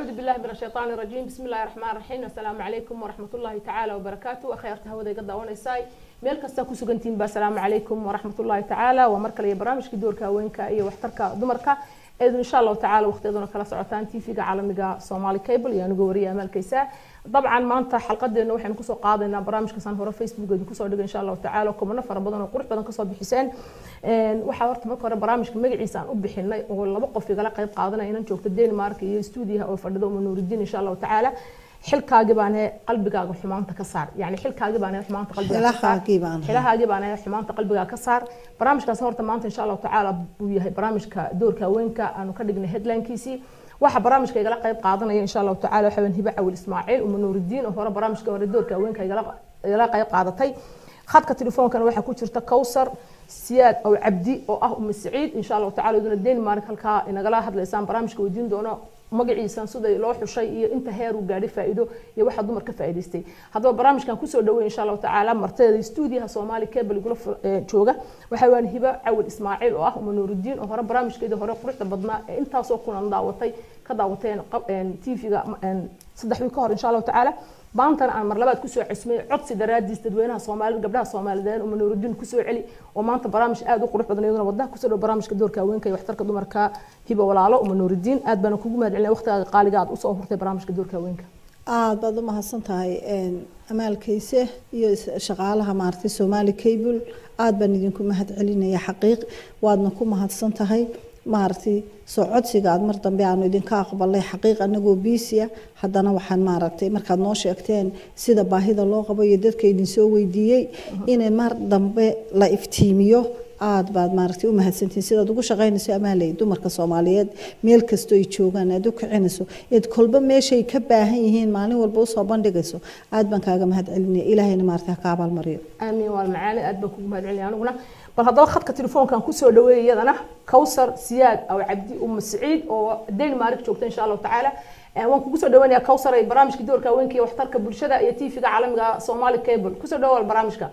أعوذ بالله من الشيطان الرجيم بسم الله الرحمن الرحيم السلام عليكم ورحمة الله تعالى وبركاته أخيرت هودا قد ونساي meel kasta ku sugantiin ba asalaamu calaykum waraxmat ullahi tacaala waa mar kale iyo barnaamijkii doorka haweenka iyo waxtarka dumarka eedun insha allahu tacala waqtiyaduna kala socotaan tvga caalamiga somali cable iyo anigu wariya amaalkaysa dabcan maanta xalqadeena waxaynu kusoo qaadaynaa barnaamijkaasaan hore facebook eedu kusoo dhigay insha allahu tacala kumano fara badan oo qurux badan kasoo bixiseen waxaa horta marka hore barnaamijka magaciisa aan u bixinay oo laba qof igala qayb qaadanaya inan joogto denmark iyo stuudiyaha oo fadhido uma nuuridiin insha allahu tacaala xilkaagi baan qalbigaaga xumaanta ka saar yani xilkaagi baan xumaanta qalbigaaxilahaagi baan xumaanta qalbigaaga ka saar barnaamijkaas horta maanta insha allahu tacaala uu yahay barnaamijka doorka haweenka aanu ka dhignay headlinekiisii waxa barnaamijka igala qayb qaadanaya insha allahu tacaala waxa hiba cawil ismaaciil uma nuuridiin oo hore barnaamijka hore doorka haweenka igala qayb qaadatay khadka telefoonkana waxaa ku jirta kowsar siyaad ow cabdi oo ah uma saciid insha allahu tacala iduna denmark halkaa inagala hadlaysaan barnaamijka weydiin doono magaciisan sida loo xushay iyo inta heer uu gaadhay faa'iido iyo waxa dumar ka faa'iidaystay haddaba barnaamijkan kusoo dhaweey insha allahu tacaala marteeda stuudiyaha soomaali cable igula jooga waxa waan hiba cawil ismaaciil oo ah uma nuuridiin oo hore barnaamijkeedii hore quruxda badnaa ee intaasoo kulan daawatay ka daawateen tvga saddex wiil ka hor insha allahu tacaala maantana aan mar labaad kusoo cesmay codsi daraadiis dadweynaha soomaalida gabdhaha soomaaliyeed uma nuuridiin kusoo celi oo maanta barnaamij aad u qurux badan iyaduna wadnaha kusoo dhow barnaamijka doorka haweenka iyo waxtarka dumarka hiba walaalo uma nuuridiin aad baana kugu mahad celinaya waqtigaaga qaaliga aad usoo hurtay barnaamijka doorka haweenka aad baad u mahadsan tahay amaalkayse iyo shaqaalaha maaragtay soomaali cable aad baan idinku mahad celinaya xaqiiq waadna ku mahadsan tahay maaragtay soo codsiga aad mar dambe aanu idinka aqbalay xaqiiq anagoo biisiya haddana waxaan maaragtay markaad noo sheegteen sida baahida loo qabo iyo dadka idinsoo weydiiyey inay mar dambe la iftiimiyo aad baad maaragtay u mahadsantihiin sidaad ugu shaqaynayso amaaley dumarka soomaaliyeed meel kastoo ay joogaan aad u kicinayso eed kolba meeshay ka baahan yihiin maalin walba usoo bandhigayso aad baan kaaga mahad celinaya ilaahayna maaragtay ha ka abaalmariyo aamiin waa macaani aad baan kugu mahad celinaya aniguna bal haddaba khadka telefoonkan kusoo dhaweeyay iyadana kowsar siyaad aw cabdi uma saciid oo denmark joogta insha allahu tacaala waan kugu soo dhaweynaya kowsar ay barnaamijka doorka haweenka iyo waxtarka bulshada iyo tvga caalamiga somali cable kusoo dhawaal barnaamijka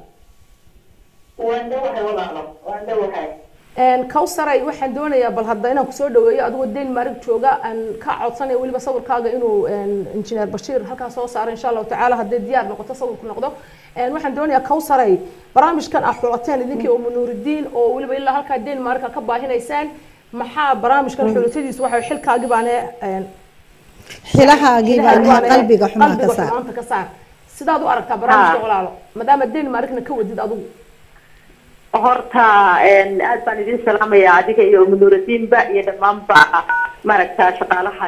kowsaray waxaan doonayaa bal hadda inaan kusoo dhaweeyo adigoo denmark jooga aan ka codsanaya weliba sawirkaaga inuu injineer bashiir halkaa soo saaro insha allahu tacaala hadday diyaar noqoto sawirku noqdo waxaan doonayaa kowsaray barnaamijkan aad xulateen idinkii oo munuuridiin oo weliba ilaa halkaa denmark ka baahinaysaan maxaa barnaamijkan xulashadiisu waxa xilkaagi baane xilahaagii baan qalbiga xumaan ka saar xumaanta ka saar sidaad u aragtaa barnaamijka walaalo maadaama denmarkna ka wadid adigu horta aad baan idin salaamaya adiga iyo munuuradiinba iyo dhammaanba maaragta shaqaalaha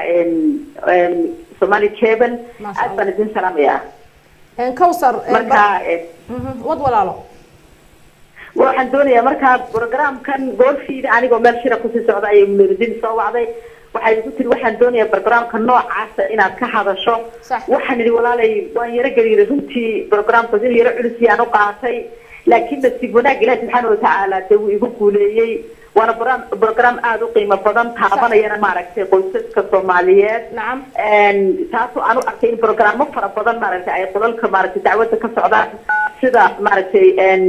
somali cable aad baan idin salaamaya kowsar marka wad walaalo waxaan doonayaa markaa programkan goolfiida anigoo meel shira kusii socda ayay munuuradiin soo wacday waxay igu tiri waxaan doonayaa barnaamijka noocaasa inaad ka hadasho waxaan idhi walaalay waan yaro geliyiray runtii programkaas inuu yaro culus yaan u qaatay laakiin nasiib wanaag ilahi subxaana watacaala dee wuu igu guuleeyey waana bro program aada u qiimo badan taabanayana maaragtay qoysaska soomaaliyeed taasoo aan u arkay in programo fara badan maaragtay ay qolalka maaragtay dacwadda ka socdaan sida maaragtay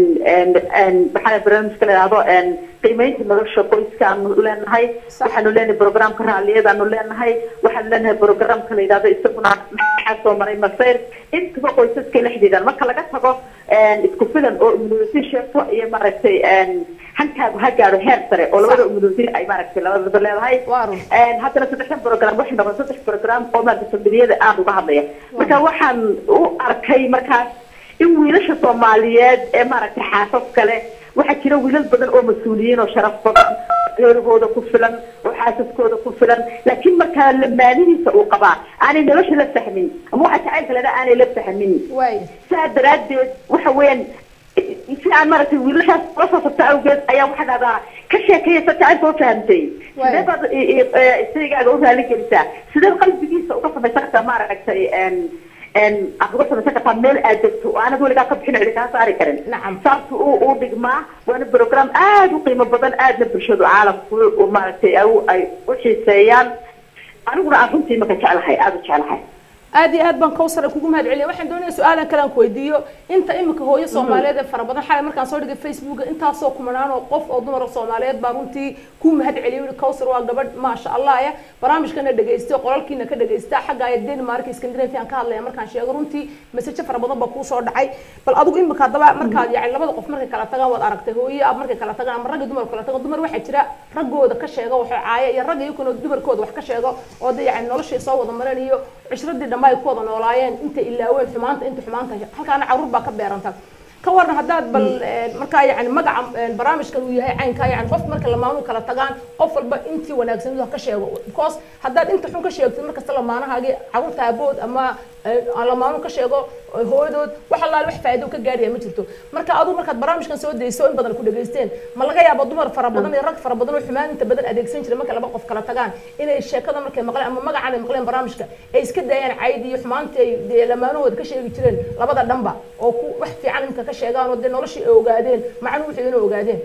maxaa barnaamijka la yidhahdo qiimeynta nolosha qoyska aanu leenahay waxaanu leenahay programka raalliyadaanu leenahay waxaanu leenahay programka la yidhahdo isaguna maxaa soo maray masayr intaba qoysaskay la xidhiidhaan marka laga tago isku filan oo immunity sheegto iyo maaragtay hankaagu ha gaadho heer sare oo labada immunity ay maaragtay labadaba leedahay haddana saddexdan program waxay noqon saddex program oo maaragtay familiyada aada uga hadlaya marka waxaan u arkay markaas in wiilasha soomaaliyeed ee maaragtay xaasas kale waxaa jira wiilal badan oo mas-uuliyiin oo sharaf badan reerahooda ku filan oo xaasaskooda ku filan laakiin markaa lamaanihiisa uu qabaa aanay nolosha la fahmin ama waxa jacaylka leda aanay la fahmin saa daraaddeed waxa weeyaan si aan maaragtay wiilashaas ula soo sabta awgeed ayaa waxaa dhahdaa ka sheekayasa jacaylka u fahamtay sidee baad isaygaaga u raali gelisaa sideed qalbigiisa uga samaysan kartaa maaragtay aad uga samaysan kartaa meel aad degto oo aanad weligaa ka bixin cidi kaa saari karin saas u u dhigmaa waana program aada u qiimo badan aadna bulshadu caalamku maaragtay ay u xiiseeyaan aniguna aan runtii maka jeclahay aada u jeclahay aad iyo aad baan kawsara kugu mahad celiya waxaan doonaya su-aalan kale aan ku weydiiyo inta imika hooyo soomaaliyeed ee fara badan xalay markaan soo dhigay facebooka intaasoo kumanaan oo qof oo dumar soomaaliyeed baa runtii ku mahad celiya yidhi kawsar waa gabadh maasha allah ya barnaamijkana dhegaysta qolalkiina ka dhegaysta xagga ay denmark scandinavia aan ka hadlaya markaan sheego runtii masajo fara badan baa kuusoo dhacay bal adigu imika haddaba markaad yani labada qof markay kala tagaan waad aragtay hooyo ab markay kala tagaan ama ragga dumar kala tago dumar waxaa jira raggooda ka sheega waxay caaya iyo ragga iyakuna dumarkooda wax ka sheego oo de yani noloshii soo wada maran iyo cishradii dhamma ay ku wada noolaayeen inta ilaaween xumaanta inta xumaanta halkaana caruur baa ka beeranta ka waran haddaad bal markaa yani magaca barnaamijkan uu yahay caynkaa yani qofka marka lamaanu kala tagaan qof walba intii wanaagsan ha ka sheego because haddaad inta xun ka sheegtid markasta lamaanahaagii caruurta aabood ama lamaanu ka sheego hooyadood wax allaale wax faa'iido ka gaaraya ma jirto marka adigu markaad barnaamijkan soo dayso in badan ku dhageysteen ma laga yaabo dumar fara badan iyo rag fara badan oo xumaan inta badan adeegsan jiray marka laba qof kala tagaan inay sheekada markay maqleen ama magacan ay maqleen barnaamijka ay iska daayaan caydi iyo xumaantii ay dee lamaanahooda ka sheegi jireen labada dhanba oo ku wax fiican inta ka sheegaan oo dee noloshii ay ogaadeen macnuhu wixii inay ogaadeen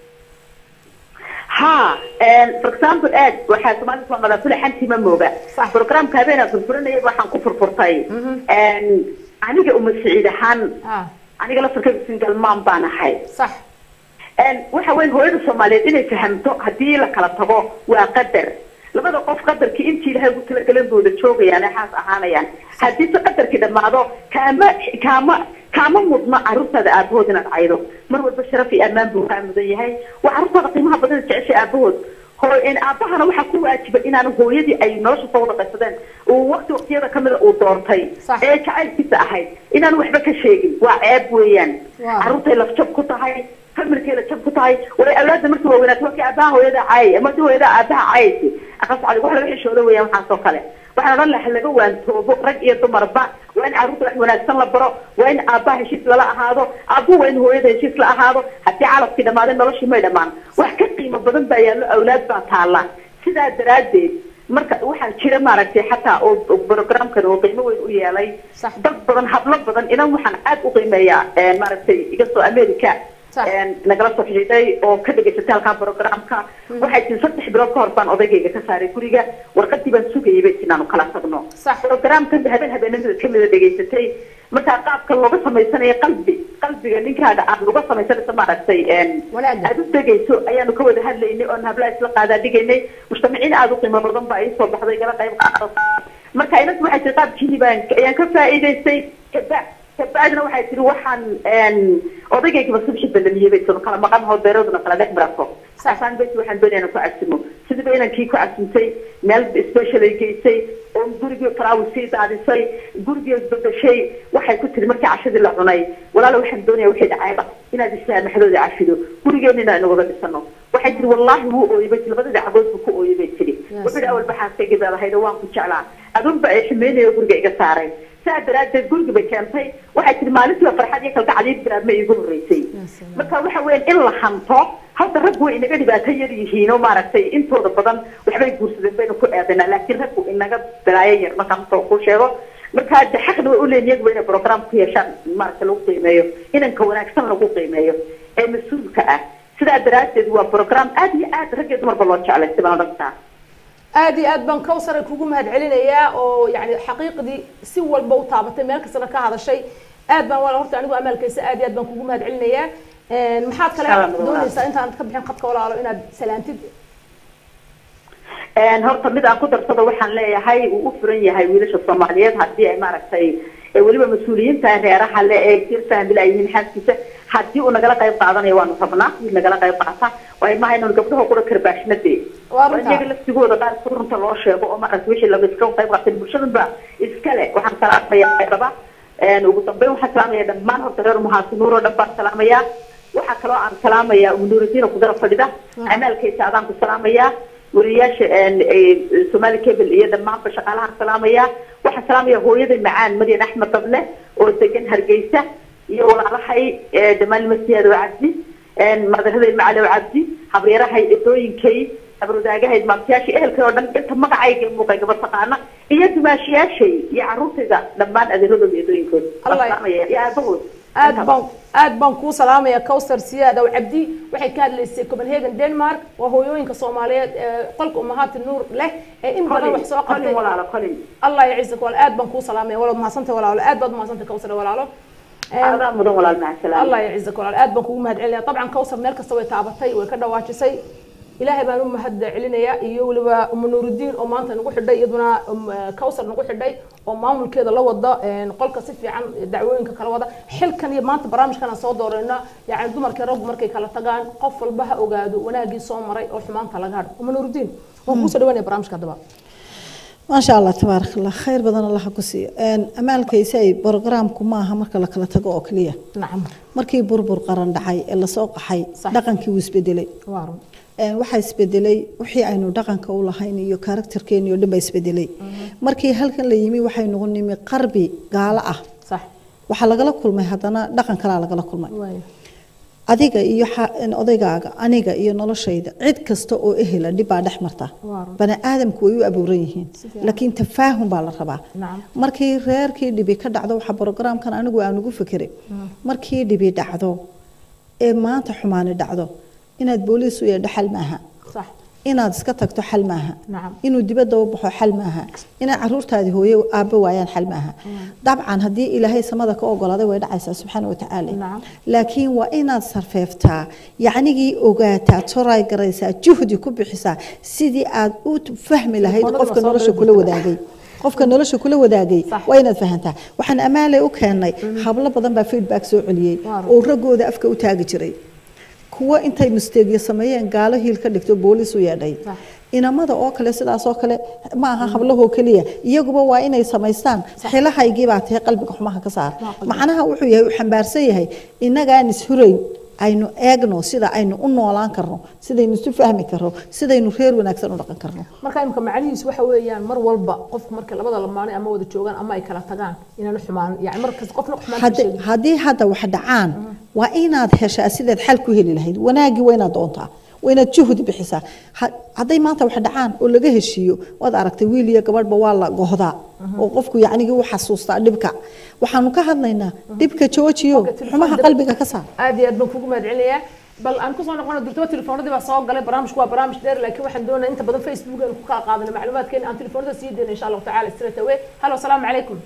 ha for example aad waxaa soomaalida soo mala fulaxantii ma mooga programka habeenaa furfuranaya waxaan ku furfurtay aniga uma siciid ahaan aniga laftarkayga single mom baan ahay sax waxa weyn hooyada soomaaliyeed inay fahamto haddii la kala tago waa qadar labada qof qadarkii intii ilahay ugu talagalan booda joogayaan ee xaas ahaanayaan haddii se qadarkii dhammaado kaama kaama kaama mudno carruurtaada aabahood inaad caydo mar walba sharaf iyo ammaan buu kaa mudan yahay waa carruurtaada qiimaha badan jeceshay aabahood aabahana waxaa ku waajiba inaan hooyadii ay nolosha soo wada qaysadeen uu waqti waqtiyada kamida uu doortay ee jacaylkiisa ahayd inaan waxba ka sheegin waa ceeb weeyaan carruurtay lafjab ku tahay familkeeda jab ku tahay walay awlaada markii waaweynaato markii aabaha hooyada caayay markii hooyada aabaha caayaysa aqas cali wax laga xishooda weeyaan waxaas oo kale waxaan odhan laha laga waantoobo rag iyo dumarba waa in carruurta wax wanaagsan la baro waa in aabaha heshiis lala ahaado aabuhu waa in hooyada heshiis la ahaado haddii calafkii dhamaaday noloshii may dhammaan wax ka qiimo badan baa yaallo awlaad baa taalla sidaa daraaddeed marka waxaa jira maaragtay xataa oo programkan oo qiimo weyn u yeelay dad badan hablo badan inan waxaan aad u qiimeeyaa maaragtay iga soo america nagala soo xidhiidhay oo ka dhegaysatay halkaa programka waxay tii saddex bilood ka hor baan odaygayga ka saaray guriga warqadii baan sugayay bay inaanu kala tagno programkan habeen habeenimada kamida dhegaysatay markaa qaabka looga samaysanayo qalbi qalbiga ninkaaga aad uga samaysanaysa maaragtay aad u degayso ayaanu ka wada hadlaynay oon hablaha isla qaadaa dhigaynay mujtamiciin aada u qiimo badan baa ii soo baxday gala qayb qaadata marka inantu waxay tii qaabkiini baan ayaan ka faa'iidaystay kaba kabacdina waxay tihi waxaan odaygaygaba subxi balamiyey bay tiri kala maqan hoo beerooduna kala dhex barato asaan beti waxaan doonaya inaan ku cagsimo sidiiba inankii ku cagsimtay meel special ay geysay oo gurigii faraawi sii daadisay gurigii bedeshay waxay ku tiri markii cashadii la cunay walaala waxaan doonaya wixii dhacayba inaad islaamaxdooda cafido gurigeena inaan wada dhisano waxay tiri wallaahi wuu ooyey bay tiri labadii cagood buu ku ooyey bay tiri wuxuu dhi awal baxaaskayga baadahayd oo waan ku jeclaa adunba ay xumeynaya guriga iga saaray saa daraaddeed guriga bay keentay waxay tiri maalintiiba farxad iyo kalgacadii bilaabma iigu horreysay marka waxa weeyaan in la hanto hadda raggu way inaga dhibaato yar yihiin oo maaragtay intooda badan waxbay guursadeen baynu ku eedaynaa laakiin raggu inaga balaayo yar markaan soo ku sheego marka de xaqna way uleeyihin iyaguba inay program ku yeeshaan maaragtay lagu qiimeeyo inanka wanaagsan lagu qiimeeyo ee mas-uulka ah sidaa daraaddeed waa program aad iyo aad rag iyo dumarba loo jeclay sibaan odhantaa aad iyo aad baan kawsara kugu mahad celinayaa oo yani xaqiiqdii si walba u taabatay meel kastana ka hadashay aad baan walaal horta anigu amaalkaysa aad iyo aad baan kugu mahad celinayaa maxaad kale doonaysaa intaan ka bixin qadka walaalo inaad salaantid horta mid aan ku darsado waxaan leeyahay uu u furan yahay wiilasha soomaaliyeed haddii ay maaragtay weliba mas-uuliyiinta reeraha le ee jir fahmila ay yihiin xaaskiisa haddii uu nagala qayb qaadanayo waanu rabnaa wiil nagala qayb qaata waayo maaha inanu gabdhaho kura karbaashnade iyaga laftigooda qaar si runta loo sheego oo maaragtay wixii laga iska qayb qaatay bulshadanba iskale waxaan salaamayaa raba ugu dambeyn waxaan salaamaya dhammaan horta reer muhaasinuur oo dhan baan salaamayaa waxaa kaloo aan salaamayaa umunuuradiina kudara fadhida amaalkaysa adaan ku salaamayaa wariyaasha somali cable iyo dhammaanba shaqaalahaan salaamayaa waxaan salaamaya hooyada macaan maryan axmed dable oo degan hargeysa iyo walaalahay dhammaan masiyaado cabdi madaraday macalow cabdi habreerahay edooyinkay habrwadaagahay maamtayaasha ehelkay oo dhan inta magacayga muuqay gaba taqaana iyo dumaashiyaashay iyo caruurtayda dhammaan adeeradooda edooyinkooda salaamaya iyo aabahood aad baan aad baan kuu salaamaya cowsar siyaad aw cabdi waxay ka hadlaysay copenhagen denmark waa hooyooyinka soomaaliyeed ee qolka umahaati nuur leh ee in badan wax soo qalin qabtay walaalo qalin allah yaciisaka walaal aad baan kuu salaamaya walaal mahadsantay walaalo aad baad mahadsantay cowsar walaalo adaa mudan walaal macasalaam الله يعزك ولا aad baan kugu mahad celinaya طبعا كوثر meel kasta way taabatay way ka dhawaajisay ilaahay baan u mahad celinaya iyo waliba umu nuurudiin oo maanta nagu xidhay iyaduna kawsar nagu xidhay oo maamulkeeda la wada qolka si fiican dacwooyinka kala wada xilkan iyo maanta barnaamijkan aan soo doorayna yani dumarkii raggu markay kala tagaan qof walba ha ogaado wanaagii soo maray oo xumaanta laga hadho umu nuurudiin waan kuusoo dhawaanaya barnaamijka haddaba ما شاء الله تبارك الله خير بدن الله كسي ان امالك يساي برنامجku ma aha marka la kala tago oo kaliya nacam markii burbur qaran dhacay ee la soo qaxay Sax. dhaqankii wuu isbedelay waa run een waxa isbedelay wixii aynu dhaqanka u lahayn iyo karakterkeena iyo dhan baa isbedelay markii halkan la yimi waxay noqon nimi qarbi gaalo ah sax waxaa lagala kulmay haddana dhaqan kalaa lagala kulmay waayo adiga iyo xa- odaygaaga aniga iyo noloshayda cid kasta oo ehela dhib baa dhex marta Waa run. bani aadamku way u abuuran yihiin Si fiican. laakiin tafaahum baa la rabaa nacam markii reerkii dhibi ka dhacdo waxa brogaraamkan anigu aan ugu fikiray markii dhibi dhacdo ee maanta xumaani dhacdo inaad booliis u yeedho xal maaha sax inaad iska tagto xal maaha nacam inuu dibadda u baxo xal maaha inaad caruurtaadii hooye aabbo waayaan xal maaha dabcan haddii ilaahay samada ka ogolaaday way dhacaysaa subxaana watacaala Nacam. laakiin waa inaad sarfeeftaa yacnigii ogaataa toray garaysaa juhdi ku bixisaa sidii aad u fahmi lahayd Qolada qofka soo nolosha dhow kula jirta. wadaagay qofka nolosha kula wadaagay Sax. waa inaad fahantaa waxaan amaalay u keennay hablo badan baa feedback soo celiyey Waa run. oo raggooda afka u taagi jiray kuwa intay misteegyo sameeyeen gaalo hiil ka dhigto booliis u yeedhay Sax. inamada oo kale sidaas oo kale ma aha hablahoo keliya iyaguba waa inay samaystaan xilahaygii baa tahay qalbiga xumaha ka saar Waa qalbiga. macnaha wuxuu yahay uu xambaarsan yahay inagaan ishurayn aynu eegno sida aynu u noolaan karno sidaynu isu fahmi karno sidaynu reer wanaagsan u dhaqan karno marka imika macnihiisu waxa weeyaan mar walba qofku marka labada lamaane ama wada joogaan ama ay kala tagaan inaanu xumaan yani markas qofna xumaan ka Haddi- sheegin haddii hadda wax dhacaan waa inaad heshaa sidaad xal ku heli lahayd wanaagii waa inaad doontaa waa inaad juhdi bixisaa Ha- hadday maanta wax dhacaan oo laga heshiiyo waad aragtay wiil iyo gabadhba waa la gohdaa oo qofku yacnigii u xasuustaa dhibka waxaanu ka hadlaynaa dhibka joojiyo Marka telefoon xumaha dib- qalbiga ka saar aad iyo aad baan kugu mahad celinayaa bal aan kusoo noqono durtaba telefoonadii baa soo galay barnaamijku waa barnaamij dheer laakiin waxaan doonaya inta badan facebook aan ku kala qaadano macluumaadkeena aan telefoonada sii deyno insha allahu tacaala straight away halo asalaamu calaykum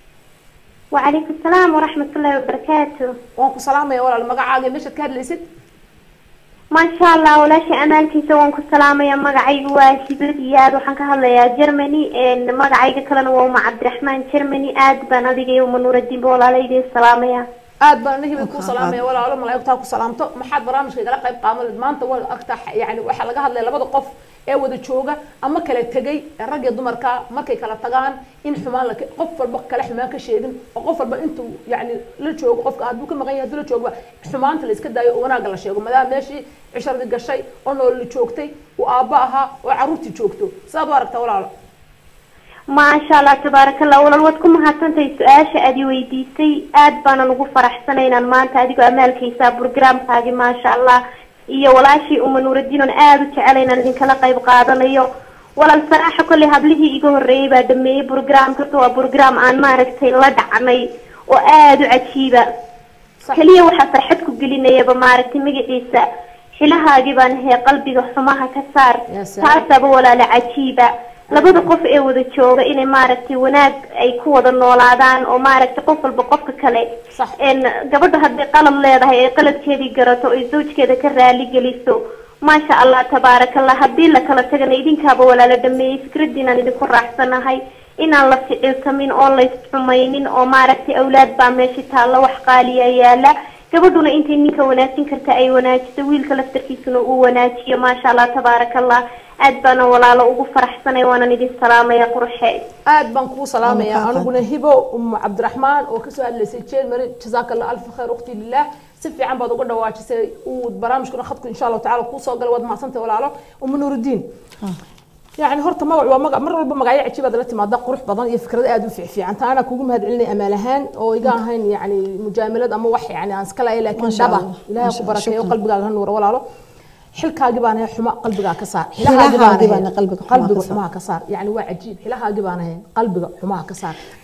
وعليكم السلام ورحمة الله وبركاته waan ku salaamaya walaal magacaaga iyo meeshaad ka hadlaysid ما شاء الله ولا شيء أمالكي سوون كسلامة يا مقعي واسبر ياد وحن كهلا يا جرماني إن مقعي كلنا وما عبد الرحمن جرماني آد بنادي يوم نور الدين بولا ليدي السلامة يا aad baan anagii bay ku Waa salaamaya walaalo malaa'igtaa ku salaamto maxaad barnaamijka igala qayb qaadan maanta waa agtaa yani waxaa laga hadlaya labada qof ee wada jooga ama kala tegay ee rag iyo dumarka markay kala tagaan in xumaan la qof walba kale xumaan ka sheegin oo qof walba intuu yani la joogo qofka hadduu ka maqan yahay hadduu la joogo xumaanta la iska daayo oo wanaagga la sheego maadaama meeshii cisharadii gashay oo nololi joogtay uu aabba ahaa oo carruurtii joogto sidaad u aragtaa walaalo ما شاء الله تبارك الله ولا الودكم هاتنتي سؤال أدي ويديسي آد بانا نقول فرح سنين ما أنت أديكو أمالكي سا برنامج هاجي ما شاء الله iyo walaashii uma nuuraddiin oon aada u jecelayn aan idinkala qayb qaadanayo walaal saraaxa kolley hablihii iga horreeyey baa dhameeyey brograamkasta waa brograam aan maaragtay la dhacnay oo aada u cajiiba Sax. keliya waxaa farxad ku gelinayaba maaragtay magaciisa xilahaagii baan ahee qalbiga xumaha ka saar Ya salaam. taasaba walaala cajiiba labada qof ee wada jooga inay maaragtay wanaag ay ku wada noolaadaan oo maaragtay qof walba qofka kale Sax. een gabadha hadday qalad leedahay ee qaladkeedii garato ay zawjkeeda ka raali geliso maasha allah tabaarakallah haddii la kala tagana idinkaaba walaala dhameeyey fikradiinaan idinku raacsanahay inaan la ficilsamin oon la isxumaynin oo maaragtay awlaad baa meesha taalla wax qaaliya yaala gabadhuna intay ninka wanaajin karta ay wanaajiso wiilka laftarkiisuna uu wanaajiyo maasha allah tabaarakallah aad baana walaalo ugu faraxsanay waanan idin salaamaya qurxe aad baan kuu salaamaya Waa maqaaqan. aniguna hibo umu cabdiraxmaan oo kasoo hadlaysay jeelmari jazaaka allah alfa khayr ukhti lilah si fiican baad uga dhawaajisay uu barnaamijkuna khadku insha allahu tacala kuu soo galay waad mahadsantay walaalo umu nuurudiin يعني horta magac waa magac mar walba magacyo cajiib aad la timaada qurux badan iyo fikrado aad u fiicfiican taana kugu mahad celinay amaal ahaan oo iga ahayn yani mujaamalad ama wax yani aan iska lahayn laakiin Ma sha dhaba Allah. ilaahay Ma sha ku Allah. barakeeyo Shukran. qalbigaaga ha nuuro walaalo xilkaagii baan ahay xuma qalbigaa ka saar Xilahaagii Xilahaagii baan ahay qalbiga xumaha qalbiga ka saar. xumaha ka saar yani waa cajiib xilahaagii baan ahay qalbiga xumaha ka saar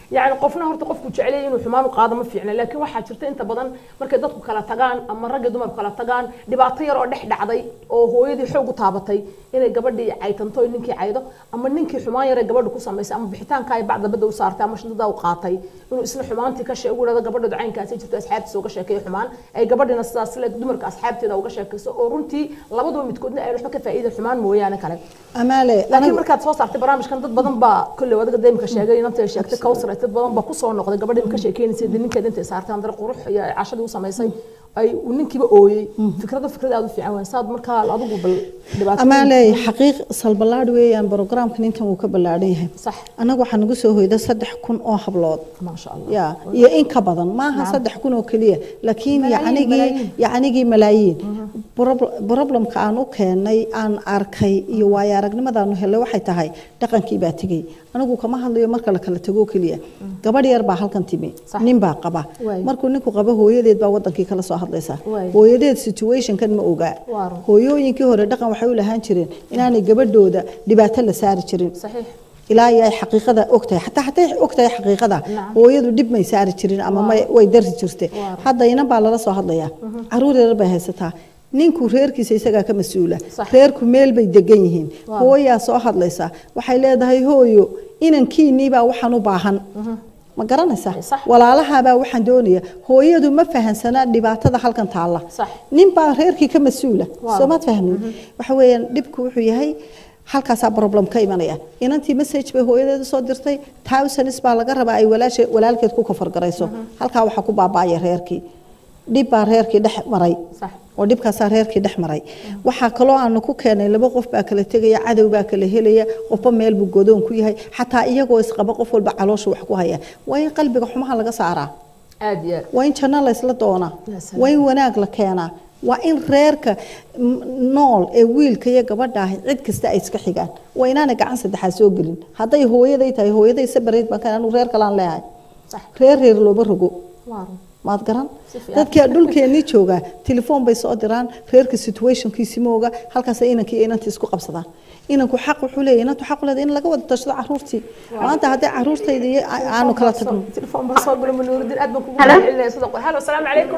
يعني qofna horta qofku jecel yahay inuu xumaan u qaado ma fiicna laakiin waxaa jirta inta badan markay dadku kala tagaan ama ragga dumarku kala tagaan dhibaato yar oo dhex dhacday oo hooyadii xoog u taabatay inay gabadhii caytanto oo ninkii caydo ama ninkii xumaan yar ee gabadha ku samaysay ama bixitaanka ay bacda badda u saartay ama shantada u qaatay inuu isla xumaantii ka sheego dhada gabadha ducaynkaasi jirto asxaabtiisa uga sheekeeyo xumaan ay gabadhina sidaas le dumarka asxaabteeda uga sheekayso oo runtii labaduba midkoodna ay waxba ka faa'iida xumaan mooyaane kale amaale laakiin markaad soo saartay barnaamijkan dad badan baa kolley wadaga deemka sheegay inanta ay sheegtay kawsar dad badan baa kusoo noqday gabadhii ka sheekeynaysa dee ninkeeda intay saartay andare qurux iyo cashadii u samaysay ay uu ninkiiba ooyey fikrada fikrad aad u fiican waay saad markaa adigu bal dhibaato amaale xaqiiq salbalaadh weeyaan brogramkan intan wuu ka ballaadhan yahay sax annaga waxaa nagu soo hoyda saddex kun oo hablood maasha allah ya iyo in ka badan maaha saddex kun oo keliya laakiin Malaayiin, yacnigii malaayiin. yacnigii malaayiin Prob- problemka aan u keenay aan arkay iyo waayo aragnimadaanu helay waxay tahay dhaqankii baa tegey anigu kama hadlayo marka la kala tago keliya gabadh yar baa halkan timi Sax. nin baa qaba Waay. markuu ninku qabo hooyadeed baa wadankii kala soo hadlaysa Waay. hooyadeed situationkan ma ogaa Waa run. hooyooyinkii hore dhaqan waxay u lahaan jireen inaanay gabadhooda dhibaato la saari jirin saxiix ilaa iyo ay xaqiiqada ogtahay xataa xataa ogtahay xaqiiqada Nacam. hooyadu dhib may saari jirin ama may way dari jirtay Waa. hadda inan baa lala soo hadlayaa caruur yar bay haysataa ninku reerkiisa isagaa ka mas-uula Sax. reerku meel bay degan yihiin Waa. hooyaa soo hadlaysa waxay leedahay hooyo inankiinii baa waxaan u baahan ma garanaysaa Sax. walaalahaabaa waxaan doonaya hooyadu ma fahansana dhibaatada halkan taalla Sax. nin baa reerkii ka mas-uula Waa. soo maad fahmin waxa weeyaan dhibku wuxuu yahay halkaasaa problem ka imanaya inantii message bay hooyadeeda soo dirtay thousands baa laga rabaa ay walaashe walaalkeed ku kafargarayso halkaa waxaa ku baaba'aya reerkii dhib baa reerkii dhex maray sax oo dhibkaasaa reerkii dhex maray waxaa kaloo aanu ku keenay laba qof baa kala tegaya cadow baa kala helaya qofba meel buu godoon ku yahay xataa iyagoo isqaba qof walba caloosha wax ku haya waa in qalbiga xumaha laga saaraa aad iyo aad waa in janno la isla doonaa Ya salaam. waa in wanaag la keenaa waa in reerka m- nool ee wiilka iyo gabadha ahi cid kasta ay iska xigaan waa inaanay gacan saddexaad soo gelin hadday hooyaday tahay hooyaday sabareed baan ka anu reer kalaan leeyahay sax reer reer looma rogo waa run maad garan Si fiican. dadka dhulkeennii joogaa telefoon bay soo diraan reerka situationkiisi mooga halkaasay inankii iyo inantii isku qabsadaan inanku xaq wuxuu leeyahay inantu xaq u leedahay in laga wada tashado caruurtii maanta haddii caruurtayda iyo a- aanu kala tagno تليفون بس صوب من نور الدين ادمن كوكو هلا. علينا صدق هلا السلام عليكم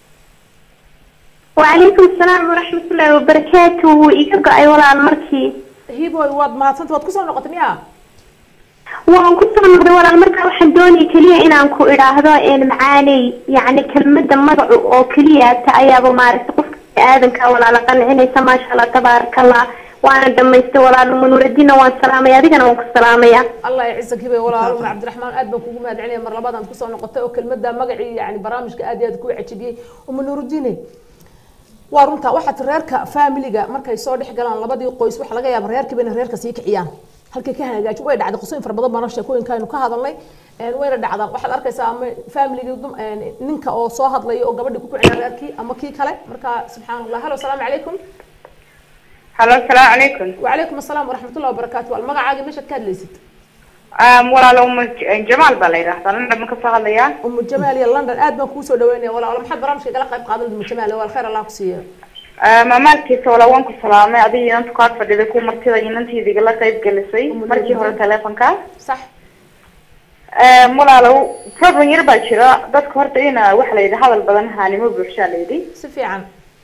وعليكم السلام ورحمة الله وبركاته وإيجا أي ولا المركي هيبو واد ما صنت واد كسر نقطة مياه waan ku soo noqday walaal markaa waxaan doonayay keliya inaan ku idhaahdo een macaaney yacni kelmadda magacu oo keliya ta ayaaba maaragtay qofka aadanka walaala qancinaysa maasha allah tabaaraka allah waana dhamaystay walaal munuuraddiinna waan salaamaya adigana waan ku salaamaya الله يعزك هبه ولا أرونا عبد الرحمن أدبن كوكو ما دعني مر لبعض أنت كسر نقطة وكلمة دا مقعي يعني برامج كأدي أدكو عجبي ومن نور الدين وارنتا واحد ريركا فاميليغا markay soo dhex galaan labadii qoys waxa laga yaabaa reerka bina reerka sii kiciyaan halkay ka hagaaj way dhacday qosooyin fara badan baan sheekooyinkaynu ka hadalnay een wayna dhacdaan waxaad arkaysaa ama family ninka oo soo hadlaya oo gabadhi ku kicina reerkii ama kii kale marka subxaanallah halo salaamu calaykum halo asalaamu calaykum وعليكم السلام ورحمة الله وبركاته المقعد مش كادليست Um, walaalo uma jamaal baa la yidhaahdaa london ma ka soo hadlayaa أم الجمال يا لندن آد ما كوسو دويني ولا ولا محد برامج كلا قيب قادم أم الجمال ولا خير الله كسيه Um, maalkiisa wala waan ku salaamay adiga inanta ku ag fadhiday ku martida inantiida igala qayb gelisay Umu markii hore Dawud. teleefonka صح Um, walaalo problem yar baa jira dadka horta ina waxa la yidhi hadal badan haanimo buuxshaa la yidhi سفي عن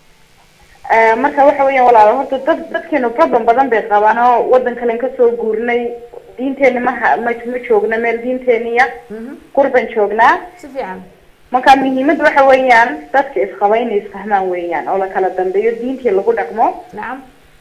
Uh, marka waxa weeyaan walaalo horta dad dadkeenu problem badan bay qabaan oo wadan kalen kasoo guurnay diinteeni maha ma ma joogna meel diinteeniya qurban joognaa سفي عن marka muhiimada waxa weeyaan dadka isqaba inay isfahmaan weeyaan oo la kala dambeeyo diintii lagu dhaqmo نعم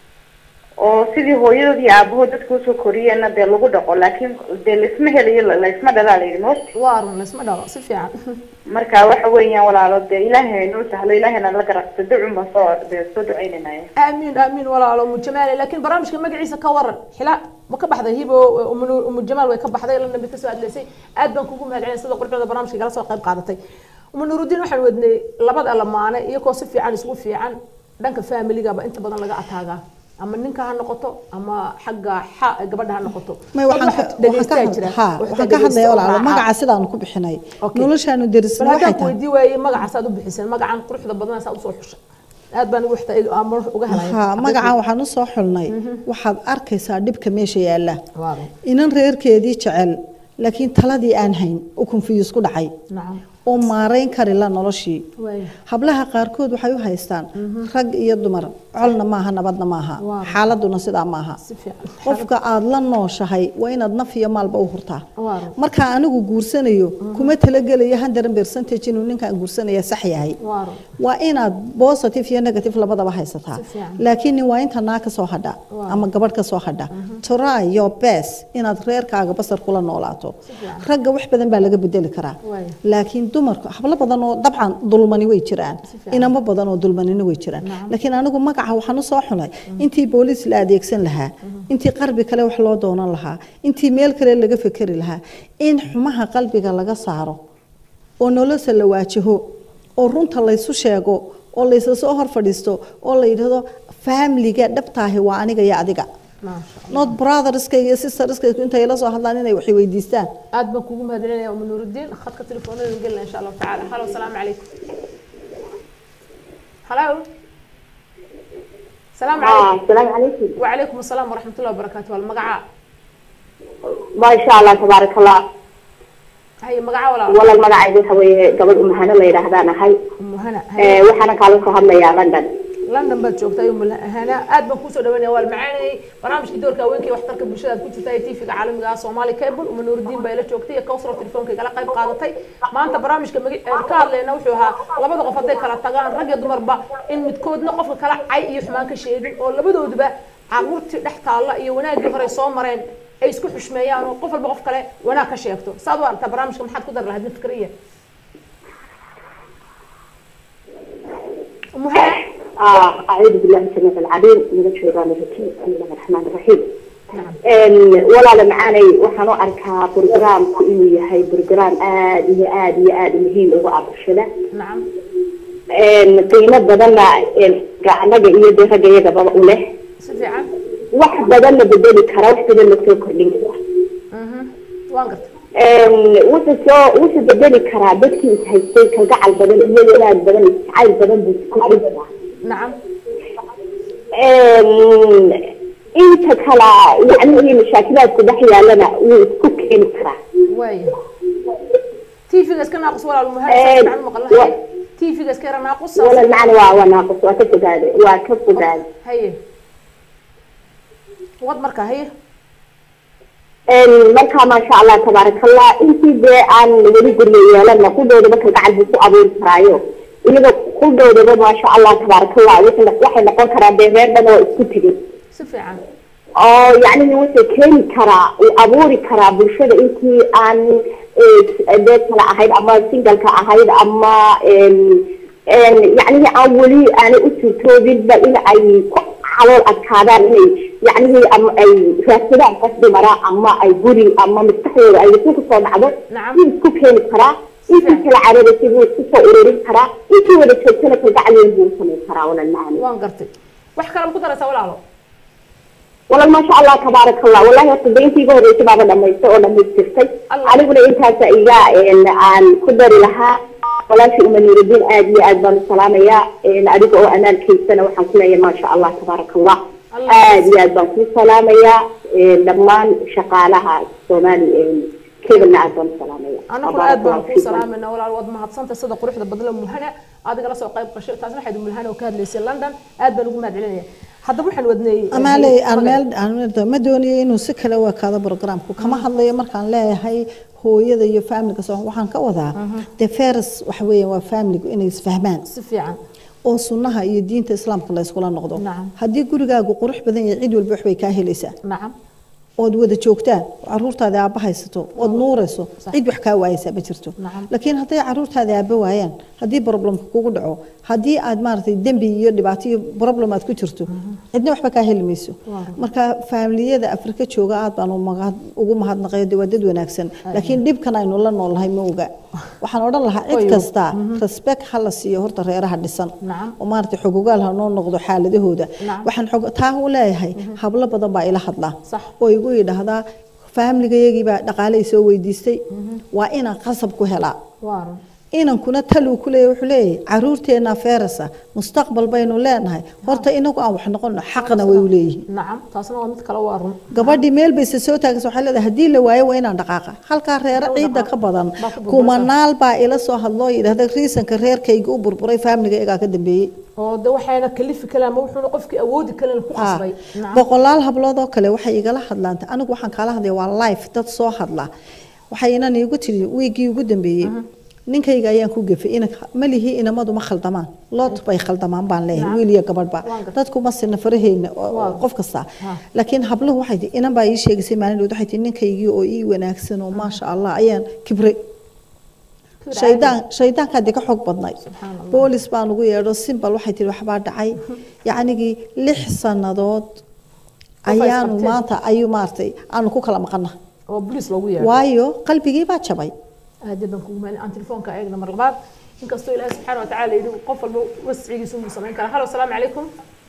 oo sidii hooyadood iyo aabahood dadka usoo koriyeenna dee lagu dhaqo laakiin dee laisma helayo la- laisma dhalaa la yidhi most وارن اسمه دوا سفي عن marka waxa weeyaan walaalo dee ilaahay noo sahlo ilaahayna la garabto ducun baan soo dee soo ducaynanaya آمين آمين ولا على أم الجمال لكن برامج كم مقعيسة كورن حلا ما كبح ذا هيبو أم نور- أم الجمال ويكبح ذا لأن بتسوى لسي آد بان كوكو مهد عين صدق قرب هذا برامج كلا سوى قيب قادتي أم نور الدين وحن ودني لبد ألمانة يكو سفي عن سوى في عن دانك فاميلي قابا انت بدن لقى أتاقا أما نينكا هنقطو أما حقا حق قبل هنقطو may waxaan ka- waxaan ka had- haa, waxaan ka hadlaya walaalo magaca sidaanu ku bixinay Okay. noloshaanu bal derisna waxay haddaan ku tahay weydii waayey magacaasaad u bixiseen magacan quruxda badan saa usoo xushay aad baan ugu xita ama uga helay haa magacan waxaan u soo xulnay waxaad arkaysaa dhibka meesha yaalla Waaw. inan reerkeedii jecel laakiin taladii aan hayn u confuse ku dhacay nacam oo maarayn kari la noloshii waaya hablaha qaarkood waxay u haystaan rag iyo dumar colna maaha nabadna maaha Waa. xaaladuna sidaa maaha si fiican qofka aad la nooshahay waa inaad naf iyo maalba u hurtaa waa run marka anigu guursanayo kuma talagelayo hundred percentage inuu ninkaan guursanaya sax yahay waa run waa inaad positive iyo negative labadaba haysataa Si fiican. laakiin nin waa inta naa ka soo hadha Waa. ama gabadh ka soo hadha try your best inaad reerkaaga basar kula noolaato fiican. ragga wax badan baa laga bedeli karaa Waaya. laakiin dumarku hablo badan oo dabcan dulmani way jiraan fiican. inamo badan oo dulmanina way jiraan laakiin anigu magaca waxaan u soo xulay intii booliis la adeegsan lahaa intii qarbi kale wax loo doonan lahaa intii meel kale laga fekeri lahaa in xumaha qalbiga laga saaro oo nolosha la waajaho oo runta laysu sheego oo laysa soo hor fadhiisto oo la yidhahdo faamiliga dhabtaahi waa aniga iyo adiga maasha allah not brotherskayga iyo sisterskayga intay la soo hadlaan inay wax weydiistaan aad baan kugu mahadcelinaya uma nuurudiin khadka telefoonada gelina insha allahu tacaala halo asalaamu calaykum halo asalaamu calaykum السلام عليكم وعليكم السلام ورحمة الله وبركاته والمقعة ما شاء الله تبارك الله هي مقعة ولا والله المقعد هوي قبل أم هنا الله يرهدان هاي أم هنا هي وحنا كالو صهرنا يا لندن لندن بad joogta أم هنا aad baan kusoo dhawaynaya waa macaanay barnaamijka doorka haweenka waxtarka bulshada aad ku jirta ee TV-ga caalamiga ah Somali Cable uma nuurudiin baa ila joogtay iyo kawsar telefoonka igala qayb qaadatay maanta barnaamijka magi- ee ka hadlayna wuxuu ahaa labada qof hadday kala tagaan rag iyo dumarba in midkoodna qofka kala cay iyo xumaan ka sheegin oo labadooduba caruurtii dhex taalla iyo wanaaggii hore soo mareen ay isku xushmeeyaan oo qof walba qof kale wanaag ka sheegto saad u aragtaa barnaamijka maxaad ku dar lahayd mid fikriya أم هنا آه أعوذ بالله السميع العليم من الشيطان الرجيم بسم الله الرحمن الرحيم نعم walaala macaanay waxaan u arkaa brograamku inuu yahay brograam aad iyo aad iyo aad muhiim ugu ah bulshada نعم qiimo badanna anaga iyo dee ragga iyagaba u leh si fiican wax badanna bedeli kara wax badanna soo kordhin kara mhm waan gartay wuxuu soo wuxuu bedeli karaa dadkii is haystay kalgacal badan iyo wanaag badan iyo jacayl badan buu kordhin karaa نعم inta kala yacni mashaakilaadku dhex yaalana wuu isku keeni karaa وايه تيفيga iska naaqus walaal Eh, muhaajir fiican wa- maqlahay تيفيga iska yara naaqus wala macna waa waa naaqus waa ka fogaaday waa ka fogaaday haye wad marka haye markaa maasha allah tabaaraka allah intii dee aan weli guryo yeelana qudhoodaba kalgacal buu ku abuuri karaayo iyaga qudhoodaba maasha allah tabaaraka allah waxay waxay noqon karaa dee reer dhan oo isku tegay si fiican oo yacni wuxuu keeni karaa uu abuuri karaa bulshada intii aan eh, dee kala ahayd ama singalka ahayd ama yacnihi aan weli aanay u suurtoobinba in ay ku calool adkaadaan inay yacnihi ama ay raadsadaan qof dumara ama ay guri ama maskaxdooda ay wasin kusoo dhacdo Nacam. wuu isku keeni karaa intii kala cararasay wuu isku soo ururin karaa intii wada joogtana kalgacal weyn buu u samayn karaa walal macani waan gartay wax kale ma ku daraysaa walaalo والله ما شاء الله تبارك الله والله صدقتي يقول ريت بابا لما يسوي لما يستفتي الله. أنا أقول أنت سإيجا إن عن قدر لها ولا شيء من يريدين آدي أدبان السلام يا إن أدوك أو أنا الكيس سنة وحنكنا يا ما شاء الله تبارك الله الله. آدي أدبان السلام يا لما شقالها سومالي كيف إن أدبان السلام يا anaguna aad baan kuu salaamayna walaal waad mahadsanta sida quruxda badla mulhana adiga la soo qayb qashay taasna waxayd mulhana oo ka hadlaysay london aad baan ugu mahadcelinaya haddaba waxaan wadnay amaaley aan meel aan meel ma doonayo inuu si kale u ekaado programku kama hadlayo markaan leeyahay hooyada iyo familka soo waxaan ka wadaa the first waxa weeyaan waa family inay isfahmaan si fiican oo sunnaha iyo diinta islaamka la iskula noqdo Nacam. haddii gurigaagu qurux badan yahay cid walba waxbay kaa helaysaa nacam ood wada joogtaan caruurtaada aabba haysato ood nuurayso Sax. cid wax kaa waayaysaa ma jirto Nacam. laakiin hadday caruurtaada aabba waayaan haddii problemka kugu dhaco haddii aad maaragtay dembi iyo dhibaato iyo problem aad ku jirto cidna waxba kaa heli mayso Waa. marka faamiliyada afrika jooga aad baan u mahad- ugu mahadnaqay dee waa dad wanaagsan laakiin dhibkan aynu la noolnahay ma oga waxaan odhan lahaa cid Oyo. kasta respect ha la siiyo horta reeraha dhisan Nacam. oo maaragtay xogogaal ha noo noqdo xaaladahooda Nacam. waxaan xog taa u leeyahay hablo badan baa ila hadlaa Sax. oo igu yidhaahdaa faamligayagii baa dhaqaaley soo weydiistay waa inaan qasab ku helaa waa run inankuna taluu ku leeyahy wuxuu leeyahay caruurteena feerasa mustaqbal baynu leenahay horta inagu aan wax noqono xaqna way u leeyihiin nacam taasna waa mid kale waa run gabadhii meel bayse soo taagaysa waxay leedahay haddii la waayo waa inaan dhaqaaqa halkaa reere ciidda ka badan Baa ku burburaysa. kumanaal baa ila soo hadloo yidhahda riisanka reerkayga u burburay faamiliga iyagaa ka dambeeyey oo de waxayna kalifi kaleen ama wuxuuna qofkii awoodi kaleen ku Ah, qasbay nacam boqolaal hablood oo kale waxay igala hadlaan anigu waxaan kaala hadlaya waa life dad soo hadla waxaynan iigu tiri wiigii ugu dambeeyey ninkayga ayaan ku gefay ina malihii inamadu ma khaldamaan lood bay khaldamaan baan leeyahay wiil iyo gabadhba Waan gartay. dadku ma sina faraheyna oo- Waa. qof kasta Ha. laakiin habluhu waxay tii inan baa ii sheegaysay maalin dhood waxay tii ninkaygii oo ii wanaagsan oo maasha allah ayaan kibray shaydaan shaydaankaa dee ka xoog badnay Subxaan Allah. boolis baan ugu yeedho simbal waxay tihi waxbaa dhacay yacnigii lix sannadood ayaanu isqabteen. maanta ayuu maaragtay aanu ku kala maqana oo boliis loogu yeero waayo qalbigii baa jabay aad baan kugu mahadin aan telefoonka eegna mar labaad inkastoo ilaahay subxaana watacaala yidhi qof walba wascigiisa unbuu samayn karaa halo asalaamu calaykum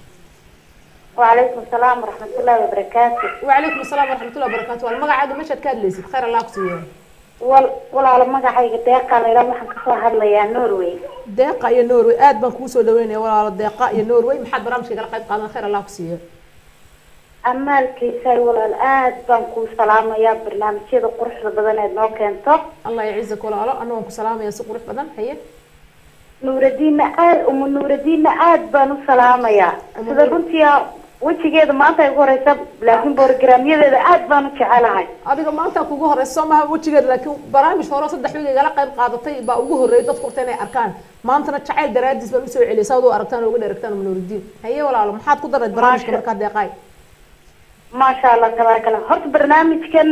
وعليكم السلام ورحمة الله وبركاته وعليكم السلام ورحمة الله وبركاته والمقعد مشهد كاد ليست خير الله كسيه wal walaalo magacayga deeqa layla waxaan kasoo hadlayaa norway deeqa iyo norway aad baan kugu soo dhaweynaya walaalo deeqa iyo norway maxaad barnaamijka kala qayb qaadan khayr allah kusiiye amaalkiisay walaal aad baan kuu salaamayaa barnaamijyada quruxda badan eed noo keento allah yacizak walaalo anna waan ku salaamaya si qurux badan haye nuuradiinna aad uma nuuradiinna aad baan u salaamayaa sida runtii wejigeeda maanta ay ugu horeysa laakiin borogramyadeeda aad baan u jecelahay adiga maanta kugu horeysa soo maha wejigeeda laakiin barnaamij hore oo saddex wiig igala qayb qaadatay baa ugu horreeyay dadku horta inay arkaan maantana jacayl daraadiis baan usoo celiyay saad u aragtaan oo uga dheregtaan manuuridiin haye walaalo maxaad ku darayd barnaamijka markaa deeqaay maasha allah tabaaraka allah horta barnaamijkan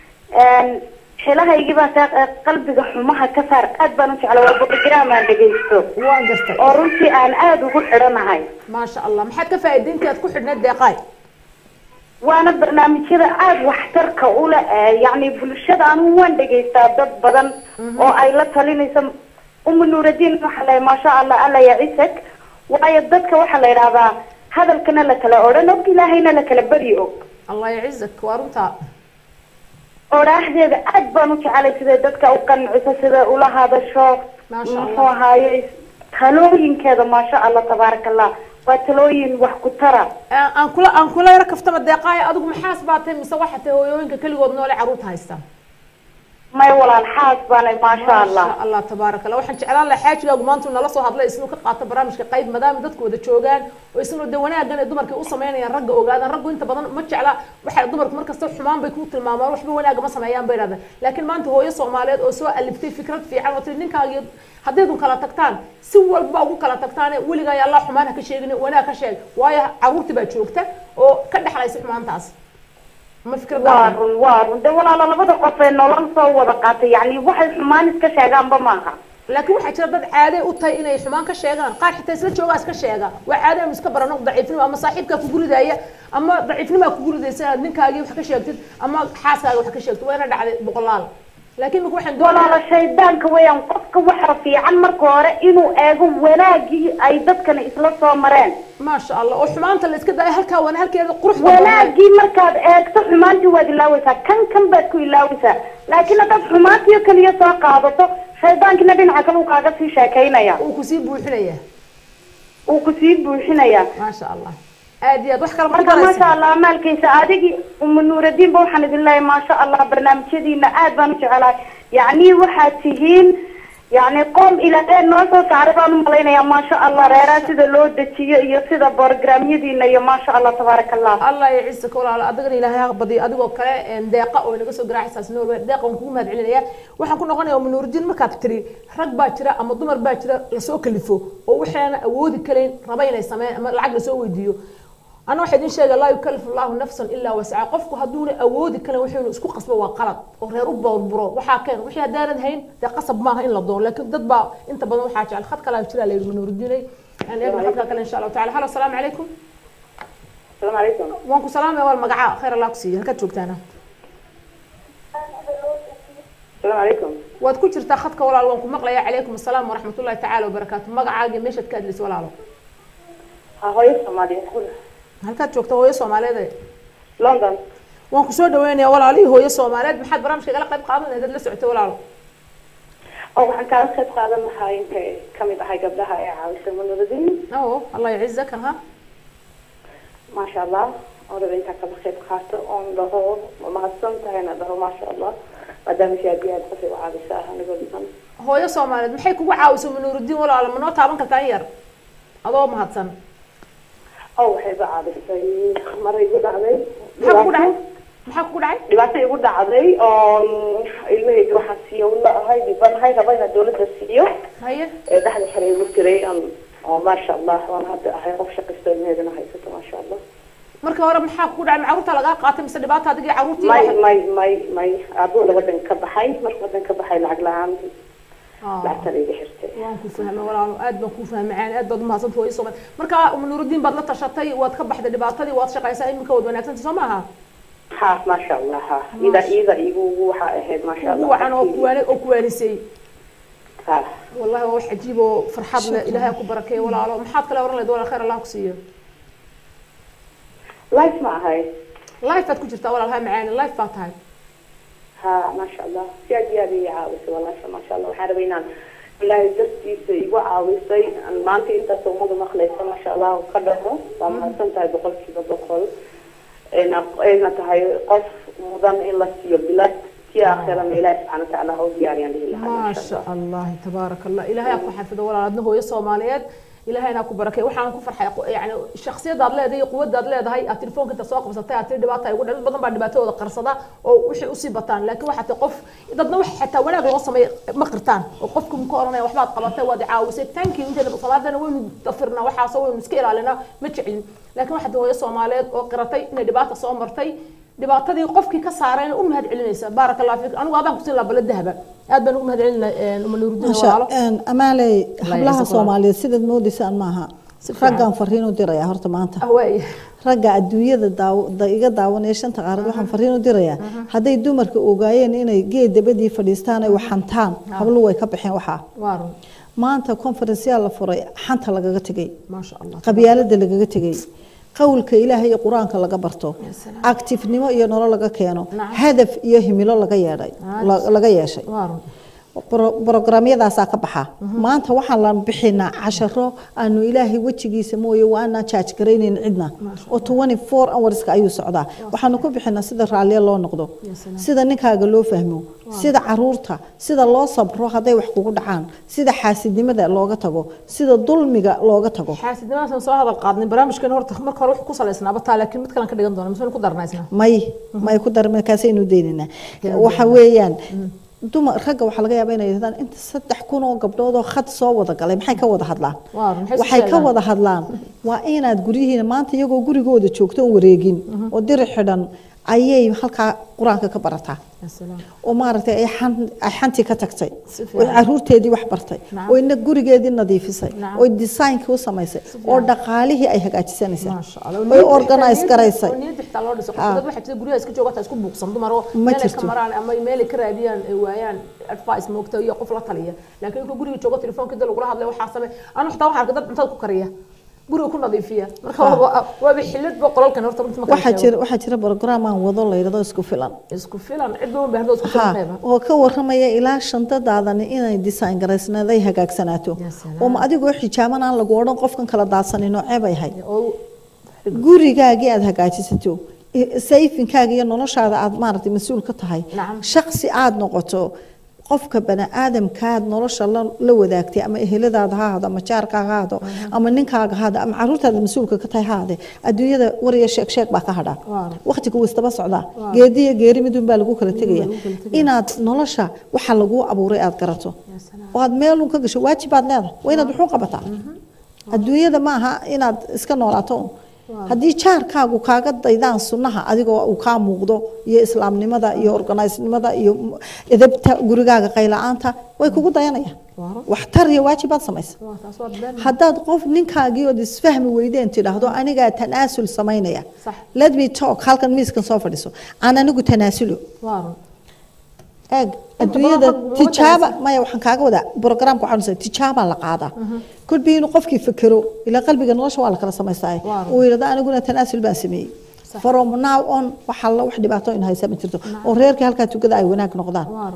xilahaygii baa taa qalbiga xumaha ka saar aad baan u jecla waa program aan dhegaysto waan gartay oo runtii aan aada ugu xidhanahay maasha allah maxaad ka faa'iidayntii aad ku xidhneed deeqaay waana barnaamijyada aada waxtarka ule yacni bulshada anigu waan dhegaystaa dad badan oo ay la talinayso uma nuuradiin waxaa la maasha allah alla yacisag waayo dadka waxaa la yidhahdaa hadalkana la kala odhan og ilaahayna la kala beri og allah yacizak waa runtaa odhaaxdeeda aad baan u jecelay siday dadka u qanciso sida ula hadasho Maasha Allah. muxuu ahaaye talooyinkeeda maasha allah tabaaraka allah waa talooyin wax ku tara aan aan kula aan kula yaro kaftama deeqaay adigu maxaas baa tahay mise waxa tahay hooyooyinka keligood noole caruurta haysta may walaal xaas baanay maasha allah maasha allah tabaaraka allah waxaan jeclaan lahaa xaajigaagu maanta uu nala soo hadlay isnu ka qaato barnaamijka qayb maadaama dadku wada joogaan oo isnu de wanaagan ay dumarka u sameynayaan ragga ogaadaan raggu inta badan ma jecla waxay dumarku markasta xumaan bay ku tilmaamaan waxba wanaaga ma sameeyaan bay yidhahdaan laakiin maanta hooyo soomaaliyeed oo soo aliftay fikrad fiican oo tiri ninkaagiyo haddaydun kala tagtaan si walba ugu kala tagtaane weligaa yaa allah xumaan ha ka sheegin wanaag ka sheeg waayo caruurti baa joogta oo ka dhexlaysa xumaantaas ma fikrad waa run waa run de walaalo labada qof ee nolol soo wada qaatay yacni waxay xumaan iska sheegaanba maaha laakiin waxaa jira dad caade u tahay inay xumaan ka sheegaan qaar xitaa isla joogaa iska sheega waa caade anu iska barano daciifnimo ama saaxiibkaa kugu ridaya ama daciifnimaa kugu ridaysa inaad ninkaagii wax ka sheegtid ama xaaskaaga wax ka sheegtid waa ina dhacday boqolaal laakiin marka waxaan walaalo doonayaa shaydaanka weeyaan qofka waxa fiican marka hore inuu eego wanaagii ay dadkana isla soo mareen maasha allah oo xumaanta la iska daayo halkaa wana halkeeda qurux badan wanaagii markaad eegto xumaantii waad ilaawaysaa kan kan baad ku ilaawaysaa laakiin haddaad xumaantii oo keliya soo qaadato shaydaankina dhinaca kale uu kaaga sii sheekaynaya uu kusii buuxinaya uu kusii buuxinaya maasha allah aad iyo aad wax kale ma marka maasha daraysa allah maalkaysa adigii uma nuuradiinba waxaan idin leeyahay maasha allah barnaamijyadiina aad baan u jecelahay yacni waxaad tihiin yacni qoom ilaahay noo soo saaray baan u malaynayaa maasha allah reeraha sida loo dejiyo iyo sida borogramyadiina iyo maasha allah tabaaraka allah allah iyo ciise ka walaalo adigana ilaahay ha badiyo adigoo kale een, deeqa oo inaga soo garaacaysaas norway deeqa waan kugu mahad celinaya waxaan ku noqonaya manuuridiin markaad tiri rag baa jira ama dumar baa jira lasoo kalifo oo waxaana awoodi karayn raba inay sameeyaan ama lacag lasoo weydiiyo ana waxaa idin sheega laa yukalifu allahu nafsan ilaa wasca qofku hadduuna awoodi karin wuxuuna isku qasbo waa qalad oo reer u bawrburo waxaa keen wixii haddaanad hayn dee qasab maaha in la doono laakiin dad baa inta badan waxaa jecel khad kalaa jira la yidhi manuuridiinay aan eegna khadka kale insha allahu tacala halo asalaamu calaykum asalaamu calaykum waan ku salaamaya wal magaca khayr allah ku siiyo halkaad joogtaana asalaamu calaykum waad ku jirtaa khadka walaal waan ku maqlayaa calaykum asalaam waraxmat ullahi tacaala wabarakaatu magacaaga meeshaad ka hadlaysa walaalo ha hooyo soomaaliyeed halkaad joogta hooyo soomaaliyeed london waan kusoo dhaweynayaa walaalihii hooyo soomaaliyeed maxaad barnaamijka igala qayb qaadan lahayd la socotay walaalo oo waxaan kaala qayb qaadan lahaa intay kamid ahay gabdhaha ee caawisay manuuradin oo allah yacizak ha maasha allah oo raba intaa kala qayb qaato oon dhaho ma mahadsan tahayna dhaho maasha allah maadaama si aad iyo aad qofay u caawisaa anigoo dhiman hooyo soomaaliyeed maxay kugu caawisay manuurudiin walaalo ma noo taaban kartaa in yar adoo mahadsan oo waxay iga caawisay maray igu dhacday maxaa kugu dhacay maxaa kugu dhacay dhibaato igu dhacday oo ilmahayga waxaan siiyo la ahay dhibanahay raba inaan dawladda siiyo haye ee dhexda xere igu jiray aan- oo maasha allah waan hadda ahay qof shaqaysto ilmaheedana haysato maasha allah markii hore maxaa kugu dhacay ma carruurta lagaa qaatay mise dhibaata adigii carruurtii may waxa- may may may aabooda wadan ka baxay marka wadan ka baxay lacag la-aan Ah. lacagtana iga xirtay waan ku fahmay walaalo aad baan ku fahmay caan aad baad umahadsanta hooyo soomaali marka manuurudiin baad la tashatay waad ka baxday dhibaatadii waad shaqaysaa iminka waad wanaagsantay soo maaha ha maasha allah ha ida ida igu waxa ahayd maasha ugu allah wacan oo kuwaani oo kuwaanisay ha والله waa wax cajiib oo farxad leh ilaahay ha ku barakeeyo walaalo maxaad kale oran lahayd walaal khayr allah ku siiyo life ma ahay life baad ku jirtaa walaal ha macaani life baa tahay ha maasha allah si aad iyo aad ii caawisay walaasha maasha allah waxaan rabay inaan ilaahay dartiisa igu caawisay aan maanta intaas ummada maqlaysa maasha allah ka dhaho waa mahadsan tahay boqolkiiba boqol ayna ayna tahay qof mudan in la siiyo bilad si aakhirana ilaahi subxaana watacaala ha u diyaariyaan dhihi lahaa ما maasha شاء allah الله تبارك الله إلهي أكو حفظه ولا أدنى هو الصوماليات إلهي أنا أكو بركة وحنا أكو فرحة يعني الشخصية دار لها دي قوة دار لها هاي التليفون كنت سواق بس تاع تري دبعتها يقول عند بدن بعد دبعته ولا قرصدا أو وش أصيبتان لكن واحد تقف إذا نوح حتى ولا قصة مقرتان وقفكم كورونا وحبات قلبته وادي عاوسة تانكي وانت اللي بصلاة ده وين تفرنا وحاسة وين مسكيل علينا متشعلين لكن واحد هو الصوماليات وقرتي إن دبعته صومرتي dhibaatadii qofkii ka saareen u mahad celinaysa baaraka allah fiik anigu adaan kusin lahaa baladahaba aad baan ugu mahad celinaa uma nuurudiin walaalo amaaley Allah hablaha yacisa soomaaliyeed sidaad moodaysaan maaha Si fiican. raggaan fariin u dirayaa horta maanta ahwaay ragga adduunyada daaw- da- iga daawanaya shanta qaarad waxaan fariin u dirayaa hadday dumarka ogaayeen inay geed dabadii fadhiistaan ay waxantaan hablu way ka baxeen waxaa waa run maanta conferenceyaa la furay xanta lagaga tegay maasha allah qabyaalada lagaga tegay qowlka ilaahay iyo qur-aanka laga barto salaam. activenimo iyo nolol laga keeno Nacam. hadaf iyo himilo laga yeedhay Nacam. la- laga yeeshay waa run Bro- programyadaasaa ka baxa maanta waxaan la bixinaa casharo aanu ilaahay wejigiisa mooye waanaan jaaj garaynayn cidna oo 24 hourska ayuu socdaa waxaanu ku bixinaa sida raalliya loo noqdo salaam. sida ninkaaga loo fahmo sida caruurta sida loo sabro hadday wax kugu dhacaan sida xaasidnimada looga tago sida dulmiga looga tago xaasidnimadaasan soo hadal qaadnay barnaamijkan horta marka hore wuxuu ku salaysnaaba taa laakiin mid kalan ka dhigan doona mise ku darnaysna may may ku darmay kaasaynu daynaynaa waxa weeyaan dumar ragga waxaa laga yaabaa inay yidhahdaan inta saddex kun oo gabdhood oo khad soo wada galay maxay ka wada hadlaan Waa run, maxay waxay soo ka sheegaan? wada hadlaan waa inaad guryihiina maanta iyagoo gurigooda joogto oon wareegin oo diri xidhan ayay halkaa qur-aanka ka barataa Ya salaam. oo maaragtay ay xan- ay xantii ka tagtay Si oo fiican. caruurteedii wax bartay Nacam. oo ina gurigeedii nadiifisay Nacam. oo designkii u samaysay oo dhaqaalihii ay hagaajisanaysay maasha allah oo organize garaysay oo niyadda xitaa loo dhiso Ah. dad waxay jirta guryaha iska joogataa isku buuqsan dumar oo Ma meel ay ka jirto. maraan ama meel ay ka raadiyaan ay waayaan advice moogta iyo qof la taliya laakiin inka guriga joogo telefoonka dal lagula hadlay waxaa samey anu xitaa waxaa arka dad cuntada ku kariya guriga ku nadiifiya marka Ah. waa- waaba xilad ba qolalkan horta runtii ma kala waxaa sheego. jira waxaa jira program aan wado la yidhahdo isku filan isku filan cid uma baahdo isku filan ha qayba oo ka waramaya ilaa shantadaadani inay design garaysnayd ay hagaagsanaato Ya salaam. oo ma adigoo xijaaban aan lagu odhan qofkan kala daadsanin noocee bay ahayd oo gurigaagii aad hagaajisato i- sayfinkaaga iyo noloshaada aad maaragtay mas-uul ka tahay Nacam. shaqsi aad noqoto qofka bani aadamkaad nolosha la, la wadaagtay ama eheladaada ha ahado ama jaarkaaga ha ahado ama ninkaaga ha ahado ama caruurtaada mas-uulka ka tahay ha ahade adduunyada wariya sheeg sheeg baa ka hadhaa Waaw. waqtiga wuu isdaba socdaa geediyo geeri midun baa lagu kala tegaya lagu kala tegaya. inaad nolosha waxa laguu abuuray aad garato Ya salaam. oo aad meelun ka gasho waajibaad leedahay waa inaad wuxuu qabataa adduunyada ma aha inaad iska noolaato un. haddii jaarkaagu kaaga daydaan sunnaha adigoo uu kaa muuqdo iyo islaamnimada iyo organisenimada iyo m- edebta gurigaaga qayla-aanta way kugu dayanayaan Waaw. waxtar iyo waajibaad samaysa waa taas waa been haddaad qof ninkaagii ood isfahmi weydeen tidhaahdo anigaa tanaasul samaynaya Sax. let me talk halkan miiskan soo fadhiso aan anigu tanaasulo waa run eeg adduunyada badan qofku tijaaba maya waxaan kaaga wadaa programka waxaan nusay tijaabaa la qaadaa kolbii inuu qofkii fekero ilaa qalbiga nolosha waa la kala samaystaa Waa. uu yidhahdo aniguna tanaasul baan sameeyey Sax. from now on waxaa la wax dhibaato in haysa ma jirto oo reerkii halkaa tugada ay wanaag noqdaan waa run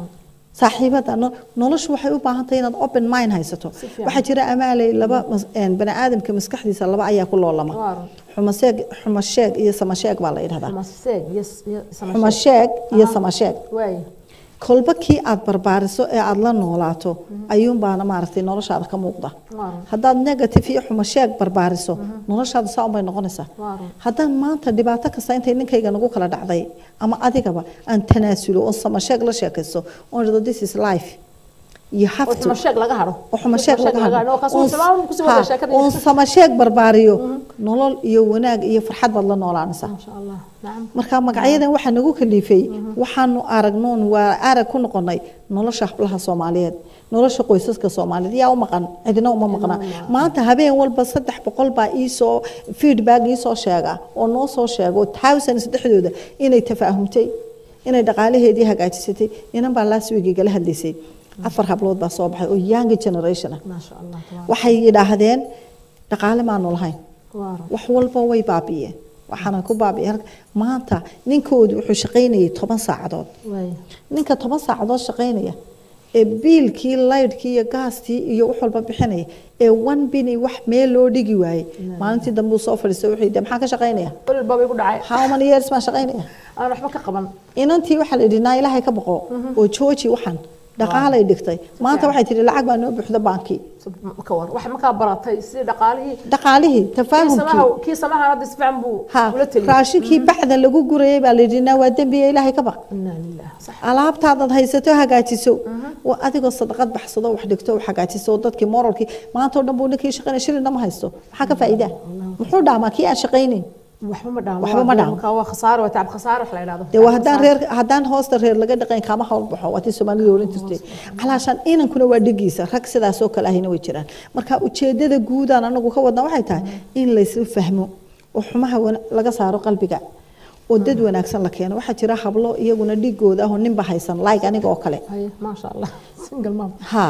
saaxiibada no- noloshu waxay u baahan tahay inaad open mind haysato fiican. waxaa jira amaaley laba mas- een, bani aadamka maskaxdiisa laba ayaa ku loolama Waa run. xumasheeg xumasheeg iyo samasheeg baa la yidhahdaa Maseeg, yes, yes, sama sheeg. xumasheeg iyo Aha. samasheeg Waay. kolba kii aad barbaariso ee aad la noolaato ayuunbaana maaragtay noloshaada ka muuqda Waa run. haddaad negative iyo xumasheeg barbaariso noloshaada saa unbay noqonaysaa Waa run. haddaan maanta dhibaato kasta intay ninkayga nagu kala dhacday ama adigaba aan tanaasulo oon samasheeg la sheekaysto oon idhahdo this is life you have oo to xuma sheeg laga haro oo xumasheeg laga hadlo oo kaasoo sabab ku soo wada sheekada oon samasheeg barbaariyo nolol iyo wanaag iyo farxad baad la noolaanaysaa ma sha Allah nacam marka magacyadan waxaa nagu kalifay waxaanu aragnoon waa arag ku noqonay nolosha hablaha soomaaliyeed nolosha qoysaska soomaaliyeed yaa u maqan cidina uma maqna maanta habeen walba saddex boqol baa iisoo feedback iisoo sheega oo noo soo sheego thousands dhexdooda inay tafaahumtay inay dhaqaalaheedii hagaajisatay inan baa last week igala hadlaysay afar hablood baa soo baxay oo young generation ah ma sha Allah tabaaraka waxay yidhaahdeen dhaqaale maanu lahayn waa run. wax walba way baabi'een waxaana ku baabi'een maanta ninkoodu wuxuu shaqaynayay toban saacadood waay ninka toban saacadood shaqaynaya ee biilkii laydhkii iyo gaastii iyo wax walba bixinaya ee one bini wax meel loo dhigi waayey maalintii dambe uu soo fadhiistay wuxuu yidhi maxaa ka shaqaynaya qolil baa bay ku dhacay how many years baan shaqaynaya aan waxba ka qaban inantii waxaa la yidhi naa ilaahay ka baqo oo jooji waxan dhaqaalay dhigtay maanta waxay tihi lacag baa noo buuxda baankii ka war wax markaa baratay sidii dhaqaalihii dhaqaalihii kii tafaahumkii samaha kii samaha hadda si fiican buu ha ula taliyay raashinkii bacda lagu gurayay baa la yidhi naa waa dembiya ilaahay ka baq inna lillahi sax alaabtaadaad haysato hagaajiso waa adigoo sadaqad baxsado wax dhigto wax hagaajiso dadkii moralkii maanta oo dhan buu ninkii shaqaynaya shilina ma haysto maxaa ka faa'iidaa muxuu dhaamaa kii aan shaqaynayn waxba ma dhaamo Waxba ma dhaamo. markaa waa khasaaro waa tacab khasaaro wax la yidhaahdo dee waa haddaan reer haddaan hoosta reer laga dhaqayn kama hawl baxo waa tii soomaalida oran jirtay calaashaan inankuna waa dhigiisa rag sidaas oo kale ahina way jiraan marka ujeedada guudaan anagu ka wadna waxay tahay in laysla fahmo oo xumaha wana- laga saaro qalbiga oo dad wanaagsan la keeno waxaa jira hablo iyaguna dhigooda ah oo ninba haysan like aniga oo kale haye ma sha Allah single mom ha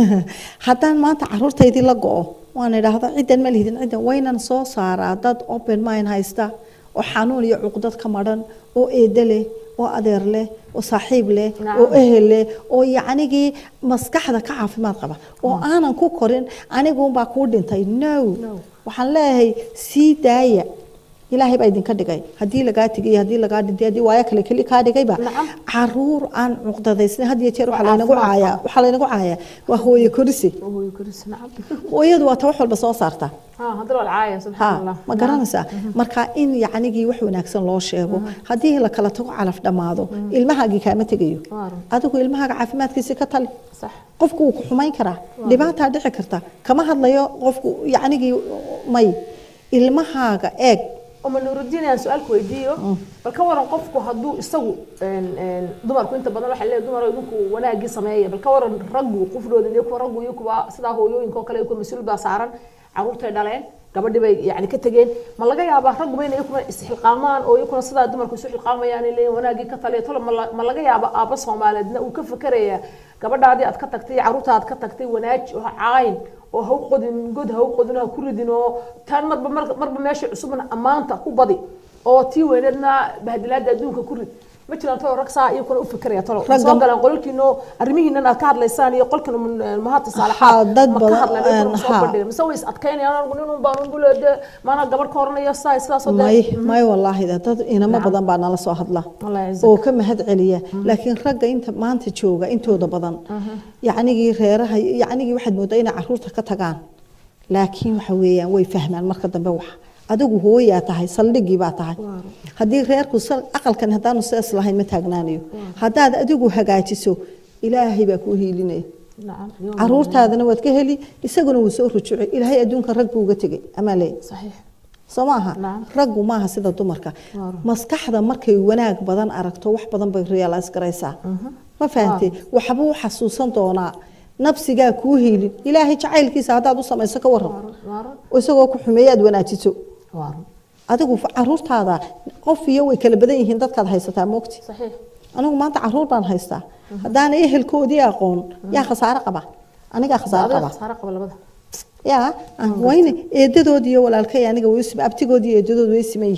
haddaan maanta caruurtaydii la go-o waan idhaahdo ciddan ma lihidin ciddan waynan soo saaraa dad open mind haysta oo xanuun iyo cuqdad ka madhan oo eedo leh oo adeer leh oo saaxiib leh Nacam. oo ehel leh oo yacnigii maskaxda ka caafimaad qaba oo aanan ku korin aniguunbaa kuu dhintay no No. waxaan leeyahay sii daaya ilaahay baa idinka dhigay haddii lagaa tegay haddii lagaa dhintay haddii waayo kale keli kaa dhigayba Nacam. caruur aan cuqdadaysnay had iyo jeer waxaa Waa laynagu caafimaad caayaa waxaa laynagu caayaa waa hooyo korise oo hooyo koris nacam hooyadu waa ta wax walba soo saarta ha hadda waa caaya ha subxaanallah ma garanaysaa marka in yacnigii wax wanaagsan loo sheego haddii la kala tago calaf dhammaado ilmahaagii kaama tegayo Waa run. adigu ilmahaaga caafimaadkiisi ka tali sax qofku wuu ku xumayn karaa dhibaataa dhici karta kama hadlayo qofku yacnigii may ilmahaaga eeg uma nuurudiin aan su-aalku weydiiyo bal ka waran qofku hadduu isagu een, een, dumarku inta badan waxay leeyahay dumar idinku wanaagii sameeya bal ka waran raggu qufdooda iyo kuwa raggu iyo kuwa sidaa hooyooyinka oo kale iyo kuwa mas-uul baa saaran caruurtay dhaleen gabadhii bay yani ka tegeen ma laga yaabaa ragguba inay iyakuna isxilqaamaan oo iyakuna sidaa dumarku isu xilqaamayaan ay leeyihin wanaagii ka taliya tolo ma la- ma laga yaaba aabba soomaaliyeedna uu ka fikerayaa gabadhaadii aad ka tagtay iyo carruurta aad ka tagtay wanaaji oo caayin oo ha u qodin god ha u qodin ha ku ridin oo tan marba mar- marba meesha cusubna ammaanta ku badi oo tii weyneedna bahdilaada adduunka ku rid ma jiraan tolo rag saa iyakuna u fikeraya tolo ma soo Ragga- galaan qololkiino arrimihiinan aad ka hadlaysaan iyo qolkan mahadta Haa, saalaxaad dad ma ka badan, hadlaan iyakuna ma soo haa. bandhigan mise way is adkaynayaan anigu nin un baan unguleede maana gabadh ka horanayo saa sidaasoo may may wallaahi da dad inamo Nacam. badan baa nala soo hadla Allah yacizak. oo ka mahad celiya laakiin ragga inta maanta jooga intooda badan yacnigii reeraha yacnigii waxaad moodaa inay caruurta ka tagaan laakiin waxa weeyaan way fahmaan marka dambe wax adigu hooyaa tahay saldhigii baa tahay haddii reerku sal- aqalkan haddaanu sidaas lahayn ma taagnaanayo haddaad adigu hagaajiso ilaahay baa kuu hiilinaya nacam iyo- caruurtaadana waad ka heli isaguna wuu soo rujucay ilaahay adduunka rag buu uga tegay amaa leey saxiix soo maaha Nacam. raggu maaha sida dumarka Waaw. maskaxda markay wanaag badan aragto wax badan bay realize garaysaa ma fahantay waxbuu xasuusan doonaa nafsigaa kuu hiilin ilaahay jacaylkiisa haddaad u samayso ka waran waaran oo isagoo ku xumeeye aad wanaajiso waaran adigu fa- caruurtaada qof iyo way kala badan yihiin dadkaad haysataa moogti saxiix anigu maanta caruur baan haystaa haddaana ehelkoodii aqoon yaa khasaare qaba anigaa khasaare adiga qaba khasaare qaba labada yaa wayne eedadoodii iyo walaalkay aniga way u sima abtigoodii iyo eedadood way siman yihiin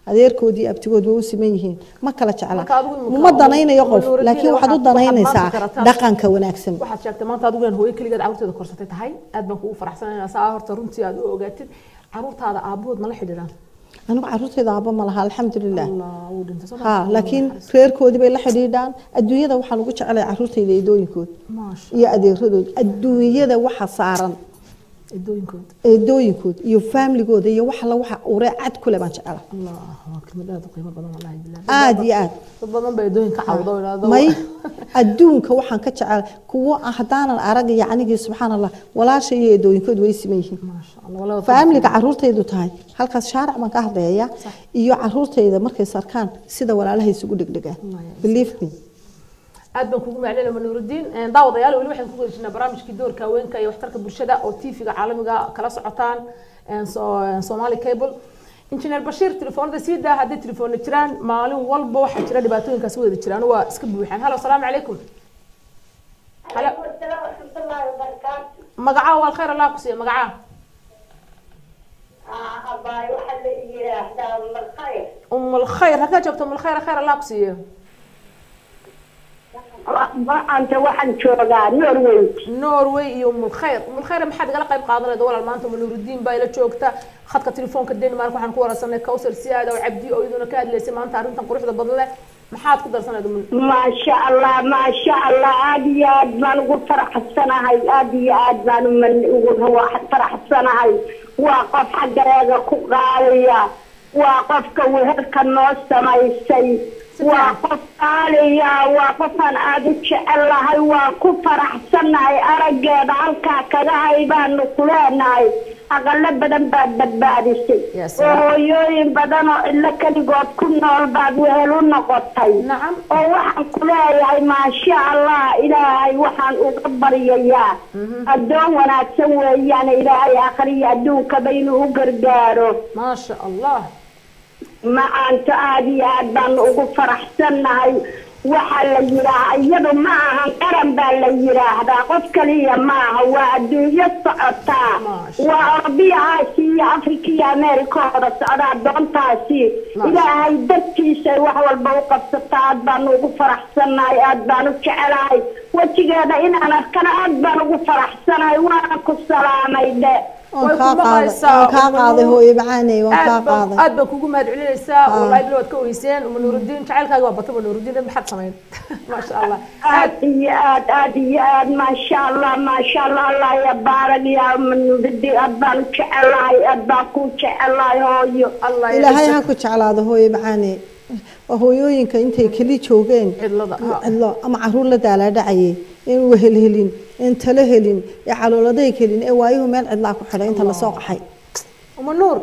adeerkoodii abtigood way u siman yihiin ma kala jecla Marka adigu imika uma danaynayo qof Nuuruddin laakiin waxaad u waxaad- waxaad danaynaysaa maanta karataa. dhaqanka wanaagsan waxaad sheegtay maanta adigu inaan hooyo keligeed carruurteeda korsatay tahay aad baan kugu faraxsanaynaa saa horta runtii aad u ogaatid carruurtaada aabahood ma la xidhiidhaan anigu caruurteyda aaba ma laha alxamdulilah allah wuu dhintay soo ha laakiin reerkoodii bay la xidhiidhaan adduunyada waxaan ugu jecelay caruurteyda eedooyinkood maasha iyo adeeradood adduunyada waxa saaran eedooyinkood eedooyinkood iyo faamligooda iyo wax alla waxa uree cad kule baan jecela allah waa kelmad aad u qiimo badan wallahi bilaah aad iyo aad dad badan baa eedooyin ka cawdo oo idhaahdo may adduunka waxaan ka jecel kuwo ah haddaanan arag yacnigii subxaan allah walaasha iyo eedooyinkood way siman yihiin maasha allah walaa faamiliga caruurtaydu tahay halkaas shaaric baan ka hadleeya iyo caruurtayda markay sarkaan sida walaalaha isugu dhegdhegaan believe me aad baan kugu maclinaya manuurudiin daawadayaal weli waxaan ku gudajinaa barnaamijkii doorka haweenka iyo waxtarka bulshada oo tv-ga caalamiga kala socotaan so- somali cable injineer bashiir telefoonada sii daa hadday telefoona jiraan maalin walba waxaa jira dhibaatooyinkaas wada jiraan waa iska buuxaan halo asalaamu calaykum halo magacaa waa alkhayr allah ku siiya magacaa um alkhayr halkaa joogto um alkhayr khayr allah ku siiyo maanta waxaan joogaa norway norway iyo umulkhayr umulkhayr maxaad igala qayb qaadanayda walaal maanta manuurudiin baa ila joogta khadka telefoonka denmark waxaan ku wararsanay kawsar siyaada oo cabdi oo iyaduna ka hadlaysay maanta arrintan quruxda badan leh maxaad ku darsanayda mun maasha allah maasha allah aada iyo aad baan ugu faraxsanahay aada iyo aad baan uman- ugu faraxsanahay waa qof xaggareega ku qaadaya waa qofka weherka noo samaysay waa qof qaaliya waa qofaan aada u jecelahay waa ku faraxsanahay araggeeda halkaa kaga hay baanu ku leenahay aqalo badan baad badbaadisay Ya oo salaam. hooyooyin badan oo ilo keligood ku nool baad wehel u noqotay nacam oo waxaan ku leeyahay maasha allah ilaahay waxaan uga baryayaa addoon wanaagsan weeyaan ilaahay akhriya adduunkaba inuu u gargaaro maasha allah macaanta aada iyo aad baanu ugu faraxsannahay waxaa la yidhaahaa iyadu ma ahan qaran baa la yidhaahdaa qof kaliya maaha waa adduunyo socotaa Maasha. waa orobiya aasiya iyo afrika iyo ameerika oo wada socdaa doontaasi Maasha. ilaahay dartiisay wax walba u qabsataa aad baanu ugu faraxsannahay aad baan u jecelahay wejigeeda inaan arkana aad baan ugu faraxsanahay waana ku salaamay dhe waan Way kaa ku qaaday maqlaysaa, waan kaa Umu qaaday Nuur. hooyo macaaney waan kaa aad baan qaaday aad baan kugu mahad celinaysaa wallahi bilo waad ka ogeyseen manuurudiin jacaylkaaga waa bata manuurudiin dad maxaad samayn maasha allah aad iyo aad aad iyo aad maasha allah maasha allah allah ya baarag ya manuridi aad baan u jecelahay aad baan ku jecelahay hooyo allah ya ilaahay ha dhisa ku jeclaado hooyo macaaney waa hooyooyinka intay keli joogeen cidlada ha. cidlo ama caruur la daalaadhacayay in wehel helin in talo helin ee calooladay helin ee waayuhu meel cidlaa ku xidhay inta lasoo qaxay uma nuur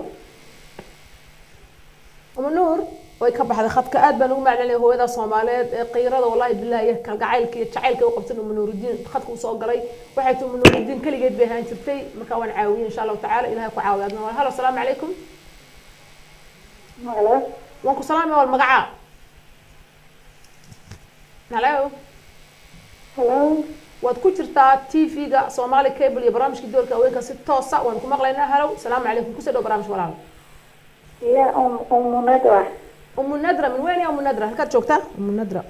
uma nuur way ka baxday khadka aad baan ugu maclinaya hooyada soomaaliyeed ee qiirada wallahi billahi iyo kalgacaylka iyo jacaylka u qabsan uma nuurudiin khadka uu soo galay waxay tii uma nuurudiin keligeed bay ahaan jirtay marka waan caawiyey insha allahu tacaala ilahay ku caawiya adna halo asalaamu calaykum waan ku salaamaya wal magacaa halo waad ku jirtaa tv-ga somali cable iyo barnaamijka doorka haweenka si toosa waan ku maqlaynaa halow salaamu calaykum kusoo dhow barnaamij walaal ya umunadwa umu nadra min weyn ya umu nadra halkaad joogtaa umu nadra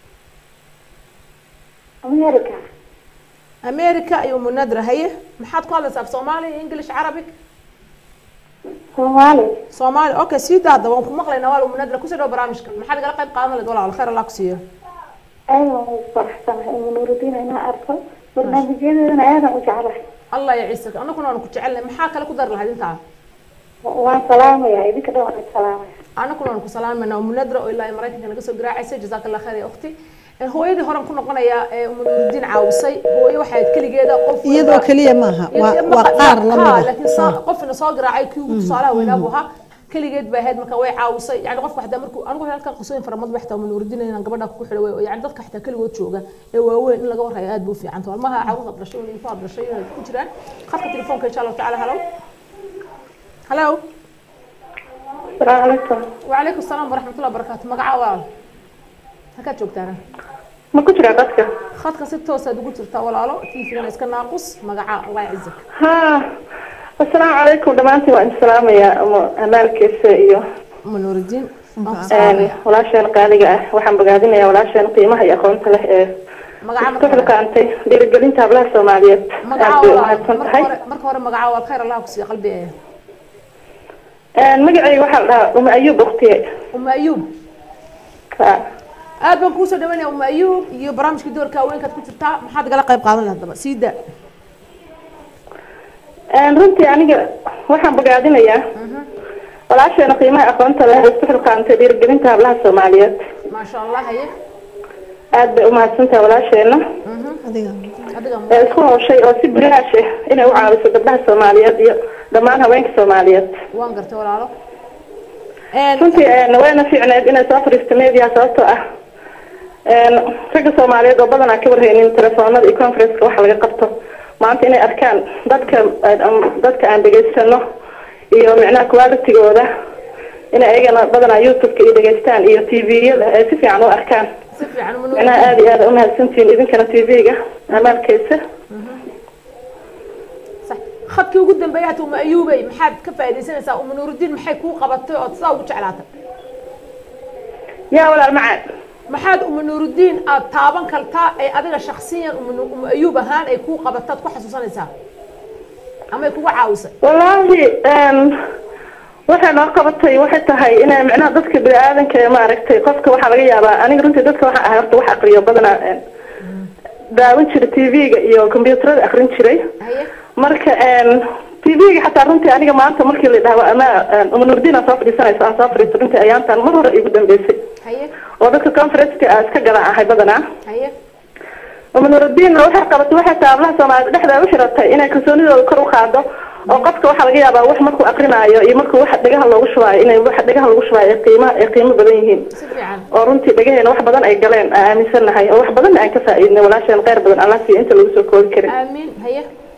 america america iyo umu nadra haye maxaad ku hadlaysaa af soomaali english carabic soomaali soomaali okay sii daada waan ku maqlaynaa wal umu nadra kusoo dhow barnaamijka maxaad igala qayb qaadan lahayd walaal khayr allah ku siiyo aadaan ugu faraxsanahay umunuurudiin inaa arko barnaamijyadeedana aadaan u jeclahay allah ya ciise anaguna waan ku jecelnahay maxaa kale ku dari lahayd intaa waan salaamaya idinka dhan waan salaamaya anaguna waan ku salaamayna umu nadra oo ilaa maraykanka naga soo garaacaysa jazaaka allah khayr ya ukhti hooyadii horan ku noqonaya ee umu nurudiin caawisay hooyo waxay ahayd keligeeda qof iyadoo keliya maaha waa waa qaar la ha mida laakiin saa qofna soo garaacay kii ugu tusaalaha weynaa buu ahaa keligeed bay ahayd marka way caawisay yani qofka xataa markuu anigu halkan qisooyin fara badan xataa manuurudiin inaan gabadha ku xidhay way yani dadka xataa keligood jooga ee waaweyn in laga warhayo aad buu fiican tahay maha caruur dhashay in ku dhashay inay ku jiraan khadka telefoonka insha allahu tacaala halow halow asalaamu calaykum وعليكم السلام ورحمة الله وبركاته مقعة وال هكا joogtaana ma ku jiraa dadka khadka si toos aad ugu jirtaa walaalo tiifigana iska naaqus magaca allah yacizak ها السلام عليكم دمانتي وان سلامية أما أمالكيسة إيو uma nuuridiin waan ku Een, salaamaya walaasheen qaaliga ah waxaan bogaadinayaa walaasheen qiimaha iyo aqoonta leh ee magaca ku marka xilkaantay dhiirigelinta hablaha soomaaliyeed magaca aad bay walaal umahadsan marka tahay hore marka hore magaca waa khayr allah ku siiya qalbi ee Een, magacayga waxaa la dhahaa uma ayuub uktiye uma ayuub Ha. aad baan kuusoo dhawaynaya uma ayuub iyo barnaamijkii doorka haweenkaad ku jirtaa maxaad igala qayb qaadan lahayd daba sii daa Een, runtii aniga waxaan bogaadinayaa walaasheena qiimaha aqoonta leh ee ku xilkaantay dhiirigelinta hablaha soomaaliyeed maasha allah haye aad bay umahadsan tahay walaasheena adiga adiga ee isku hawshay oo si bilaash ah inay u caawiso gabdhaha soomaaliyeed iyo dhammaan haweenka soomaaliyeed waan gartay walaalo runtii een, wayna fiicneed inay soo fadhiisto media sababtoo ah een, ragga soomaaliyeed oo badanaa ka warhaynin telefoonada iyo conferenceka waxa laga qabto maanta inay arkaan dadka aan- dadka aan dhegaysano iyo micnaha qualitigooda inay ayagana badanaa youtubeka iyo dhegaystaan iyo tviyada ay si fiican u arkaan si fiican uma micnaha aada iyo aada umahadsantihiin idinkana tv-ga amaalkeysa صح khadkii ugu dambeeyay hata uma ayuubay maxaad ka faaidaysanaysaa uma nuurudiin maxay kuu qabatay ood sidaa ugu jeclaatay yaa walaal macaan maxaad uma nuurudiin aad taaban kartaa ay adiga shaksiyan uma Nu- uma ayuub ahaan ay kuu qabataad ku xasuusanaysaa ama ay kuga caawisay wallaahi een, waxay noo qabatay waxay tahay inay micnaha dadka bini-aadanka ee maaragtay qofka waxaa laga yaabaa aniga runtii dadka waxaa ahay horta wax aqriyo badanaa een, daawan jiray tv-ga iyo combyuutarada aqrin jiray haye marka een, tv-ga xataa runtii aniga maanta markii la dhahdo ama een, uma nurdiin aan soo fadhiisanayso aan soo fadhiisto runtii ayaantan mar hore igu dambeysay haye oo dadka conferenceka aa iska gadan ahay badanaa haye uma nurudiinna waxay qabatay waxay tahay hablaha soomaaliyed dhexdeeda u xiratay inay kalsoonidooda kor u qaado oo qofka waxaa laga yaabaa wax markuu aqrinaayo iyo markuu wax dhegaha loogu shubaayo inay wax dhegaha lagu shubaayo ay qiima ay qiimo badan yihiin si fiican oo runtii dhegaheena wax badan ay galeen aan aaminsannahay oo wax badanna aan ka faa'iidnay walaasheen kheyr badan allah siiyo inta lagu soo koobi karin aamiin haye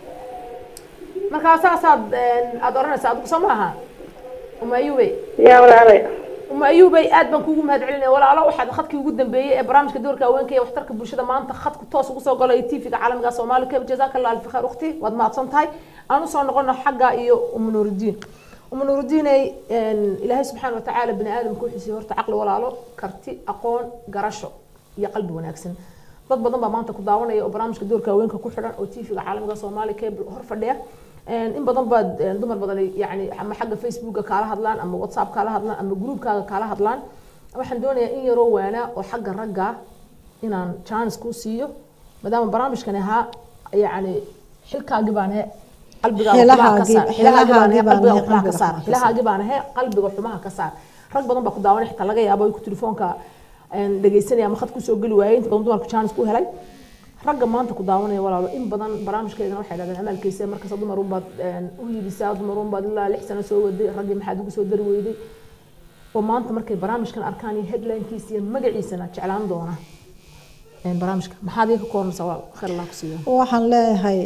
markaa saasaad een, aad oranaysaa adigu soo maaha uma ayuubay yaa walaalay uma ayuubay aad baan kuugu mahad celinaya walaalo waxaad khadkii ugu dambeeyey ee barnaamijka doorka haweenka iyo waxtarka bulshada maanta khadku toos ugu soo galay tvga caalamiga soomaali keb jazaaka allah alfi khayr ukhti waad mahadsan tahay aan usoo noqono xagga iyo uma nuurudiin uma nuurudiinay ilaahay subxaana watacaala bini aadamka wuxuu siiyey horta caqli walaalo karti aqoon garasho iyo qalbi wanaagsan dad badan baa maanta ku daawanaya oo barnaamijka doorka haweenka ku xidhan oo tvga caalamiga soomaali keb hor fadhiya in badan baad dumar badan yani ama xagga facebooka kaala hadlaan ama whatsapp kaala hadlaan ama groupkaaga kaala hadlaan waxaan doonayaa in yaroo waanaa oo xagga ragga inaan chance kuu siiyo maadaama barnaamijkan ahaa yani xilkaagi baan ahe qalbigaada xumaha ka saar xilahaagi baan ahe qalbiga xumaha ka saar xilahaagi baan ahe qalbiga xumaha ka saar rag badan baa ku daawanay xitaa laga yaabo ku telefoonka dhegeysanaya ama khad kusoo geli waayay inta badan dumarku chance ku helay ragga maanta ku daawanaya walaalo in badan barnaamijkeedana waxay dhahdeen amaalkiisa markasta dumar unbaad u yibisaa dumar unbaad ilaa lix sano soo waday raggii maxaad ugu soo dari weyday oo maanta markay barnaamijkan arkaan iyo headlinekiisa iyo magaciisana jeclaan doona barnaamijka maxaad iga ka koornaysaa walaal khayr allah ku siiyo waxaan leeyahay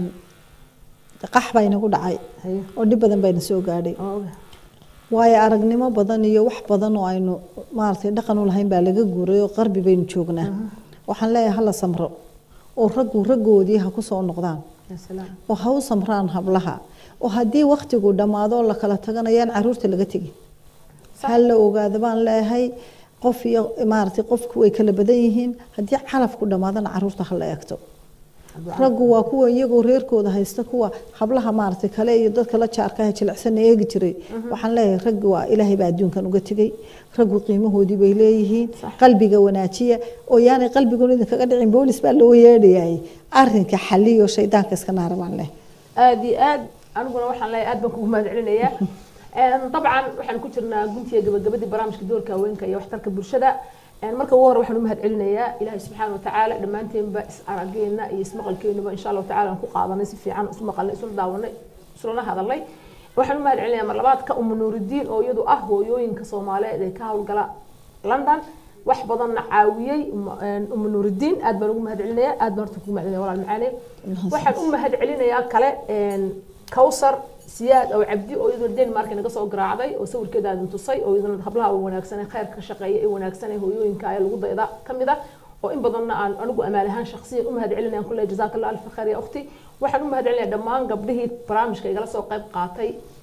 qax baa inagu dhacay haye oo dhib badan bayna soo gaadhay oo oga waayo aragnimo badan iyo wax badan oo aynu maaragtay dhaqan u lahayn baa laga guuray oo qarbi baynu joognaa waxaan leeyahay hala samro oo raggu raggoodii ha ku soo noqdaan ya salaam oo ha u samraan hablaha oo haddii waktigu dhammaado la kala taganayaan caruurta laga tegin ha la ogaado baan leeyahay qof iyo maaragtay qofku way kala badan yihiin haddii calafku dhammaadana caruurta ha la eegto raggu waa kuwa iyagoo reerkooda haysta kuwa hablaha maaragtay kale iyo dadka la jaarka ah jilicsan eegi jiray waxaan leeyahay raggi waa ilaahay baa adduunkan uga tegey raggu qiimahoodii bay leeyihiin qalbiga wanaajiya oo yaanay qalbigoon idinkaga dhicin boolis baa loo yeedhayay arrinka xaliyo shaydaanka iska naara baan leh aad iyo aad aniguna waxaan leeyahay aad baan kugu mahad celinayaa dabcan waxaan ku jirnaa guntiga gabagabadii barnaamijka doorka haweenka iyo waxtarka bulshada marka ugu hore waxaan u mahad celinayaa ilaahay subxaana watacaala dhammaanteenba is arageena iyo ismaqalkeenaba insha allahu tacala aan ku qaadanay si fiican isu maqalnay isula daawanay isulana hadalnay waxaan u mahad celinayaa mar labaadka uma nuuridiin oo iyadu ah hooyooyinka soomaaliyeed ee ka howlgala london wax badanna caawiyey uma nuuridiin aad baan ugu mahad celinayaa aad baan horta kugu mahad celinaya walaal macaane waxaan u mahad celinayaa kale kawsar siyaad oo cabdi oo iyaduna denmark naga soo garaacday oo sawirkeeda aadin tusay oo iyaduna hablaha u wanaagsan ee khayrka ka shaqeeya ee wanaagsan ee hooyooyinka ee lagu dayda ka mid ah oo in badanna aan anigu amaal ahaan shakhsiyan u mahad celinayaan kulle jazaaka allah alfa khayr ya ukhti waxaan u mahad celinayaa dhammaan gabdhihii barnaamijka igala soo qayb qaatay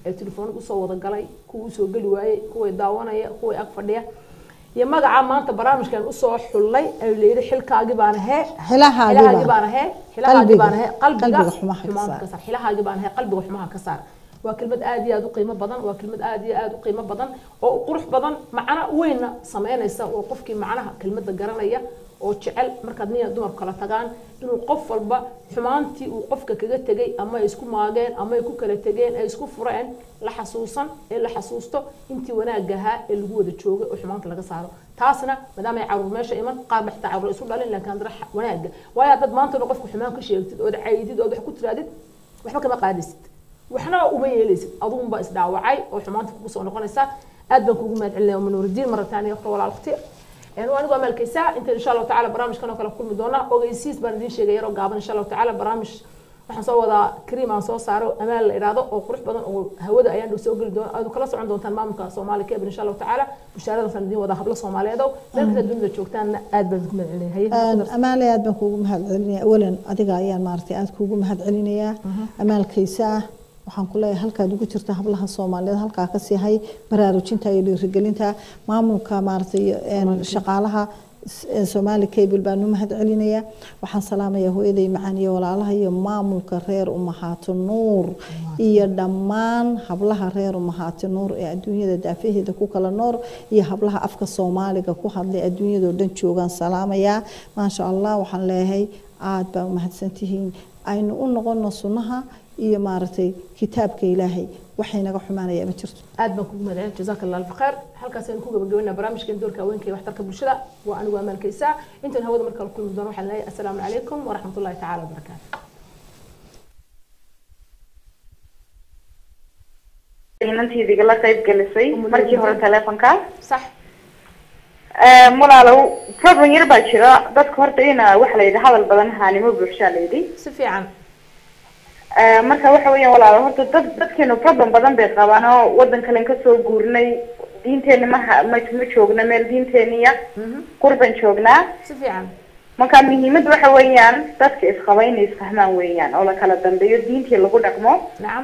ee telefoonada usoo wada galay kuwa usoo geli waayey kuway daawanaya kuway ag fadhiya iyo magaca maanta barnaamijkan usoo xullay ay layidhi xilkaagii baan ahee xilahaagii baan ahee xilahaagii baan ahee qalbiga xumaanta ka saar xilahaagii baan ahee qalbiga xumaha ka saar waa kelmad aad iyo aad u qiimo badan waa kelmad aad iyo aad u qiimo badan oo qurux badan macno weynna sameynaysa oo qofkii macnaha kelmadda garanaya oo jecel markaad nin dumarku kala tagaan inuu qof walba xumaantii uu qofka kaga tegay ama ay isku maageen ama ay ku kala tegeen ay isku fureen la xasuusan ee la xasuusto intii wanaagahaa ee lagu wada joogay oo xumaanta laga saaro taasna maadaama ay caruur meesha iman qaar ba xitaa caruur isu dhalin laakiin haddana wanaaga waayo haddaad maanta qofka xumaan ka sheegtid ood caydid ood wax ku tiraadid waxba kama qaadisid waxna uma yeelaysid aduunba isdhaawacay oo xumaanta kugu soo noqonaysa aad baan kugu mahad celinaya manuuridiin marataani waqti walaal waqti وأنا قام الكيسة أنت إن شاء الله تعالى برامج كانوا كلا كل مدونا أوجيسيس بندين شيء غيره قابل إن شاء الله تعالى برامج waxaan soo wadaa kariim aan soo saaro amaal la iraado oo qurux badan oo hawada ayaan dhow soo geli doona aad kala socon doontaan maamulka Soomaali Cable insha Allah taala mushaarada sanadin wada hablo Soomaaliyeed oo meel kasta dunida joogtaan aad baan ku mahadcelinahay amaal aad baan kuugu mahadcelinayaa awalan adiga ayaan maartay aad kuugu mahadcelinayaa amaalkaysa waxaan ku leeyahay halkaad ugu jirta hablaha soomaaliyeed halkaa ka sii hay baraarujinta iyo dhiirigelinta maamulka maaragtay shaqaalaha soomaali cable baan u mahad celinayaa waxaan salaamayaa hooyaday macaan iyo walaalaha iyo maamulka reer umahaato nuur iyo dhammaan hablaha reer umahaato nuur ee adduunyada daafaheeda ku kala noor iyo hablaha afka soomaaliga ku hadlay adduunyadoo dhan joogaan salaamayaa maasha allah waxaan leeyahay aad baa umahadsantihiin aynu u noqono sunnaha iyo maaragtay kitaabka ilaahay waxay naga xumaanaya ma jirto aad baan kugu mahadcelin jazaaka allah alfa khayr halkaas aynu ku gabagabeynaa barnaamijkan doorka haweenka iyo waxtarka bulshada waa anigu amaalkaysaa intaan hawada marka la kulmi doono waxaan leeyahay assalaamu calaykum waraxmat ullahi tacaala wabarakaatu inantiidiga la qayb gelisay markii hore teleefonka sax walaalow problem yar baa jira dadka horta ina waxa la yidhi hadal badan haanimo buuxshaa la yidhi si fiican marka waxa weeyaan walaalo horta dad dadkeenu problem badan bay qabaan oo wadan kalen kasoo guurnay diinteeni maha ma ma joogna meel diinteeniya qurban joognaa si fiican marka muhiimada waxa weeyaan dadka isqaba inay isfahmaan weeyaan oo la kala dambeeyo diintii lagu dhaqmo nacam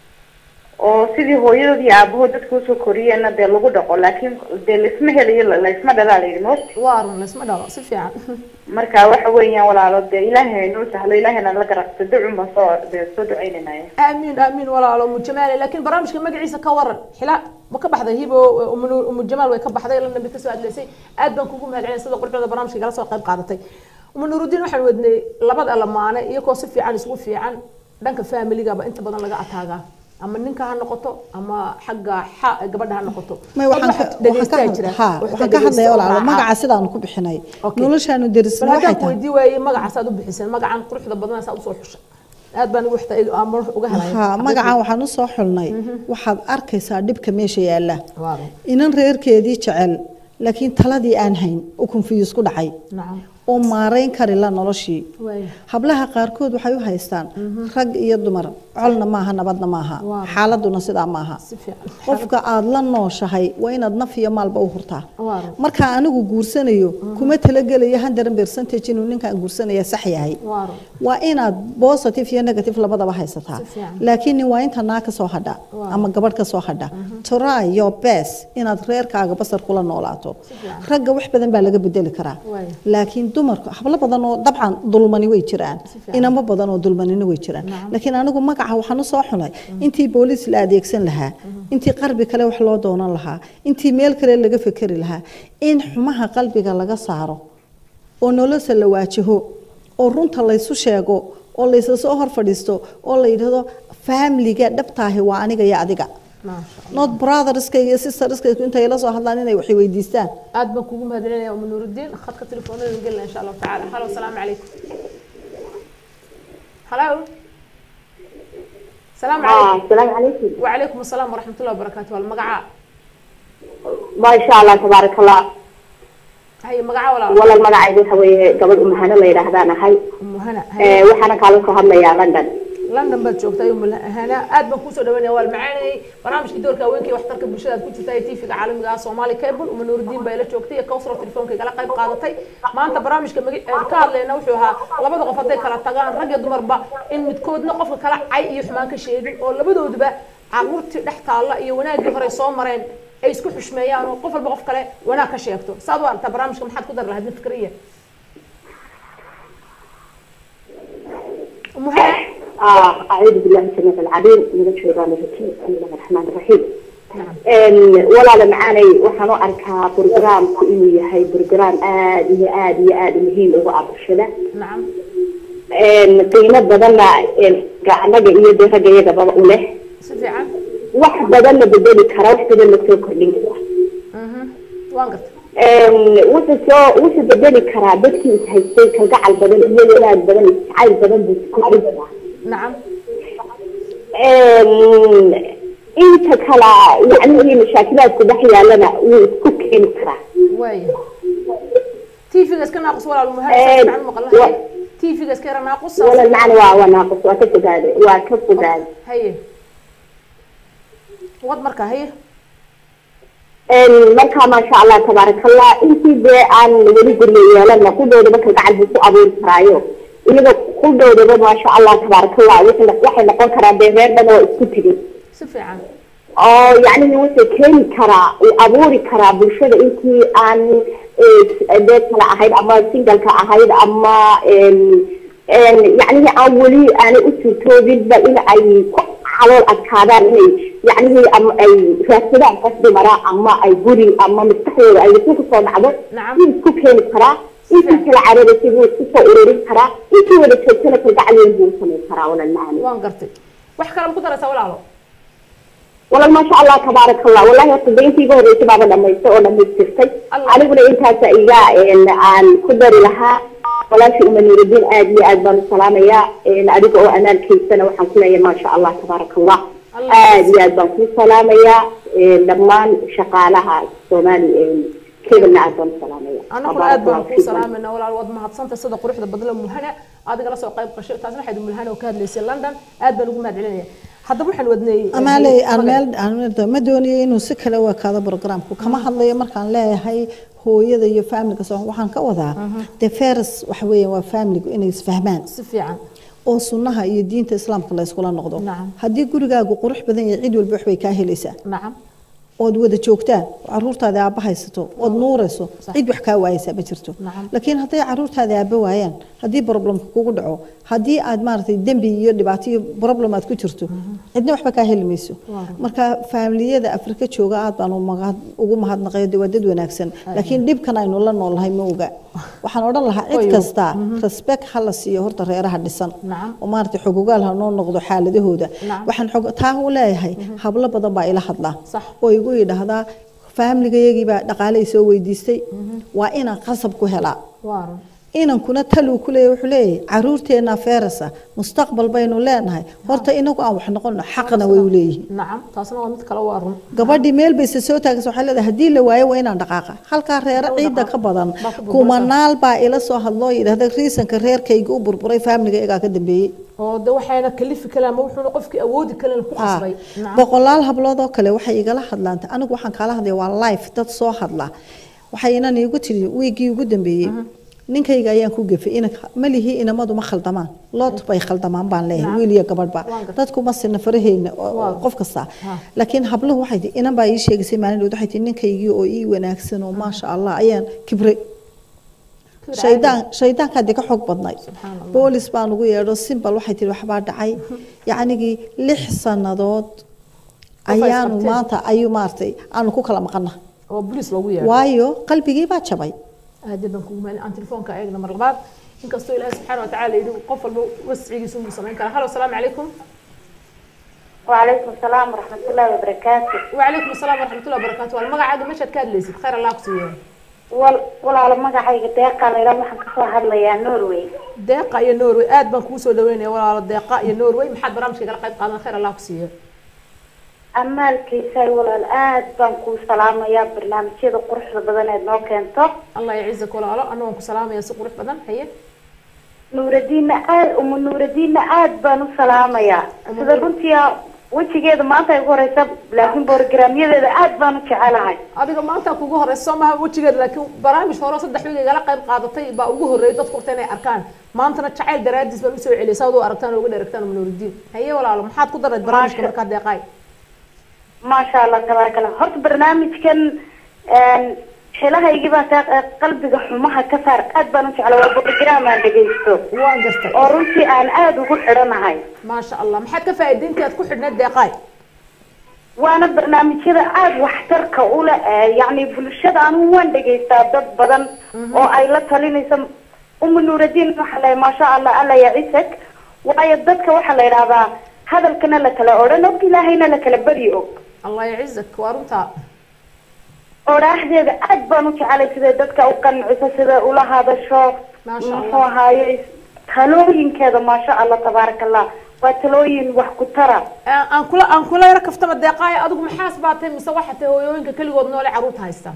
oo sidii hooyadood iyo aabahood dadka usoo koriyeenna dee lagu dhaqo laakiin dee laisma helayo laisma dhalaa la yidhi most waa run laisma dhalo si fiican marka waxa weeyaan walaalo dee ilaahay noo sahlo ilaahayna la garaqto ducun baan soo dee soo ducaynanaya آمين آمين ولا أم جمال لكن برامج كم مجلس كورن حلا ما كبح ذا هيبو أم أم جمال ويكبح ذا لأن بتسوى لسي أدبن كوكم هالعين صدق قرب هذا برامج كجلس وقيب قاعدتي أم نور الدين وحن ودني لبض لما أنا يكو صفي عن سوى في عن دنك فاميلي جابا أنت بدل لقى أتاجا ama ninka ha noqoto ama xagga xa gabadha ha noqoto may waxaan ka hadlaya walaalo magaca sidaan ku bixinay noloshaanu derisna waxay tahay weydii waayey magacaasaad u bixiseen magacan quruxda badan saa usoo xushay aad baan ugu xita amar uga helay ha magacan waxaan u soo xulnay waxaad arkaysaa dhibka meesha yaala inan reerkeedii jecel laakiin taladii aan hayn u confuse ku dhacay nacam oo maarayn kari la noloshii waaya hablaha qaarkood waxay u haystaan rag iyo dumar colna maaha nabadna maaha Waaw. xaaladuna sidaa maaha si fiican qofka aad la nooshahay waa inaad naf iyo maalba u hurtaa Waaw. marka anigu guursanayo kuma talagelayo hundred percentage inuu ninkaan guursanaya sax yahay waaro waa inaad positive iyo negative labadaba haysataa Si fiican. laakiin nin waa inta naa ka soo hadha Waaw. ama gabadh ka soo hadha try your best inaad reerkaaga basar kula noolaato fiican. ragga wax badan baa laga bedeli karaa Waay. laakiin dumarka hablo badan oo dabcan dulmani way jiraan Si fiican. inamo badan oo dulmanina way jiraan Nacam. laakiin anigu magaca waxaan u soo xulay intii booliis la adeegsan lahaa intii qarbi kale wax loo doonan lahaa intii meel kale laga fekeri lahaa in xumaha qalbiga laga saaro oo nolosha la waajaho oo runta laysu sheego oo laysa soo hor fadhiisto oo la yidhahdo faamiliga dhabtaahi waa aniga iyo adiga maasha not brotherskayga iyo sisterskayga intay la soo hadlaan inay wax weydiistaan aad baan kugu mahadcelinaya umu nuurudiin khadka telefoonada gelina insha allahu tacaala halo asalaamu calaykum halo salaamu calaykum السلام عليكم وعليكم السلام ورحمة الله وبركاته المقعة ما شاء الله تبارك الله هي مقعة ولا ولا المقعد waxa weeye gabadh umahana la yidhaahdaan ahay أم هنا ee هي waxaana kaala soo hadlayaa london لندن بad joogta أم هنا aad baan kusoo dhawaynaya waa macaanay barnaamijka doorka haweenka waxtarka bulshada aad ku jirta ee TV-ga caalamiga ah Soomaali Cable uma nuurudiin bay la joogtay iyo kawsar telefoonka igala qayb qaadatay maanta barnaamijka magi- ee ka hadlayna wuxuu ahaa labada qof hadday kala tagaan rag iyo dumarba in midkoodna qofka kala cay iyo xumaan ka sheegin oo labadooduba caruurtii dhex taalla iyo wanaaggii hore soo mareen ay isku xushmeeyaan oo qof walba qof kale wanaag ka sheegto saad u aragtaa barnaamijka maxaad ku dari lahayd mid fikriya muhana آه أعوذ بالله من السميع العليم من الشيطان الرجيم بسم الله الرحمن الرحيم نعم walaala macaanay waxaan u arkaa brograamku inuu yahay brograam aad iyo aad iyo aad muhiim ugu ah bulshada nacam qiimo badanna anaga iyo dee ragga iyagababa u leh si fiican wax badanna bedeli kara wax badanna soo kordhin kara mhm waan gartay wuxuu soo wuxuu bedeli karaa dadkii is haystay kalgacal badan iyo wanaag badan iyo jacayl badan buu kordhin karaa nacam inta kala yacni mashaakilaadku dhex yaalana wuu isku keeni karaa waaya tv-ga iska naaqus walaal muhana Eh, fiican maqlahay wa- tv-ga iska yara naaqus wala macna waa waa naaqus waa ka fogaaday waa ka fogaaday haye wad marka haye marka maasha allah tabaarakallah intii dee aan weli guryo yeelana qudhoodaba kalgacal buu ku abuuri karaayo iyaga qudhoodaba maasha allah tabaarakallah waxay waxay noqon karaa dee reer dhan oo isku tegin si fiican oo yacni wuxuu keeni karaa uu abuuri karaa bulshada intii aan eh, dee kala ahayd ama singalka ahayd ama yacnihi aan weli aanay u suurtoobinba in ay ku calool adkaadaan inay yacnihi ama ay raadsadaan qof dumara ama ay guri ama maskaxdooda ay wasu kusoo dhacdo Nacam. wuu isku keeni karaa intii kala cararaysay wuu isku soo ururin karaa intii wada joogtana kalgacal weyn buu u samayn karaa walal macani waan gartay wax kale ma ku daraysaa walaalo walal maasha allah tabaarak allah wallahi horta de intii iga horreysay baaba dhamaystay oo dhamaystirtay Allah. aniguna intaasa iga een, aan ku dari lahaa walaashii uma nuurudiin aad iyo aad baan u salaamayaa een, adiga oo amaalkaysana waxaan ku leeyahay maasha allah tabaarak allah Allah. aad iyo aad baan kuu salaamayaa een, dhammaan shaqaalaha soomaali een, kebalna aad baan u salaamaya anaguna aad baan kuu salaamayna walaal waad mahadsanta sida quruxda badla muhana adiga la soo qayb qashay taasna waxayd mulhana oo ka hadlaysay london aad baan ugu mahad celinaya haddaba waxaan wadnay amaaley aan meel aan meel ma doonayo inuu si kale u ekaado programku kama hadlayo markaan leeyahay hooyada iyo familka soo waxaan ka wadaa de feres waxa weeyaan waa familigu inay isfahmaan si fiican oo sunnaha iyo diinta islaamka la iskula noqdo Nacam. haddii gurigaagu qurux badan yahay cid walba waxbay kaa helaysaa nacam ood wada joogtaan caruurtaada aabba haysato ood nuurayso Sax. cid wax kaa waayaysaa ma jirto Nacam. laakiin hadday caruurtaada aabba waayaan haddii problemka kugu dhaco haddii aad maaragtay dembi iyo dhibaato iyo problem aad ku jirto cidna waxba kaa heli mayso Waaw. marka faamiliyada afrika jooga aad baan u mahad- ugu mahadnaqayo de waa dad wanaagsan laakiin dhibkan aynu la noolnahay ma oga waxaan odhan lahaa cid Qoyo. kasta respect ha la siiyo horta reeraha dhisan Nacam. oo maaragtay xogogaal ha noo noqdo xaaladahooda Nacam. waxaan xog taa u leeyahay hablo badan baa ila hadlaa Sax. oo igu yidhaahdaa faamligayagii baa dhaqaaley soo weydiistay waa inaan qasab ku helaa waa run inankuna taluu ku leeyahy wuxuu leeyahay caruurteena feerasa mustaqbal baynu leenahay horta inagu aan wax noqono xaqna way u leeyihiin nacam taasna waa mid kale waa run gabadhii meel bayse soo taagaysa waxay leedahay haddii la waayo waa inaan dhaqaaqa halkaa reere ciidda ka badan Baa ku burbursan. kumanaal baa ila soo hadloo yidhahda riisanka reerkayga u burburay faamliga iyagaa ka dambeeyey oo de waxayna kalifi kalaan ma wuxuuna qofkii awoodi kaleen ku Ah, qasbay nacam boqolaal hablood oo kale waxay igala hadlaan anigu waxaan kaala hadlaya waa life dad soo hadla waxay inan iigu tiri wiigii ugu dambeeyey ninkayga ayaan ku gefay inanka malihii inamadu ma khaldamaan lood bay khaldamaan baan leeyahay Nacam. wiil iyo gabadhba Waan gartay. dadku ma sina faraheyna oo- Waa. qof kasta Ha. laakiin habluhu waxay tii inan baa ii sheegaysay maalin dhood waxay tii ninkaygii oo ii wanaagsan oo maasha allah ayaan kibray Kibir shaydaan shaydaankaa dee ka xoog badnay Subxaan Allah. boolis baan ugu yeedho simbal waxay tihi waxbaa dhacay yacnigii lix sannadood ayaanu isqabteen. maanta ayuu maaragtay aanu ku kala maqana oo bolis loogu yeedho waayo qalbigii baa jabay aad baan kugu mahadin aan telefoonka eegna mar labaad inkastoo ilaahay subxaana watacaala yidhi qof walba wascigiisa unbuu samayn karaa halo asalaamu calaykum وعليكم السلام ورحمة الله وبركاته وعليكم السلام ورحمة الله وبركاته والمقعد مشهد كاد ليست خير الله كسيه wal walaalo magacayga deeqa layla waxaan kasoo hadlayaa norway deeqa iyo norway aad baan kugu soo dhaweynaya walaalo deeqa iyo norway maxaad barnaamijka kala qayb qaadan khayr allah kusiiyo amaalkiisa walaal aad baan kuu salaamayaa barnaamijyada quruxda badan eed noo keento allah yacizak walaalo anna waan ku salaamaya si qurux badan haye nuuradiinna aad uma nuuradiinna aad baan u salaamayaa Uma sida Nuur- runtii wejigeeda maanta ay ku horeysa laakiin borogaraamyadeeda aad baan u jecelahay adiga maanta kugu horeyso maaha wejigeeda laakiin barnaamij hore oo saddex wiig igala qayb qaadatay baa ugu horreeyay dadku horta inay arkaan maantana jacayl daraadiis baan usoo celiyay saad u aragtaan oo uga dheragtaan nuuridiin haye walaalo maxaad ku darayd barnaamijka Maasha. markaa deeqaay maasha allah tabaaraka allah horta barnaamijkan xilahaygii baa ka qalbiga xumaha ka saar aad baan u jecla waa program aan dhegaysto waan gartay oo runtii aan aada ugu xidhanahay maasha allah maxaad ka faa'iidayntii aad ku xidhneed deeqaay waana barnaamijyada aada waxtarka ule yacni bulshada anigu waan dhegaystaa dad badan oo ay la talinayso uma nuuraddiin waxaa la maasha allah alla yacisag waayo dadka waxaa la yidhahdaa hadalkana la kala odhan og ilaahayna la kala beri og allah yacizak waa runtaa odhaaxdeeda aad baan u jecelay siday dadka u qanciso siday ula hadasho Maasha Allah. muxuu ahaaye talooyinkeeda maasha allah tabaaraka allah waa talooyin wax ku tara aan aan kula aan kula yaro kaftama deeqaay adigu maxaas baa tahay mise waxaa tahay hooyooyinka keligood noole carruurta haysta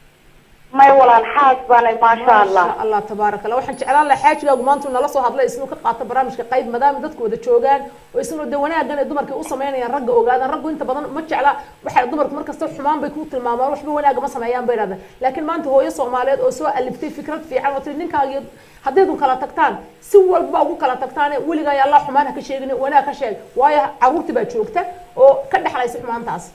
may walaal xaas baanay maasha allah maasha allah tabaaraka allah waxaan jeclaan lahaa xaajigaagu maanta uu nala soo hadlay isnuu ka qaato barnaamijka qayb maadaama dadku wada joogaan oo isnuu de wanaaggan ay dumarkii u samaynayaan ragga ogaadaan raggu inta badan ma jecla waxay dumarku markasta xumaan bay ku tilmaamaan waxba wanaaga ma sameeyaan bay idhahdaan laakiin maanta hooyo soomaaliyeed oo soo aliftay fikrad fiican oo tiri ninkaagiyo haddaydun kala tagtaan si walba ugu kala tagtaane weligaa allah xumaan ha ka sheegin wanaag ka sheeg waayo carruurtii baa joogta oo ka dhexlaysa xumaantaas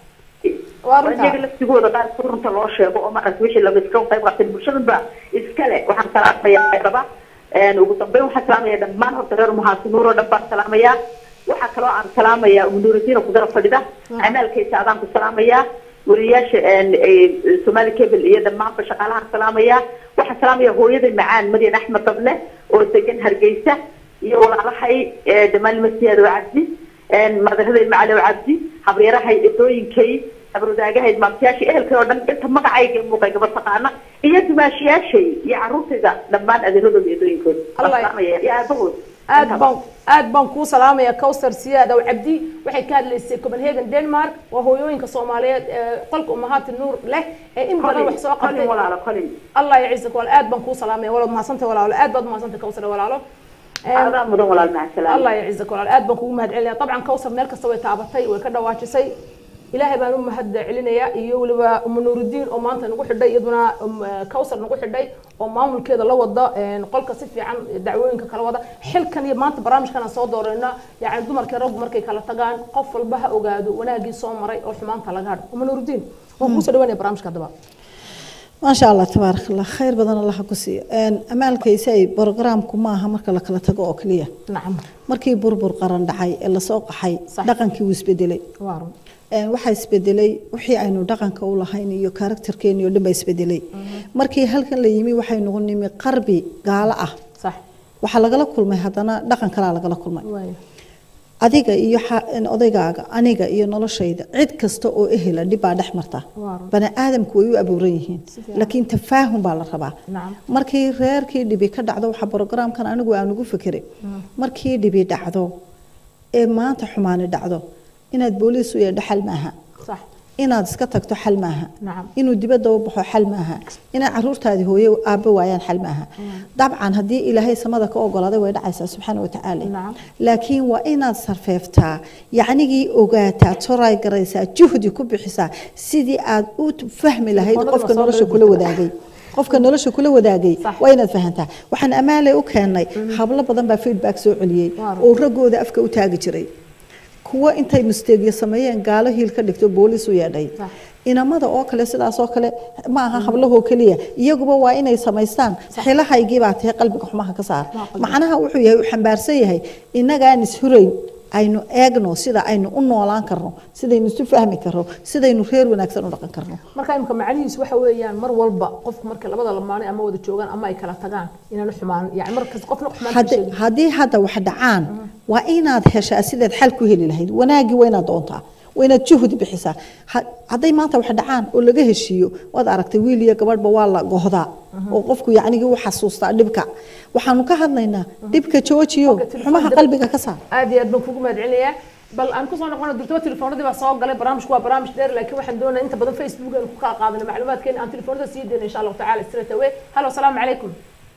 waa runtaa iyaga laftigooda qaar si runta loo sheego oo markaas wixii laga iska qayb qaatay bulshadan ba iskale waxaan salaamayaa daba ugu dambeyn waxaan salaamayaa dhammaan horta reer muhaasinuur oo dhan baan salaamayaa waxaa kaloo aan salaamayaa umunuuradiina kudara fadhida amaalkaysa adaan ku salaamayaa wariyaasha somali cable iyo dhammaanba shaqaalahaan salaamayaa waxaan salaamayaa hooyaday macaan madyan axmed dable oo degan hargeysa iyo walaalahay dhammaan masiyaad oo cabdi madaraday macali oo cabdi habreerahay edooyinkay habrwadaagahayd maamtayaashii ehelkay oo dhan inta magacayga muuqay gaba taqaana iyo dumaashiyaashay iyo carruurtayda dhammaan adeeradooda edooyinkooda Allah- salaamaya iyo aabahood aad baan aad baan kuu salaamaya cowsar siyaad aw cabdi waxay ka hadlaysay copenhagen denmark waa hooyooyinka soomaaliyeed ee qolka umahaati nuur leh ee in badan wax soo colin qabtay walaalo colin allah yacizak walaal aad baan kuu salaamaya walaad mahadsantay walaalo aad baad mahadsantay cowsar walaalo adaa mudan walaal maca salaam allah yacizak walaal aad baan kugu mahad celinaya dabcan cowsar meel kasta way taabatay way ka dhawaajisay ilaahay baan u mahad celinaya iyo weliba uma nuurudiin oo maanta nagu xidhay iyaduna um, eh, cowsar nagu xidhay oo maamulkeeda la wada een, qolka si fiican dacwooyinka kala wada xilkan iyo maanta barnaamijkan aan soo doorayna yani dumarkii raggu markay kala tagaan qof walba ha ogaado wanaagii soo maray oo xumaanta laga hadho uma nuurudiin waan kuusoo dhawaanaya barnaamijka haddaba maasha allah tabaaraka allah khayr badan allaha ku siiyo amaalkaysa ay brogaraamku maaha marka la kala tago oo keliya nacam markii burbur qaran dhacay ee lasoo qaxay Sax. dhaqankii wuu isbedelay waa run Een, waxaa isbedelay wixii aynu dhaqanka u lahayn iyo karakterkeeni oo dhan baa isbedelay markii halkan la yimi waxay nagu nimi qarbi gaalo ah sax waxaa lagala kulmay haddana dhaqan kalaa lagala kulmay waayo adiga iyo xa- een, odaygaaga aniga iyo noloshayda cid kasta oo ehela dhib baa dhex marta Waa run. bani aadamku way u abuuran yihiin Si fiican. laakiin tafaahum baa la rabaa nacam markii reerkii dhibi ka dhacdo waxaa brogaraamkan anigu aan ugu fikiray markii dhibi dhacdo ee maanta xumaani dhacdo inaad booliis u yeedho xal maaha sax inaad iska tagto xal maaha Nacam. inuu dibadda u baxo xal maaha inaad caruurtaadii hooye aabbo waayaan xal maaha dabcan haddii ilaahay samada ka ogolaaday way dhacaysaa subxaana watacaala Nacam. laakiin waa inaad sarfeeftaa yacnigii ogaataa toray garaysaa juhdi ku bixisaa sidii aad u fahmi lahayd Qolada qofka soo nolosha dhow kula jirta. wadaagay qofka nolosha kula wadaagay Sax. waa inaad fahantaa waxaan amaalay u keennay hablo badan baa feedback soo celiyey Waa run. oo raggooda afka u taagi jiray kuwa intay misteegyo sameeyeen gaalo hiil ka dhigto booliis u yeedhay Sax. inamada oo kale sidaas oo kale ma aha hablahoo keliya iyaguba waa inay samaystaan xilahaygii baa tahay qalbiga xumaha ka saar Waa qalbiga. macnaha wuxuu yahay uu xambaarsan yahay inagaan ishurayn aynu eegno sida aynu u noolaan karno sidaynu isu fahmi karno sidaynu reer wanaagsan u dhaqan karno marka imika macnihiisu waxa weeyaan mar walba qofku marka labada lamaane ama wada joogaan ama ay kala tagaan inaanu xumaan yani markas qofna xumaan ka Haddi- sheegin haddii hadda wax dhacaan waa inaad heshaa sidaad xal ku heli lahayd wanaagii waa inaad doontaa waa inaad juhdi bixisaa Ha- hadday maanta wax dhacaan oo laga heshiiyo waad aragtay wiil iyo gabadhba waa la gohdaa oo qofku yacnigii u xasuustaa dhibka waxaanu ka hadlaynaa dhibka joojiyo Qofka telefoon xumaha dib- qalbiga ka saar aad iyo aad baan kugu mahad celinayaa bal aan kusoo noqono durtaba telefoonadii baa soo galay barnaamijku waa barnaamij dheer laakiin waxaan doonaya inta badan facebook aan ku kala qaadano macluumaadkeena aan telefoonada sii deyno insha allahu tacala straight away halo asalaamu calaykum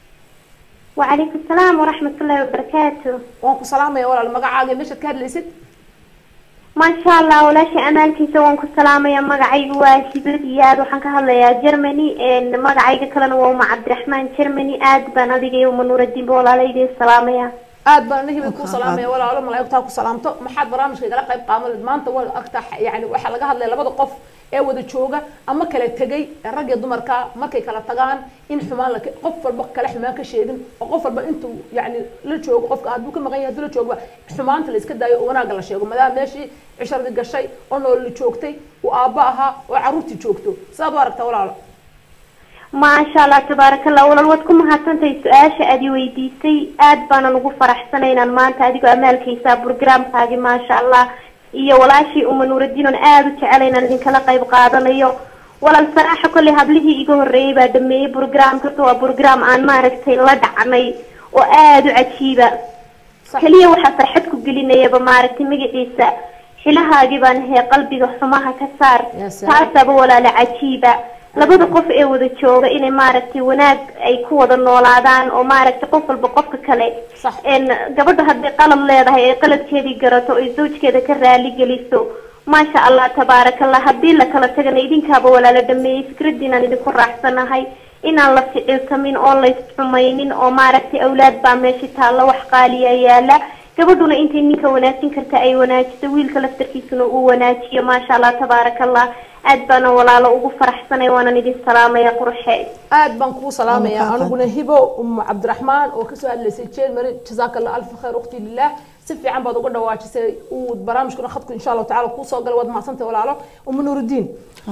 وعليكم السلام ورحمة الله وبركاته waan ku salaamaya walaal magacaaga iyo meeshaad ka hadlaysid ما شاء الله ولا شيء أمالكي سوون كسلامة يا مقعي واسبر ياد وحن كهلا يا جرماني إن مقعي كلنا وما عبد الرحمن جرماني آد بنادي يوم نور الدين بولا ليدي السلامة يا aad baan nahibi ku salaamaya walaalo malaa'igtaa ku salaamto maxaad barnaamijka igala qayb qaadan maanta waa agtaa yani waxaa laga hadlaya labada qof ee wada jooga ama kala tegay rag iyo dumarka markay kala tagaan in xumaan la qof walba kale xumaan ka sheegin oo qof walba intuu yani la joogo qofka hadduu ka maqan yahay hadduu la joogo xumaanta la iska daayo oo wanaagga la sheego maadaama meeshii cisharadii gashay oo nool joogtay uu aabbo ahaa oo carruurtii joogto sidaad u aragtaa walaalo maasha allah tabaaraka allah walaal waad ku mahadsantahay su-aasha aad i weydiisay aad baanan ugu faraxsanay inaan maanta adigoo amaalkaysaa programkaagi maasha allah iyo walaashii uma nuuraddiin oon aada u jecela inaan idinkala qayb qaadanayo walaal saraaxa kolley hablihii iga horreeyay baa dhameeyey programkasta waa program aan maaragtay la dhacnay oo aada u cajiiba keliya waxaa farxad ku gelinayaba maaragtay magaciisa xilahaagii baan ahay qalbiga xumaha ka saar taasaba walaala cajiiba labada qof ee wada jooga inay maaragtay wanaag ay ku wada noolaadaan oo maaragtay qof walba qofka kale gabadha hadday qalad leedahay ay qaladkeedii garato ay zawjkeeda ka raali geliso maasha allah tabaarakallah haddii la kala tagana idinkaaba walaala dhameeyey fikradiinaan idinku raacsanahay inaan la ficiltamin oo laysxumaynin oo maaragtay awlaad baa meesha taalla wax qaaliya yaala gabadhuna intay ninka wanaajin karta ay wanaajiso wiilka laftarkiisuna uu wanaajiyo maasha allah tabaarakallah aad baana walaalo ugu faraxsanay waanan idin salaamaya qurxe aad baan kuu salaamaya aniguna hibo umu cabdiraxmaan oo kasoo hadlaysay jeel mari jazaaka allah alfa khayr ukhti lilah si fiican baad uga dhawaajisay uu barnaamijkuna khadku insha allahu tacala kuu soo galay waad mahadsantay walaalo umu nuurudiin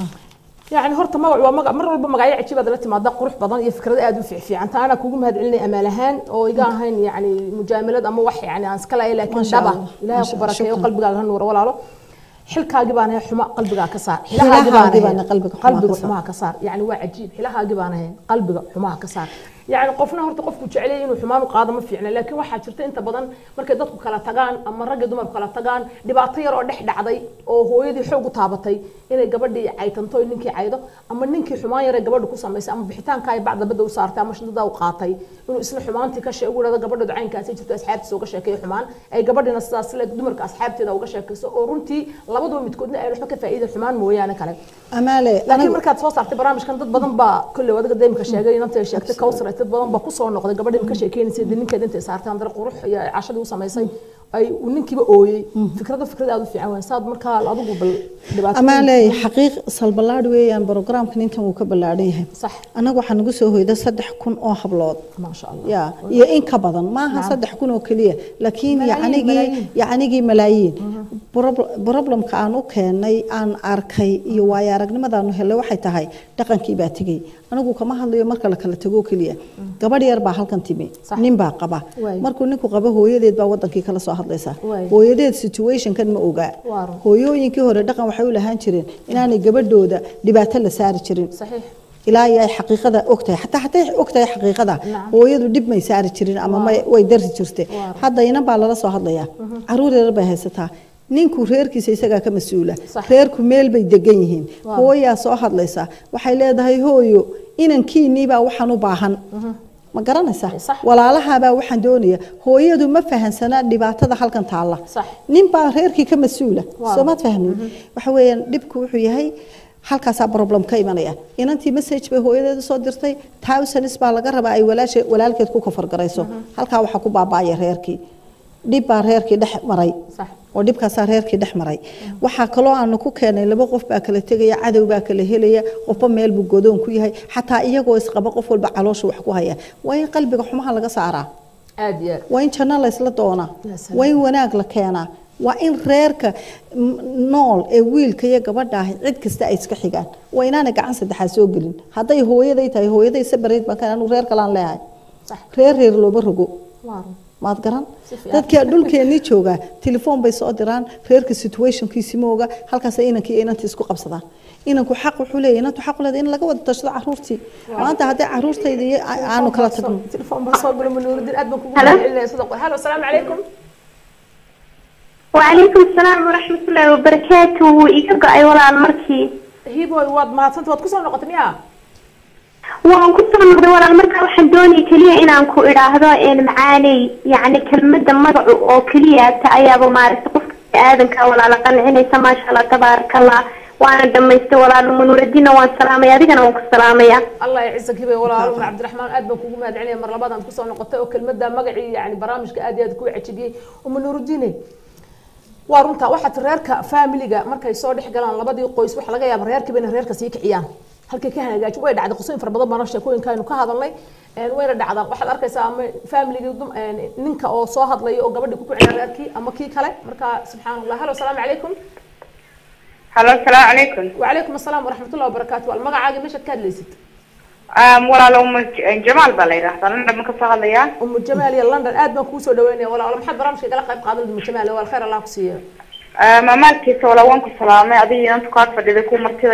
يعني هرت ما هو مجا مر والبا مجايا عجيبة دلتي ما ده قروح بدن يفكر ده أدو في في عن أنا كوجم هاد علني أمالهان أو يجا هين يعني مجاملات أما وحي يعني أنا سكلا لكن دبا لا يخبرك وقلب قال هنور ولا له xilkaagi baan ahay xuma qalbigaa ka saar Xilahaaga baan qalbiga xumaa qalbiga ka saar. xumaa ka saar yani waa cajiib xilahaagi baan ahay qalbiga xumaa ka saar yani qofna horta qofku jecel yahay inuu xumaan u qaado ma fiicna laakiin waxaa jirta inta badan markay dadku kala tagaan ama ragga dumarku kala tagaan dhibaato yar oo dhex dhacday oo hooyadii xoog u taabatay inay gabadhii caytanto oo ninkii caydo ama ninkii xumaan yare gabadha ku samaysay ama bixitaanka ay bacda badda u saartay ama shidada u qaatay inuu isla xumaantii ka sheego dhada gabadha caynkaasi jirto asxaabtiisa uga sheekeeyo xumaan ay gabadhina sidaas le dumarka asxaabteeda uga sheekayso oo runtii labaduba midkoodna ay waxba ka faa'iida xumaan mooyaane kale amaale laakiin markaad soo saartay barnaamijkan dad badan baa kolley wadaga deemka sheegay inanta ay sheegtay kawsar ay dad badan baa kusoo noqday gabadhii ka sheekeynaysay dee ninkeeda intay saartay andare qurux iyo cashadii u samaysay ay uu ninkiiba ooyey fikrada fikrad aad u fiican waay saad markaa adigu bal dhibaato amaale xaqiiq salbalaadh weeyaan programkan intan wuu ka ballaadhan yahay sax anaga waxaa nagu soo hoyda saddex kun oo hablood maasha allah ya iyo in ka badan maaha saddex kun oo keliya laakiin Malaayiin, yacnigii malaayiin. yacnigii malaayiin Prob- problemka aan u keenay aan arkay iyo waayo aragnimadaanu helay waxay tahay dhaqankii baa tegey anigu kama hadlayo marka la kala tago keliya gabadh yar baa halkan timi Sax. nin baa qaba Waay. markuu ninku qabo hooyadeed baa wadankii kala soo hadlaysa Waay. hooyadeed situationkan ma ogaa Waa run. hooyooyinkii hore dhaqan waxay u lahaan jireen inaanay gabadhooda dhibaato la saari jirin saxiix ilaa iyo ay xaqiiqada ogtahay xataa xataa ay ogtahay xaqiiqada Nacam. hooyadu dhib may saari jirin ama may way dari jirtay Waa. hadda inan baa lala soo hadlayaa caruur yar bay haysataa ninku reerkiisa isagaa ka mas-uula Sax. reerku meel bay degan yihiin Waa. hooyaa soo hadlaysa waxay leedahay hooyo inankiinii baa waxaan u baahan ma garanaysaa Sax. walaalahaabaa waxaan doonaya hooyadu ma fahansana dhibaatada halkan taalla Sax. nin baa reerkii ka mas-uula Waa. soo maad fahmin waxa weeyaan dhibku wuxuu yahay halkaasaa problem ka imanaya inantii message bay hooyadeeda soo dirtay thousands baa laga rabaa ay walaashe walaalkeed ku kafargarayso halkaa waxaa ku baabaaya reerkii dhib baa reerkii dhex maray sax oo dhibkaasaa reerkii dhex maray waxaa kaloo aanu ku keenay laba qof baa kala tegaya cadow baa kala helaya qofba meel buu godoon ku yahay xataa iyagoo isqaba qof walba caloosha wax ku haya waa in qalbiga xumaha laga saaraa aad iyo aad waa in janno laysla doonaa Ya salaam. waa in wanaag la keenaa waa in reerka m- nool ee wiilka iyo gabadha ahi cid kasta ay iska xigaan waa inaanay gacan saddexaad soo gelin hadday hooyaday tahay hooyaday sabareyd baan kan anigu reer kalaan leeyahay sax reer reer looma rogo waa run maad garan Si fiican. dadka dhulkeennii joogaa telefoon bay soo diraan reerka situationkiisi mooga halkaasay inankii iyo inantii isku qabsadaan inanku xaq wuxuu leeyahay inantu xaq u leedahay in laga wada tashado caruurtii maanta hadday caruurtayda iyo a- aanu kala tagno تليفون بس صوب من نور الدين ادمك هلا. صدق هلا السلام عليكم وعليكم السلام ورحمة الله وبركاته إيجا أي ولا المركي هيبو واد ما سنت واد كسر نقطة مياه waan ku soo noqday walaal markaa waxaan doonayay keliya inaan ku idhaahdo een macaaney yacni kelmadda magacu oo keliya ta ayaaba maaragtay qofka aadanka walaala qancinaysa maasha allah tabaaraka allah waana dhamaystay walaalo manuuraddiinna waan salaamaya adigana waan ku salaamaya allah yacisa hibe walaalo umar cabdiraxmaan aad baan kugu mahad celinaya mar labaad kusoo noqotay oo kelmada magacii yani barnaamijka aad iyo aad ku cajibiyey uma nuurudiine waa runta waxaad reerka familiga markay soo dhex galaan labadii qoys waxa laga yaaba reerkiiba inay reerka sii kiciyaan halkay ka hagaaji way dhacday qosooyin fara badan baana sheekooyinkaynu ka hadalnay wayna dhacdaan waxaad arkaysaa ama familigii ninka oo soo hadlaya oo gabadhii ku kicina reerkii ama kii kale marka subxaan allah halo asalaamu calaykum halo asalaamu calaykum wacalaykum asalaam waraxmatullah wabarakaatu wal magacaaga meeshaad ka hadlaysid walaalo uma jamaal baa la yidhahdaa london ma kasoo hadlayaa umu jamaal iyo london aad baan kugu soo dhaweynaya walaalo maxaad barnaamijka igala qayb qaadan umu jamaal wal khayr allah ku siiya mamaalkiisa walaa waan ku salaamay adiga inanta kaad fadhiday ku martida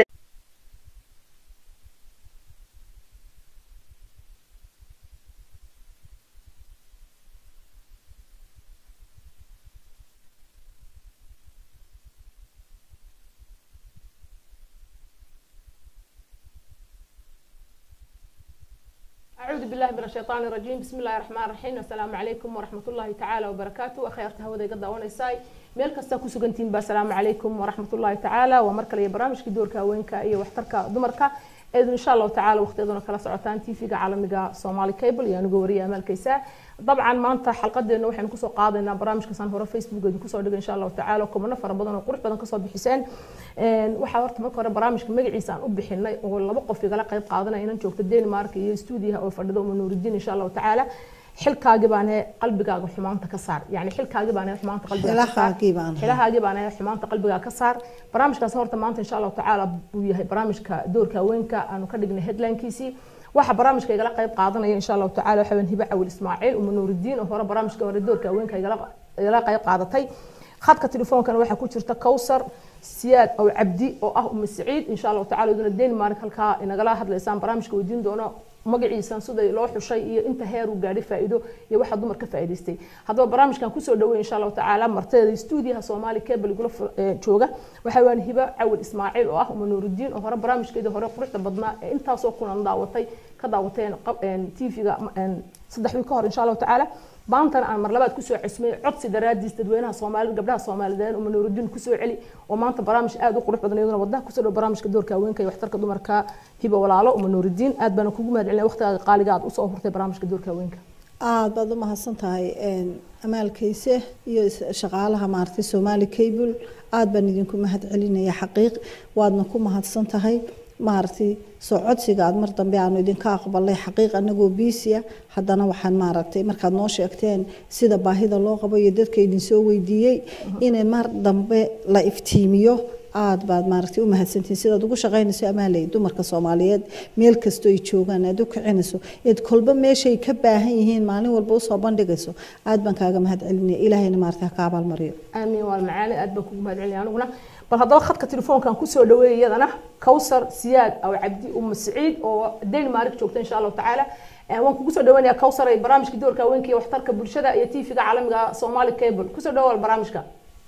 أعوذ بالله من الشيطان الرجيم بسم الله الرحمن الرحيم السلام عليكم ورحمة الله تعالى وبركاته أخيرت هودا قد ونساي meel kasta ku sugantiin ba asalaamu calaykum waraxmatullaahi tacaala waa mar kale iyo barnaamijkii doorka haweenka iyo waxtarka dumarka eedu insha allahu tacaala waqtiyaduna kala socotaan tv-ga caalamiga somali cable iyo anigu wariya amaalkaysa dabcan maanta xalqadeena waxaynu kusoo qaadaynaa barnaamijkaasaan hore facebook idin kusoo dhigay insha allahu tacaala kumano fara badan oo qurux badan kasoo bixiseen waxaa horta marka hore barnaamijka magaciisa aan u bixinay oo laba qof igala qayb qaadanaya inan joogto denmark iyo stuudiyaha oo fadhida uma nuuridiin insha allahu tacaala xilkaagi baan ahay qalbigaaga xumaanta ka saar yani xilkaagi baan ahay xumaanta qalbigaaga ka saar xilahaagi baan ahay xumaanta qalbigaaga ka saar barnaamijkaas horta maanta insha allahu tacaala buu yahay barnaamijka doorka haweenka aanu ka dhignay headlinekiisii waxa barnaamijka igala qayb qaadanaya insha allahu tacaala waxa weyn hiba cawil ismaaciil uma nuuridiin oo hore barnaamijka hore doorka haweenka igala qayb qaadatay khadka telefoonkana waxaa ku jirta kowsar siyaad aw cabdi oo ah uma saciid insha allahu tacala iduna denmark halkaa inagala hadlaysaan barnaamijka weydiin doono magaciisan siday loo xushay iyo inta heer uu gaadhay faa'iido iyo waxa dumar ka faa'iidaystay haddaba barnaamijkan kusoo dhaweey insha allahu tacaala marteeda stuudiyaha soomaali cable igula jooga waxa waan hiba cawil ismaaciil oo ah uma nuurudiin oo hore barnaamijkeedii hore quruxda badnaa ee intaasoo kulan daawatay ka daawateen tv-ga saddex wiil ka hor insha allahu tacaala maantana aan mar labaad kusoo cesmay codsi daraadiis dadweynaha soomaalida gabdhaha soomaaliyeed uma nuurudiin kusoo celi oo maanta barnaamij aad u qurux badan iyaduna wadnaha kusoo dhow barnaamijka doorka haweenka iyo waxtarka dumarka hiba walaalo uma nuurudiin aad baana kugu mahad celinaya waqtigaaga qaaliga aad usoo hurtay barnaamijka doorka haweenka aad baad u mahadsan tahay amaalkayse iyo shaqaalaha maaragtay soomaali cable aad baan idinku mahad celinaya xaqiiq waadna ku mahadsan tahay maaragtay soo codsiga aad mar dambe aanu idinka aqbalay xaqiiq anagoo biisiya haddana waxaan maaragtay markaad noo sheegteen sida baahida loo qabo iyo dadka idinsoo weydiiyey inay mar dambe la iftiimiyo aad baad maaragtay u mahadsantihiin sidaad ugu shaqaynayso amaaley dumarka soomaaliyeed meel kastoo ay joogaan aad u kicinayso eed kolba meeshay ka baahan yihiin maalin walba usoo bandhigayso aad baan kaaga mahad celinaya ilaahayna maaragtay ha ka abaalmariyo aamiin waa macaani aad baan kugu mahad celinaya aniguna bal haddaba khadka telefoonkan kusoo dhaweeyay iyadana kowsar siyaad aw cabdi uma saciid oo denmark joogta insha allahu tacaala waan kugu soo dhaweynaya kowsar ay barnaamijka doorka haweenka iyo waxtarka bulshada iyo tv-ga caalamiga somali cable kusoo dhawaal barnaamijka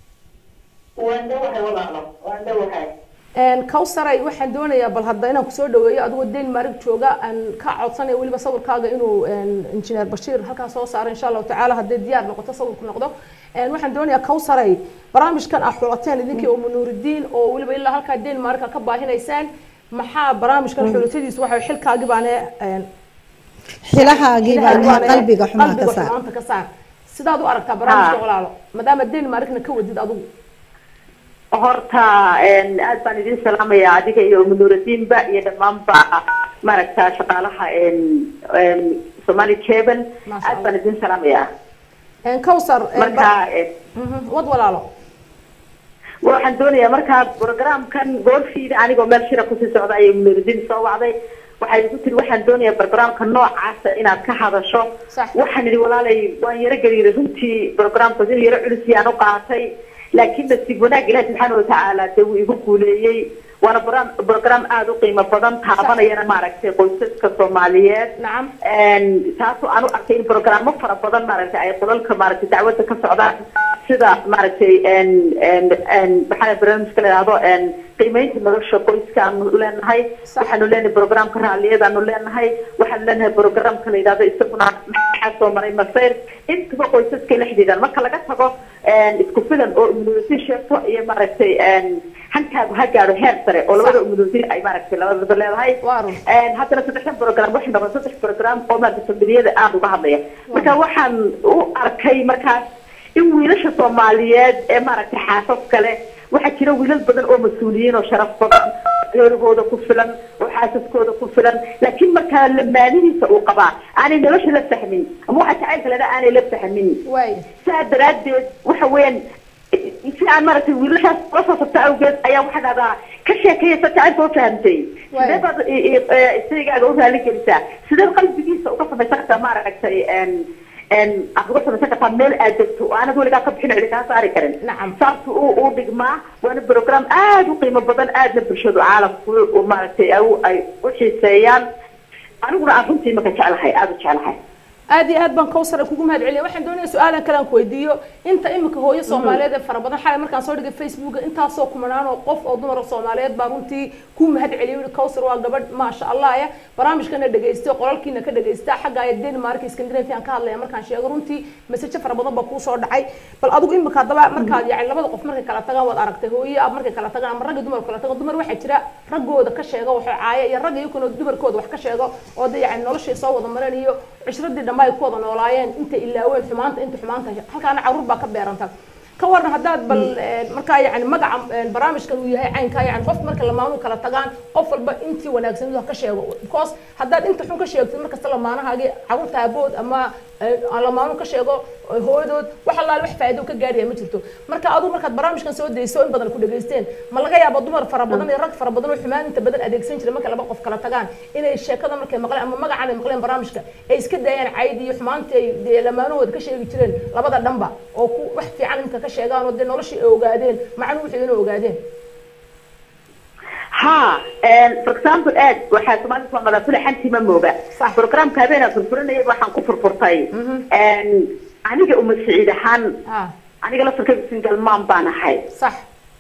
kowsaray waxaan doonayaa bal hadda inaan kusoo dhaweeyo adigoo denmark jooga aan ka codsanaya weliba sawirkaaga inuu injineer bashiir halkaa soo saaro insha allahu tacaala haddii diyaar noqoto sawirku noqdo waxaan doonayaa kowsaray barnaamijkan ah xulateen idinkii oo nuuridiin oo weliba ilaa halkaa denmark ka baahinaysaan maxaa barnaamijkan xulatadiisu waxa xilkaagii baane xilahaagii baane qalbiga xumaa ka saar xumaanta ka saar sidaad u aragtaa barnaamijka walaalo maadaama denmarkna ka wadid adigu horta aad baan idin salaamaya adiga iyo munuuradiinba iyo dhammaanba maaragta shaqaalaha somali cable aad baan idin salaamaya kowsar marka wad walaalo waxaan doonayaa markaa programkan goorfiida anigoo meel shira kusii socda ayay munuuradiin soo wacday waxay igu tiri waxaan doonayaa barnaamijka noocaasa inaad ka hadasho waxaan idhi walaalay waan yaro gariiray runtii barnaamijkaas in yaro culus yaan u qaatay laakiin nasiib wanaag ilahi subxaana watacaala dee wuu igu guuleeyey waana program aada u qiimo badan taabanayana maaragtay qoysaska soomaaliyeed taasoo aan u arkay in programo fara badan maaragtay ay qolalka maaragtay dacwadda ka socdaan sida maaragtay maxaa barnaamijka la yidhahdo qiimeynta nolosha qoyska aanu leenahay waxaanu leenahay programka raalliyadaanu leenahay waxaanu leenahay programka la yidhahdo isaguna maxaa soo maray masayr intaba qoysaska la xidhiidhaan marka laga tago isku filan oo immunity sheegto iyo maaragtay hankaagu ha gaadho heer sare oo labada umudoodin ay maaragtay labadaba leedahay Waa run. Een, haddana saddexdan program waxay noqon saddex program oo maaragtay familiyada aada uga hadlaya marka waxaan u arkay markaas in wiilasha soomaaliyeed ee maaragtay xaasas kale waxaa jira wiilal badan oo mas-uuliyiin oo sharaf badan reerahooda ku filan oo xaasaskooda ku filan laakiin markaa lamaanihiisa uu qabaa aanay nolosha la fahmin ama waxa jacaylka ledha aanay la fahmin waay saa daraaddeed waxa weeyaan si aan maaragtay wiilashaas ula soo sabta awgeed ayaa waxaa dhahdaa ka sheekeeya sa jacaylka u fahamtay Waay. sidee baad i- i- eh, isaygaaga u raali gelisaa sidee qalbigiisa uga samaysan kartaa maaragtay een een aad uga samaysan kartaa meel aad degto oo aanad weligaa ka bixin cidi kaa saari karin Nacam. saas u u dhigmaa waana program aada u qiimo badan aadna bulshadu caalamku u maaragtay ay u- ay u xiiseeyaan aniguna aan runtii maka jeclahay aada u jeclahay aad iyo aad baan kawsar kugu mahad celiya waxaan doonaya su-aalan kale aan ku weydiiyo inta imika hooyo soomaaliyeed ee fara badan xalay markaan soo dhigay facebooka intaasoo kumanaan oo qof oo dumar soomaaliyeed baa runtii ku mahad celiya yuri kawsar waa gabadh maasha allah ya barnaamijkana dhegaysta qolalkiina ka dhegaysta xagga ay denmark scandinavian ka hadlaya markaan sheego runtii masajo fara badan baa kuu soo dhacay bal adigu imika haddaba markaad yani labada qof markay kala tagaan waad aragtay hooyo ab markay kala tagaan ama ragga dumar kala tagaan dumar waxaa jira raggooda ka sheega waxay caaya iyo ragga iyakuna dumarkooda wax ka sheego oo de yani noloshay soo wada mareen iyo cishradii dhamma ay ku wada noolaayeen inta ilaaween xumaanta inta xumaanta halkaana caruur baa ka beeranta ka waran haddaad bal een, markaa yani magaca een, barnaamijkan uu yahay caynkaa yani qof marka lamaanu kala tagaan qof walba intii wanaagsan ha ka sheego because haddaad inta xun ka sheegtid markasta lamaanahaagii caruurta aabood ama een, aan lamaanu ka sheego oo hooyadood wax allaale wax faa'iido ka gaaraya ma jirto marka adigu markaad barnaamijkan soo dayso in badan ku dhageysteen ma laga yaabo dumar fara badan iyo rag fara badan oo xumaan inta badan adeegsan jira marka laba qof kala tagaan inay sheekada markay maqleen ama magacan ay maqleen barnaamijka ay iska daayaan cayd iyo xumaantii ay dee lamaanahooda ka sheegi jireen labada dhanba oo ku wax fiican imka ka sheegaan oo dee noloshii ay ogaadeen macnuhu wuxuu inay ogaadeen ha for example aad waxaa soomaalida soo mada fule xantii ma mooga Sax. programka habeenaa furfuranayay waxaan ku furfurtay aniga uma siciid ahaan ha aniga laftarkayga single mom baan ahay sax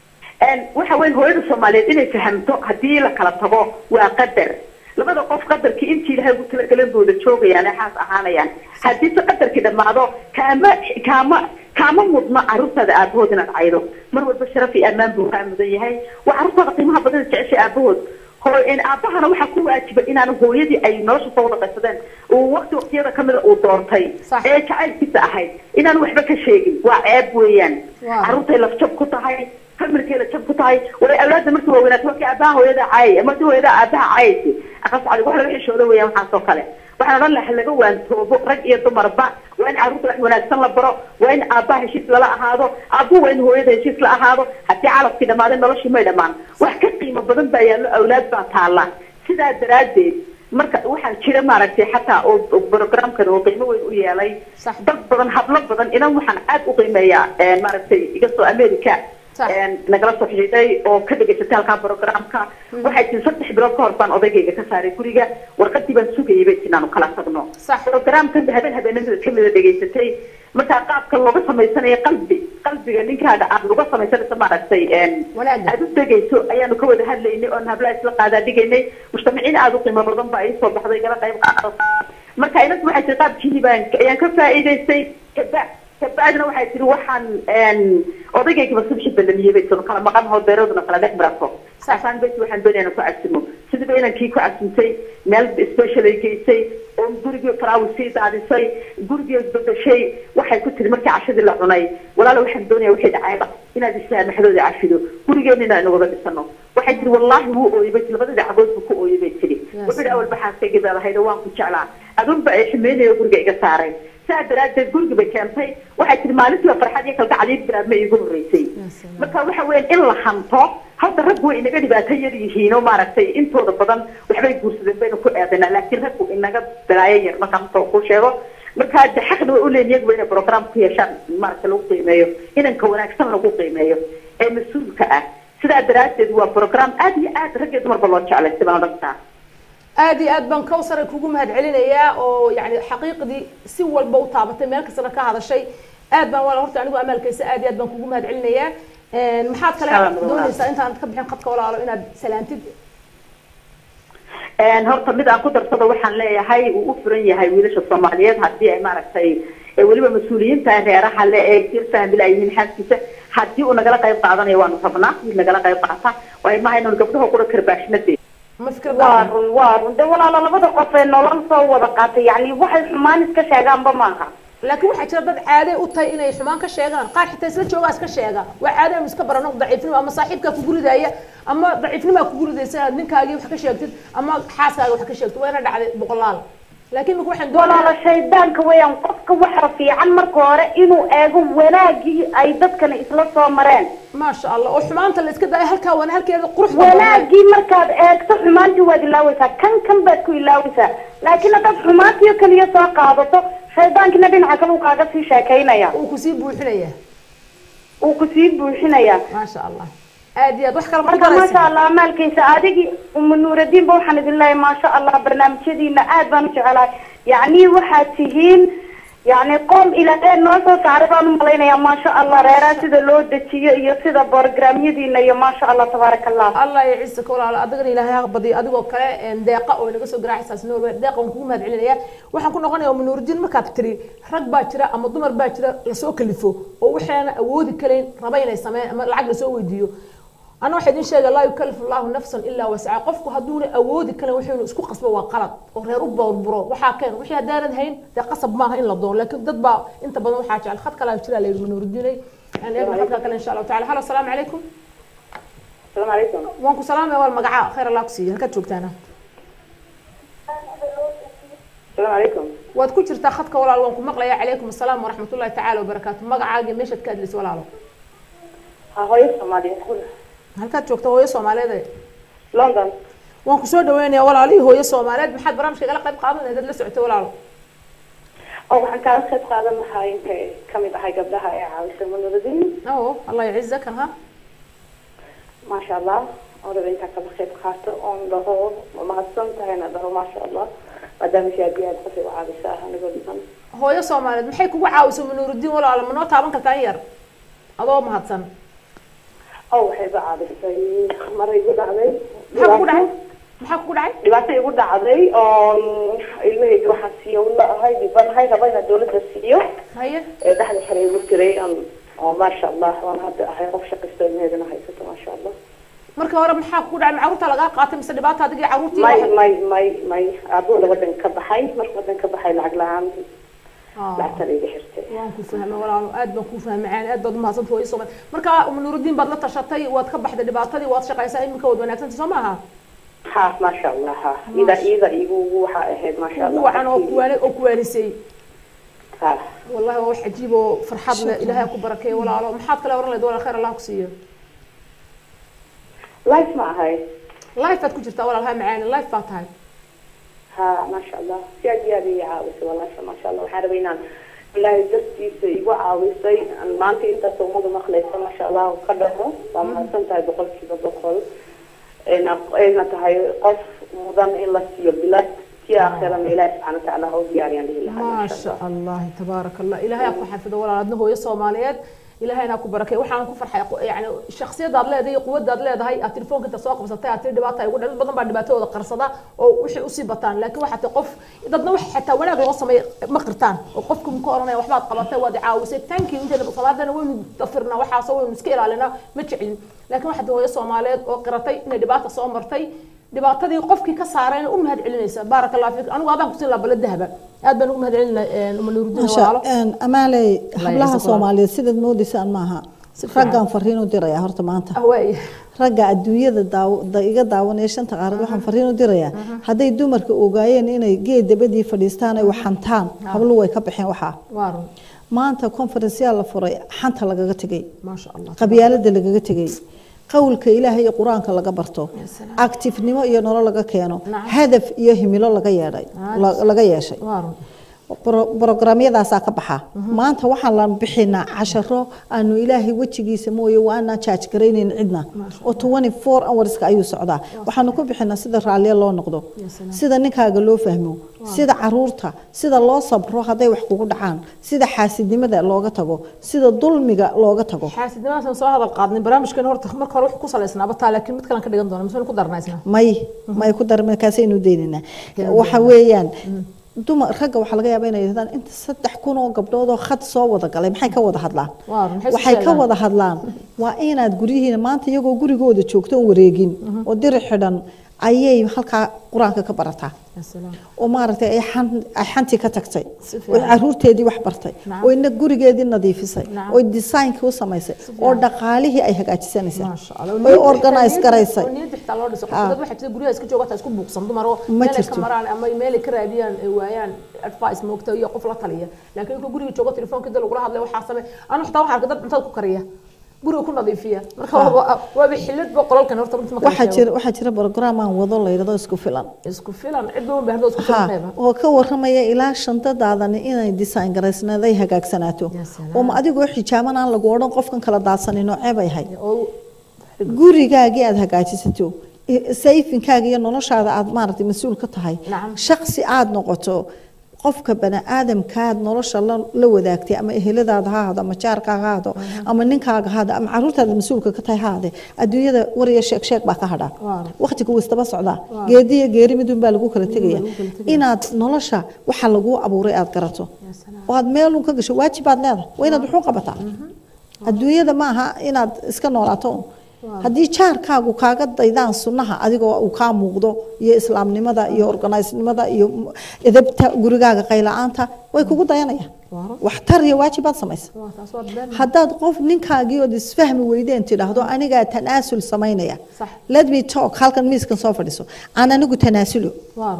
waxa weyn hooyada soomaaliyeed inay fahamto haddii la kala tago waa qadar labada qof qadarkii intii ilahay ugu talagalan booda joogayaan ee xaas ahaanayaan haddii se qadarkii dhammaado kaama kaama kaama mudno carruurtaada aabahood inaad caydo mar walba sharaf iyo ammaan buu kaa mudan yahay waa carruurtaada qiimaha badan jeceshay aabahood hoo in aabahana waxaa ku waajiba inaan hooyadii ay nolosha soo wada qaysadeen uu waqti waqtiyada kamida uu doortay Sax. ee jacaylkiisa ahayd inaan waxba ka sheegin waa ceeb weeyaan Waaw. carruurtay lafjab ku tahay familkeeda jab ku tahay walay awlaadda markii waaweynaato markii aabaha hooyada caayay ama hadii hooyada aabaha caayaysi aqas cadi wax laga xishooda weeyaan waxaas oo kale waxaan odhan lahaa laga waantoobo rag iyo dumarba waa in carruurta wax wanaagsan la baro waa in aabaha heshiis lala ahaado aabuhu waa in hooyada heshiis la ahaado haddii calafkii dhammaaday noloshii may dhammaan wax ka qiimo badan baa yaallo awlaad baa taalla sidaa daraaddeed marka waxaa jira maaragtay xataa oo oo programkan oo qiimo weyn u yeelay Sax. dad badan hablo badan inan waxaan aad u qiimeeyaa eh, maaragtay iga soo america Sax. een, nagala soo xidhiidhay oo ka dhegaysatay halkaa programka waxay tii saddex bilood ka hor baan odaygayga ka saaray guriga warqadii baan sugayay bay tii inaanu kala tagno Sax. programkan habeen habeenimada kamida dhegaysatay markaa qaabka looga samaysanayo qalbi qalbiga ninkaaga aad uga samaysanayso maaragtay een, Wanaagga. aad u degayso ayaanu ka wada hadlaynay oon hablaha isla qaadaa dhigaynay mujtamiciin aad u qiimo badan baa ii soo baxday gala qayb qaado marka inantu waxay tiri qaabkiini baan ayaan ka faa'iidaystay kaba kabacdina waxay tiri waxaan een, odaygaygiba subxi balamiyey bay tiri kala maqan hoo beeraduna kala dhex marato saasaan beti waxaan doonaya inaan ku cabsimo sidiiba inankii ku cabsintay meel special ay geysay oo gurigii faraawis sii daadisay gurigii bedeshay waxay ku tiri markii cashadii la cunay walaala waxaan doonaya wixii dhacayba inaad islaamaxdooda cafido gurigeena inaan wada dhisano waxay tiri wallaahi wuu ooyey bay tiri labada dhacagood buu ku ooyey bay tiri wuxuu yidhi awal baxaaskayga baadahayda waan ku jeclaa adunba ay xumeynaya guriga iga saaray saa daraaddeed guriga bay keentay waxay tiri maalintiiba farxad iyo kalgacad iyo biraadma iigu horreysay marka waxa weeyaan in la hanto hadda rag way inaga dhibaato yar yihiin oo maaragtay intooda badan waxbay guursadeen baynu ku eedanaa laakiin raggu inaga balaayo yar markaan soo ku sheego marka de xaqna way uleeyihin iyaguba inay program ku yeeshaan maaragtay lagu qiimeeyo inanka wanaagsan lagu qiimeeyo ee mas-uulka ah sidaa daraaddeed waa program aad iyo aad rag iyo dumarba loo jeclay si baan odhan karaa aad iyo aad baan kawsare kugu mahad celinayaa oo yani xaqiiqdii si walba u taabatay meel kastana ka hadashay aad baan walaal horta anigu amaalkaysa aad iyo aad baan kugu mahad celinayaa Een, maxaad kale Salaam walaal. doonaysaa intaanad ka bixin khadka walaalo inaad salaantid Een, horta mid aan ku darsado waxaan leeyahay uu u furan yahay wiilasha soomaaliyeed haddii ay maaragtay ee weliba mas-uuliyiinta reeraha le ee jir fahmila ay yihiin xaaskiisa haddii uu nagala qayb qaadanayo waanu rabnaa wiil nagala qayb qaata waayo maaha inaan gabdhaha qura karbaashnadee ma fikir waa run waa run de walaalo labada qof ee nolol soo wada qaatay yacni waxay xumaan iska sheegaanba maaha laakiin waxaa jira dad caaday u tahay inay xumaan ka sheegaan qaar xitaa isla joogaa iska sheega waa caada inu iska barano daciifnimo ama saaxiibkaa kugu ridaya ama daciifnimaa kugu ridaysa inaad ninkaagii wax ka sheegtid ama xaaskaaga wax ka sheegtid waa ina dhacday boqolaal laakiin marka waxaan walaalo doonayaa shaydaanka weeyaan qofka waxa fiican marka hore inuu eego wanaagii ay dadkana isla soo mareen maasha allah oo xumaanta la iska daayo halkaa waana halkeeda quruxda badan wanaagii markaad eegto xumaantii waad ilaawaysaa kan kan baad ku ilaawaysaa laakiin haddaad xumaantiyo keliya soo qaadato shaydaankina dhinaca kale uu kaaga sii sheekaynaya uu kusii buuxinaya uu kusii buuxinaya maasha allah aad iyo aad wax kale ma ku marka maasha daraysa allah maalkaysa adigii uma nuuradiinba waxaan idin leeyahay maasha allah barnaamijyadiina aad baan u jecelahay yacni waxaad tihiin yacni qoom ilaahay noo soo saaray baan u malaynayaa maasha allah reeraha sida loo dejiyo iyo sida borogramyadiina iyo maasha allah tabaaraka allah allah ya ciise ka walaalo adigana ilaahay ha badiyo adigoo kale een, deeqa oo inaga soo garaacaysaas norway deeqa waan kugu mahad celinaya waxaan ku noqonaya uma nuurudiin markaad tiri rag baa jira ama dumar baa jira lasoo kalifo oo waxaana awoodi karayn raba inay sameeyaan ama lacag lasoo weydiiyo ana waxaa idin sheega laa yukalifu allahu nafsan ilaa wasca qofku hadduuna awoodi karin wuxuunu isku qasbo waa qalad oo reer u burburo waxaa keen wixii haddaanad hayn dee qasab maaha in la doono laakiin dad baa inta badan waxaa jecel khad kalaa jira la yidhi manuurudiinay aan eegna khadka kale insha allahu tacala halo asalaamu calaykum asalaamu calaykum waan ku salaamaya wal magaca khayr allah ku siiya halkaad joogtaana asalaamu calaykum waad ku jirtaa khadka walaal waan ku maqlaya calaykum asalaam waraxmatullahi tacaala wabarakaatu magacaaga meeshaad ka hadlaysa walaalo ha hooyo soomaaliyeed halkaad joogta hooyo soomaaliyeed london waan kusoo dhaweynaya walaalihii hooyo soomaaliyeed maxaad barnaamijka igala qayb qaadan lahayd la socotay walaalo oo waxaan kaala qayb qaadan lahaa intay kamid ahay gabdhaha ee caawisay manuuradin o allah yaciza kan ha maasha allah oo raba intaa kala qayb qaato oon dhaho ma mahadsan tahayna dhaho maasha allah maadaama si aad iyo aad qofay u caawisa anigoo dhiman hooyo soomaaliyeed maxay kugu caawisay manuurudiin walaalo ma noo taaban kartaa in yar adoo mahadsan oo waxay iga caawisay maray igu dhacday maxaa kugu dhacay maxaa kugu dhacay dhibaato igu dhacday oo ilmahayga waxaan siiyo la ahay dhibanahay raba inaa dawladda siiyo haye ee dhexda xere igu jiray aan- oo maasha allah waan hadda ahay qof shaqaysto ilmaheedana haysato maasha allah marka hore maxaa kugu dhacay ma carruurta lagaa qaatay mise dhibaata adigii carruurtii may waxa- may may may aabooda wadan ka baxay marka wadan ka baxay lacag la-aan Ah. lacagtan iga xirtay waan ku fahmay walaalo aad baan ku fahmay caan aad baad umahadsanta hooyo soomaali marka manuurudiin baad la tashatay waad ka baxday dhibaatadii waad shaqaysaa iminka waad wanaagsanta soo maaha ha maasha allah ha ida ida igu waxa ahayd maasha ugu allah wacan oo kuwaani oo kuwaanisay ha wallahi waa wax cajiib oo farxad leh ilaahay ha ku barakeeyo walaalo maxaad kale oran lahayd walaal khayr allah ku siiyo life ma ahay life baad ku jirtaa walaal ha macaani life baa tahay ha maasha allah si aad iyo aad ii caawisay walaasha maasha allah waxaan rabay inaan ilaahay dartiisa igu caawisay aan maanta intaas ummadu maqlaysa maasha allah ka dhaho waa mahadsan tahay boqolkiiba boqol ayna ayna tahay qof mudan in la siiyo bilad si aakhirana ilaahi subxaana watacaala ha u diyaariyaan dhihi lahaa ما maasha شاء allah الله تبارك الله إلهي أكو حفظه ولا أدنى هو الصوماليات إلهي أنا أكو بركة وحنا أكو فرحة يعني الشخصية دار لها دي قوة دار لها هاي التليفون كنت سواق بس تاع تري دباتها يقول أنا بدن بعد دباتها ولا قرصدا أو وش أصيبتان لكن واحد تقف إذا نوح حتى ولا قصة مقرتان وقفكم كورونا وحبات قبضتها وادي عاوسة تانكي أنت اللي بصلاة أنا وين ضفرنا وحا سوي مسكيل علينا متشعين لكن واحد هو الصوماليات وقرتي إن دباتها صومرتي dhibaatadii qofkii ka saareen u mahad celinaysa baaraka allah fiik anigu adaan kusin laa balad dahaba aad baan ugu mahad celinaa uma nuurudiin walaalo maasha amaaley hablaha yacisa soomaaliyeed sidaad moodaysaan maaha Si fiican. raggaan fariin u dirayaa horta maanta ahwaay ragga adduunyada daaw- da- iga daawanaya shanta qaarad waxaan fariin u dirayaa hadday dumarka ogaayeen inay geed dabadii fadhiistaan ay wax xantaan hablu way ka baxeen waxaa waa run maanta conferenceyaa la furay xanta lagaga tegay maasha allah qabyaalada lagaga tegay qowlka ilaahay iyo qur-aanka laga barto salaam. actifnimo iyo nolol laga keeno Nacam. hadaf iyo himilo laga yeedhay Nacam. la- laga yeeshay waa run bro- brogramyadaasaa ka baxa maanta waxaan la bixinaa casharo aanu ilaahay wejigiisa mooye waa aanaan jaaj garaynayn cidna oo 24 hourska ayuu socdaa waxaanu ku bixinaa sida raalliya loo noqdo salaam. sida ninkaaga loo fahmo sida caruurta sida loo sabro hadday wax kugu dhacaan sida xaasidnimada looga tago sida dulmiga looga tago xaasidnimadaan soo hadal qaadnay barnaamijkan horta marka hore wuxuu ku salaysnaaba taa laakiin mid kalan ka dhigan doona mise ku darnaysnaa may may ku dar markaasaynu daynaynaa waxa weeyaan dumar ragga waxaa laga yaabaa inay yidhahdaan inta saddex kun oo gabdhood oo khad soo wada galay maxay ka wada hadlaan Waar, maxay isu waxay ka sheegaan? wada hadlaan waa inaad guryihiina maanta iyagoo gurigooda joogto oon wareegin oo diri xidhan ayay halkaa qur-aanka ka barataa Ya salaam. oo maaragtay ay xan- ay xantii ka tagtay Si oo fiican. caruurteedii wax bartay Nacam. oo ina gurigeedii nadiifisay Nacam. oo designkii u samaysay oo dhaqaalihii ay hagaajisanaysay Masha Allah. oo Niyadda organize xitaa- garaysay oo niyadda xitaa loo dhiso. Ah. Dad waxay jirta guryaha iska jooga taa isku buuqsan dumar oo Ma meel ay ka jirto. maraan ama meel ay ka raadiyaan ay waayaan advice moogta iyo qof la taliya laakiin inka guriga joogo telefoonka dad lagula hadlay waxaa samee anu xitaa waxaa arkay dad cuntada ku kariya guriga ku nadiifiya marka Ah. waa- waaba xilad ba qolalkan horta runtii ma kala waxaa sheego. jira waxaa jira program aan wado la yidhahdo isku filan isku filan cid uma baahdo isku ha filan qeyba oo ka waramaya ilaa shantadaadani inay design garaysnaaday hagaagsanaato Ya salaam. oo ma adigoo xijaaban aan lagu odhan qofkan kala daadsanin oo ceeb ay hay oo gurigaagii aad hagaajisato i- sayfinkaaga iyo noloshaada aad maaragtay mas-uul ka tahay Nacam. shaksi aad noqoto qofka bani aadamkaad nolosha la, la wadaagtay ama eheladaada ha ahado ama jaarkaaga ha ahado ama ninkaaga ha ahado ama caruurtaada mas-uulka ka tahay ha ahade adduunyada wariya sheeg sheeg baa ka hadhaa Waaw. waqtiga wuu istaba socdaa geedi iyo geeri midun baa lagu kala tegaya lagu kala tegaya. inaad nolosha waxa laguu abuuray aad garato Ya salaam. oo aad meelun ka gasho waajibaad leedahay waa inaad wuxuu qabataa adduunyada ma aha inaad iska noolaato un. haddii jaarkaagu kaaga daydaan sunnaha adigoo uu kaa muuqdo iyo islaamnimada iyo organisenimada iyo m- edebta gurigaaga qayla-aanta way kugu dayanayaan Waaw. waxtar iyo waajibaad samaysa waa taas waa been haddaad qof ninkaagii ood isfahmi weydeen tidhaahdo anigaa tanaasul samaynaya Sax. let me talk halkan miiskan soo fadhiso aan anigu tanaasulo waa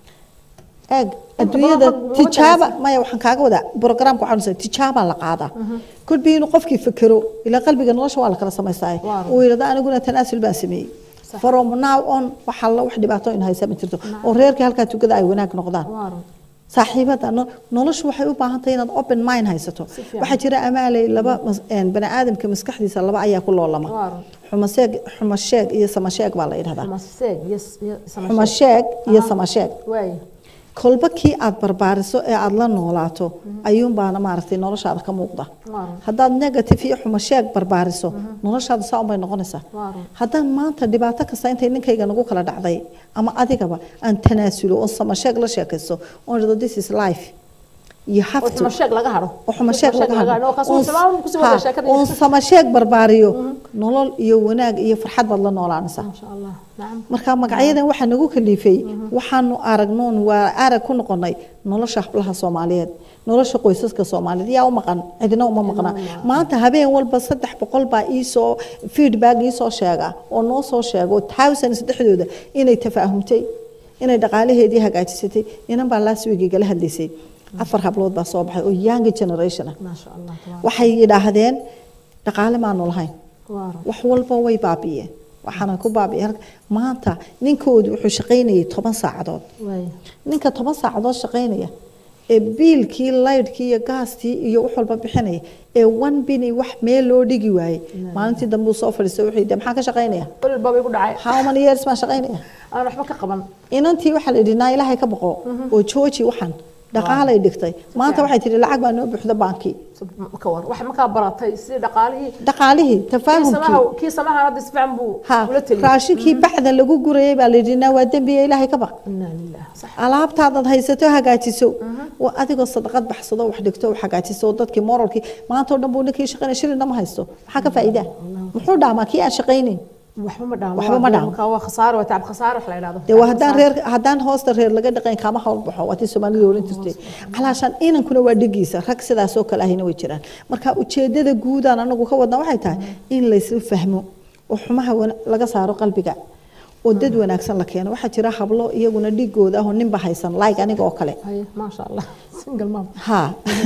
eeg adduunyada badan qofka tijaaba maya waxaan kaaga wadaa programka waxaan nusay tijaabaa la qaadaa kolbi inuu qofkii fekero ilaa qalbiga nolosha waa la kala samaystaa Waaw. uu yidhahdo aniguna tanaasul baan sameeyey Sax. from now on waxaa la wax dhibaato in haysa ma jirto oo reerkii halkaa tugada ay wanaag noqdaan waa saaxiibada no- noloshu waxay u baahan tahay inaad open mind haysato Si fiican. waxaa jira amaaley laba mas- een, bani aadamka maskaxdiisa laba ayaa ku loolama Waaw. xumasheeg xumasheeg iyo samasheeg baa la yidhahdaa maseeg yes yes xumasheeg iyo samasheeg waay kolba kii aad barbaariso ee aada la noolaato ayuunbaana maaragtay noloshaada ka muuqda Waaw. haddaad negative iyo xumasheeg barbaariso noloshaada saa unbay noqonaysaa Waaw. haddaan maanta dhibaato kasta intay ninkayga nagu kala dhacday ama adigaba aan tanaasulo oo samasheeg la sheekaysto oon idhahdo this is life you have oo to xumasheeg laga haro oo xumasheeg laga hadlo oo kaasoo salaam ku soo wada sheekada oon samasheeg barbaariyo nolol iyo wanaag iyo farxad baad la noolaanaysaa ma sha Allah nacam marka magacyadan waxaa nagu kaliifay waxaanu aragnoon waa arag ku noqonay nolosha hablaha soomaaliyeed nolosha qoysaska soomaaliyeed yaa u maqan cidina uma maqna maanta habeen walba saddex boqol baa iisoo feedback iisoo sheega oo noo soo sheego thousands dhexdooda inay tafaahumtay inay dhaqaalaheedii hagaajisatay inan baa last week igala hadlaysay afar hablood baa soo baxay oo young generation ah ma sha Allah tabaaraka waxay yidhaahdeen dhaqaale maanu lahayn waa wax walba way baabi'een waxaana ku baabi'ay halka maanta ninkoodu wuxuu shaqaynayay toban saacadood waay ninka toban saacadood shaqaynaya ee biilkii laydhkii iyo gaastii iyo wax walba bixinaya ee one bini wax meel loo dhigi waayey maalintii dambe uu soo fadhiistay wuxuu yidhi maxaa ka shaqaynaya qol baa bay ku dhacay how many years baan shaqaynaya aan waxba ka qaban inantii waxaa la yidhi naa ilaahay ka baqo oo jooji waxan dhaqaalay dhigtay maanta waxay tihi lacag baa noo buuxda baankii ka war wax ma ka baratay si dhaqaalihii dhaqaalihii kii tafaahumkii samaha kii samaha hadda si fiican buu ha ula taliya raashinkii baxda lagu gurayay baa la yidhi naa waa dembiya ilaahay ka baq inna lillahi sax alaabtaadaad haysato hagaajiso waa adigoo sadaqad baxsado wax dhigto wax hagaajiso oo dadkii moralkii maanta oo dhan buu ninkii shaqaynaya shilina ma haysto maxaa ka faa'iidaa muxuu dhaamaa kii aan shaqaynayn waxba ma dhaamo Waxba ma dhaamo. marka waa khasaaro waa tacab khasaaro wax la yiraahdo dee waa haddaan reer haddaan hoosta reer laga dhaqayn kaama hawl baxo waa tii soomaalida oran jirtay calaashaan inankuna waa dhigiisa rag sidaas oo kale ahina way jiraan marka ujeedada guudaan anagu ka wadna waxay tahay in laysla fahmo oo xumaha wana- laga saaro qalbiga oo dad wanaagsan la keeno waxaa jira hablo iyaguna dhigooda ah oo ninba haysan like aniga oo kale haye ma sha Allah single mom ha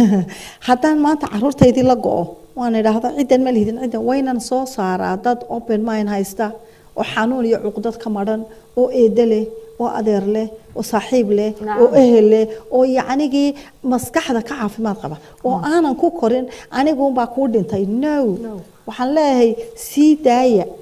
haddaan maanta caruurtaydii la go-o waan idhaahdo ciddan ma lihidin ciddan waynan soo saaraa dad open mind haysta oo xanuun iyo cuqdad ka madhan oo eedo leh oo adeer leh oo saaxiib leh Nacam. oo ehel leh oo yacnigii maskaxda ka caafimaad qaba oo aanan ku korin aniguunbaa kuu dhintay no No. waxaan leeyahay sii daaya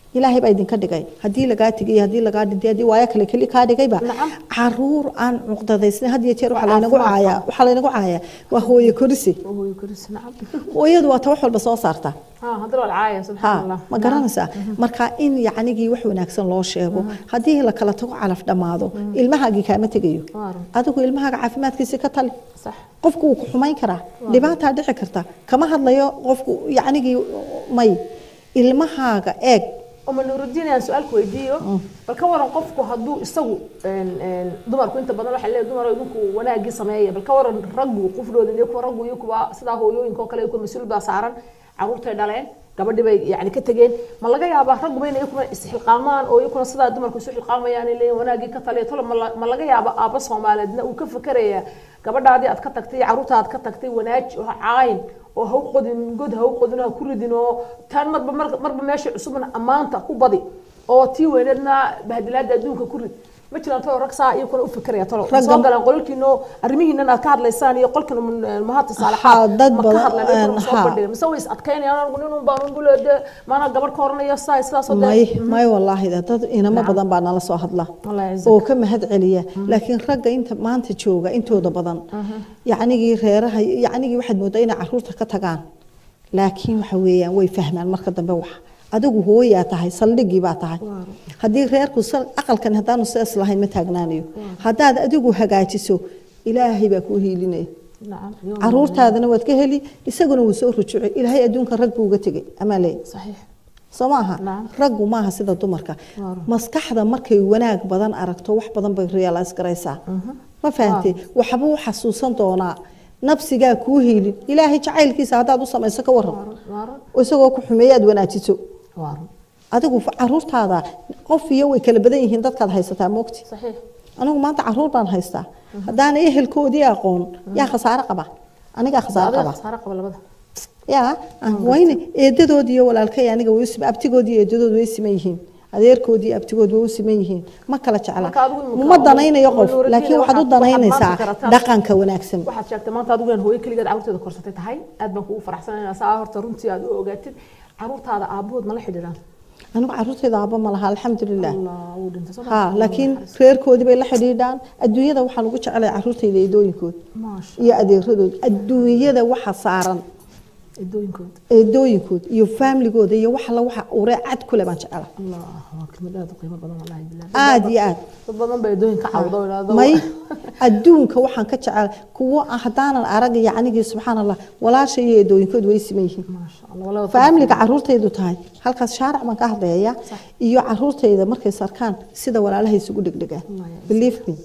ilaahay baa idinka dhigay haddii lagaa tegay haddii lagaa dhintay haddii waayo kale keli kaa dhigayba Nacam. caruur aan cuqdadaysnay had iyo jeer waxaa Waa laynagu caafimaad caayaa waxaa laynagu caayaa waa hooyo korisi hooyo koris nacam hooyadu waa ta wax walba soo saarta ha haddana waa caaya subxaan ha allah ma garanaysaa marka in yacnigii wax wanaagsan loo sheego haddii la kala tago calaf dhammaado ilmahaagii kaama tegayo Waa run. adigu ilmahaaga caafimaadkiisa ka tali sax qofku wuu ku xumayn karaa dhibaataa dhici karta kama hadlayo qofku yacnigii may ilmahaaga eeg uma nuurudiin aan su-aalku weydiiyo bal ka waran qofku hadduu isagu een, een, dumarku inta badan waxaa leeyahay dumar idinku wanaagii sameeya bal ka waran raggu qufdooda iyo kuwa raggu iyo kuwa sidaa hooyooyinka oo kale iyo kuwa mas-uul baa saaran caruurtay dhaleen gabadhii bay yani ka tegeen ma laga yaabaa ragguba inay iyakuna isxilqaamaan oo iyakuna sidaa dumarku isu xilqaamayaan ay leeyihin wanaagii ka taliya tolo ma la- ma laga yaaba aabba soomaaliyeedna uu ka fakeraya gabadhaadii aad ka tagtay caruurta aad ka tagtay wanaaji oo caayin oo ha u qodin god ha u qodin ha ku ridin oo tan marba mar- marba meesha cusubna ammaanta ku badi oo tii weyneedna bahdilaada adduunka ku rid ma jiraan tolo rag saa iyakuna u fikeraya tolo Ragga- soo galaan qololkiino arrimihiinan aad ka hadlaysaan iyo qolkan mahadta Haa, saalaxaad dad ma ka badan, hadlaan iyakuna een, soo haa. bandhigan mise way is adkaynayaan anigu nin un baan un buleede maana gabadh ka horanayo saa sidaasoo may may wallaahi dad inamo badan baa nala soo hadla Allah yacizak. oo ka mahad celiya laakiin ragga inta maanta jooga intooda badan yacnigii reeraha yacnigii waxaad moodaa inay caruurta ka tagaan laakiin waxa weeyaan way fahmaan marka dambe wax adigu hooyaa tahay saldhigii baa tahay haddii reerku sal- aqalkan haddaanu sidaas lahayn ma taagnaanayo haddaad adigu hagaajiso ilaahay baa kuu hiilinaya nacam caruurtaadana waad ka heli isaguna wuu soo rujucay ilaahay adduunka rag buu uga tegay amaa leeyahay saxiix soo maaha Nacam. raggu maaha sida dumarka Waaw. maskaxda markay wanaag badan aragto wax badan bay realize garaysaa ma fahantay waxbuu xasuusan doonaa nafsigaa kuu hiilin ilaahay jacaylkiisa haddaad u samayso ka waran waaran isagoo ku xumeeya aad wanaajiso waaran adigu fa- caruurtaada qof iyo way kala badan yihiin dadkaad haysataa moogti saxiix anigu maanta caruur baan haystaa haddaana ehelkoodii aqoon yaa khasaare qaba anigaa khasaare adiga qaba khasaare qaba labada yaa wayne eedadoodii iyo walaalkay aniga way sim abtigoodii iyo eedadood way siman yihiin adeerkoodii abtigood way u siman yihiin ma kala jecla Marka adigu imika ma danaynayo qof Nuuruddin, laakiin waxaad u waxaad- waxaad danaynaysaa maanta garataa. dhaqanka wanaagsan waxaad sheegtay maanta adigu inaan hooyo keligeed caruurteeda korsatay tahay aad baan kugu faraxsanaynaa saa horta runtii aad u ogaatid caruurtaada aabahood ma la xidhiidhaan anigu caruurtayda aaba ma laha alxamdulilah allah wuu dhintay soo ha laakiin reerkoodii bay la xidhiidhaan adduunyada waxaan ugu jeclay caruurtayda eedooyinkood maasha iyo adeeradood adduunyada waxa saaran edooyinkood eedooyinkood iyo faamligooda iyo wax alla waxa uree cad kule baan jecela allah waa kelmad aad u qiimo badan wallahi bilaah aad iyo aad dad badan baa edooyin ka cawda oo idhaahdo may adduunka waxaan ka jecel kuwo aan haddaanan arag yacnigii subxaan allah walaasha iyo eedooyinkood way siman yihiin maasha allah walaba faamiliga caruurtaydu tahay halkaas shaaric baan ka hadleeya iyo caruurtayda markay sarkaan sida walaalaha isugu dhegdhegaan believe me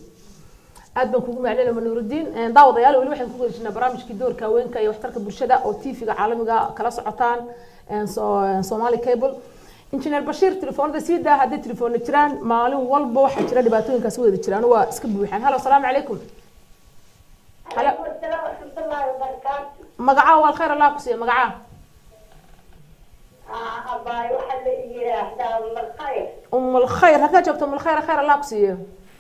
aad baan kugu maclinaya manuurudiin daawadayaal weli waxaan ku guda jirnaa barnaamijkii doorka haweenka iyo waxtarka bulshada oo tv-ga caalamiga kala socotaan een, so- een, somali cable injineer bashiir telefoonada sii daa hadday telefoona jiraan maalin walba waxaa jira dhibaatooyinkaas wada jiraan waa iska buuxaan halo asalaamu calaykum halo magacaa waa alkhayr allah ku siiya magacaa um alkhayr halkaa joogto um alkhayr khayr allah ku siiyo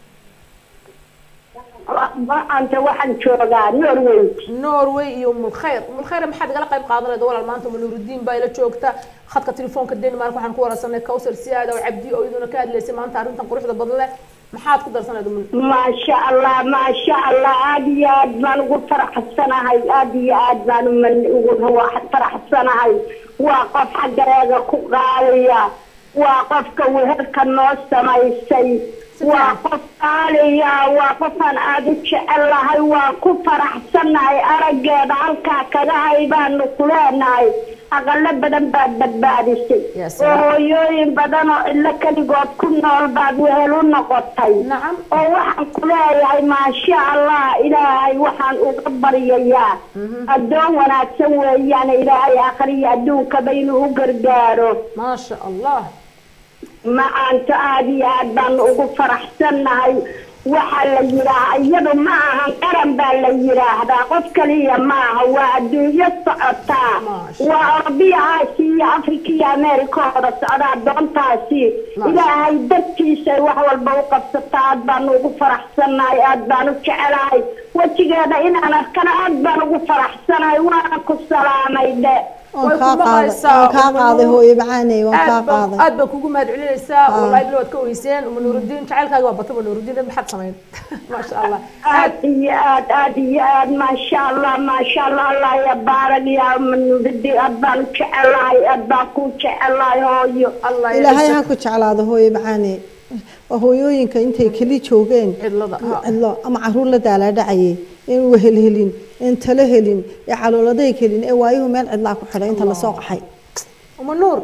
maanta waxaan joogaa norway norway iyo umulkhayr umulkhayr maxaad igala qayb qaadanayda walaal maanta manuurudiin baa ila joogta khadka telefoonka denmark waxaan ku wararsanay kawsar siyaada oo cabdi oo iyaduna ka hadlaysay maanta arrintan quruxda badan leh maxaad ku darsanayda maasha allah maasha allah aada iyo aad baan ugu faraxsanahay aada iyo aad baan uman- ugu faraxsanahay waa qof xaggareega ku qaaliya waa qofka weherka noo samaysay waa qof qaaliya waa qofaan aada u jecelahay waa ku faraxsanahay araggeeda halkaa kaga hay baanu ku leenahay aqalo badan baad badbaadisay Ya oo salaam. hooyooyin badan oo ilo keligood ku nool baad wehel u noqotay nacam oo waxaan ku leeyahay maasha allah ilaahay waxaan uga baryayaa addoon wanaagsan weeyaan ilaahay akhriya adduunkaba inuu u gargaaro maasha allah macaanta aada iyo aad baan ugu faraxsannahay waxaa la yidhaahaa iyadu ma ahan qaran baa la yidhaahdaa qof kaliya maaha waa adduunyo socotaa Maasha. waa orobiya aasiya iyo afrika iyo ameerika oo wada socdaa doontaasi Maasha. ilaahay dartiisay wax walba u qabsataa aad baan ugu faraxsannahay aad baan u jecelahay wejigeeda inaan arkana aad baan ugu faraxsanahay waana ku salaamay dhe waan way kaa ku qaaday maqlaysaa waan kaa Umu qaaday Nuur. hooyo macaaney waan kaa aad baan qaaday aad baan kugu mahad celinaysaa Ah. wallahi bilo waad ka ogeyseen uma nuurudiin jacaylkaaga waa bata uma nuurudiin maxaad samayn maasha allah aad aad iyo aad aad iyo aad maasha allah maasha allah allah ya baarag ya manubidi aad baan u jecelahay aad baan ku jecelahay hooyo allah ya ilaahay ha ciise ku jeclaado hooyo macaaney waa hooyooyinka intay keli joogeen cidlada ha. cidlo ama caruur la daalaadhacayay in wehel helin in talo helin ee calooladay helin ee waayuhu meel cidlaa ku xidhay inta lasoo qaxay uma nuur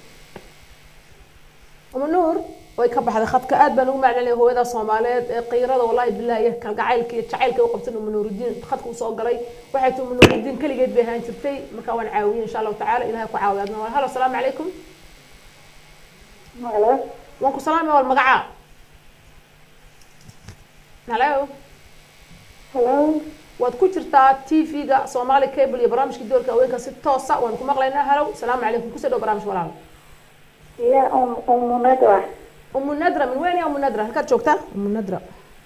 uma nuur way ka baxday khadka aad baan ugu maclinaya hooyada soomaaliyeed ee qiirada wallahi billahi iyo kalgacaylka iyo jacaylka u qabsan uma nuurudiin khadka usoo galay waxay tii uma nuurudiin keligeed bay ahaan jirtay marka waan caawiyey insha allahu tacaala ilahay ku caawiya adna halo asalaamu calaykum waan ku salaamaya wal magacaa halo waad ku jirtaa tv-ga somali cable iyo barnaamijka doorka haweenka si toosa waan ku maqlaynaa halow salaamu calaykum kusoo dhow barnaamij walaal ya umunadwa umu nadra min weyn ya umu nadra halkaad joogtaa umu nadra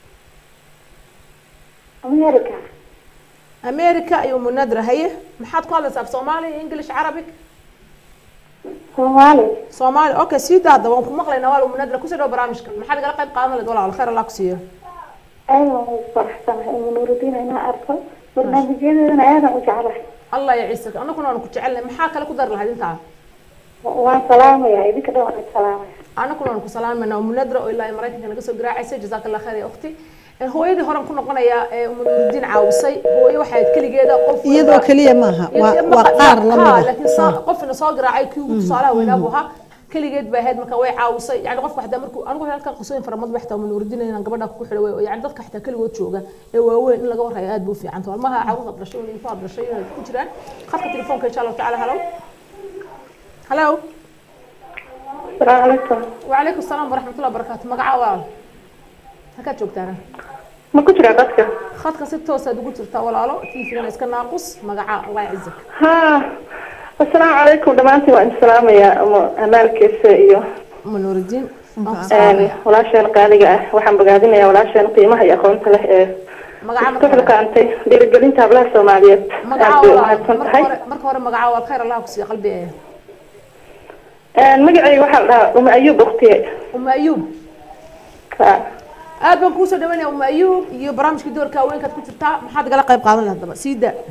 america america iyo umu nadra haye maxaad ku hadlaysaa af soomaali english carabic soomaali soomaali okay sii daada waan ku maqlaynaa walaal umu nadra kusoo dhow barnaamijka maxaad igala qayb qaadan lahayd walaal khayr allah ku siiyo ayaan u faraxsanahay umunurudiin inaa arko barnaamijyadeedana aadan u jeclahay allah ya ciise anaguna waan ku jecelnahay maxaa kale ku dari lahayd intaa waan salaamaya idinka dhan waan salaamaya anaguna waan ku salaamayna umu nadra oo ilaa maraykanka naga soo garaacaysa jazaaka allah khayr ya ukhti hooyadii horan ku noqonayaa ee umu nurudiin caawisay hooyo waxay ahayd keligeeda qof iyadoo keliya maaha waa waa qaar la Ha, mida laakiin saa- qofna soo garaacay kii ugu tusaalaha weynaa buu ahaa keligeed bay ahayd marka way caawisay yani qofka xataa markuu anigu halkan qisooyin fara badan xataa manuuridin inaan gabadha ku xidho way yani dadka xataa keligood jooga ee waaweyn in laga warhayo aad buu fiican tahay maha caruurta dhashay in ku dhashay inay ku jiraan khadka telefoonka insha allahu tacaala halow halow asalaamu calaykum وعليكم السلام ورحمة الله وبركاته مقعة ولا هكا جوجتانا ma ku jiraa dadka خدك ست توسد قلت لتا ولا لا تيجي لنا اسكن ناقص مقعة الله يعزك ha asalaamu calaykum dhammaantiin waan salaamayaa amaalkiisa iyo أم نور الدين walaasheen qaaliga ah waxaan bogaadinayaa walaasheen qiimaha iyo aqoonta leh ee مقعة ku xilqaantay dhiirigelinta hablaha soomaaliyeed مقعة aad bay ولا umahadsan tahay مركه هore مقعة والخير الله كسي قلبي إيه magacayga waxaa la dhahaa uma ayuub uktiye أم أيوب Ha. aad baan kuusoo dhaweynaya uma ayuub iyo barnaamijka doorka haweenkaad ku jirtaa maxaad igala qayb qaadan lahayd daba sii daa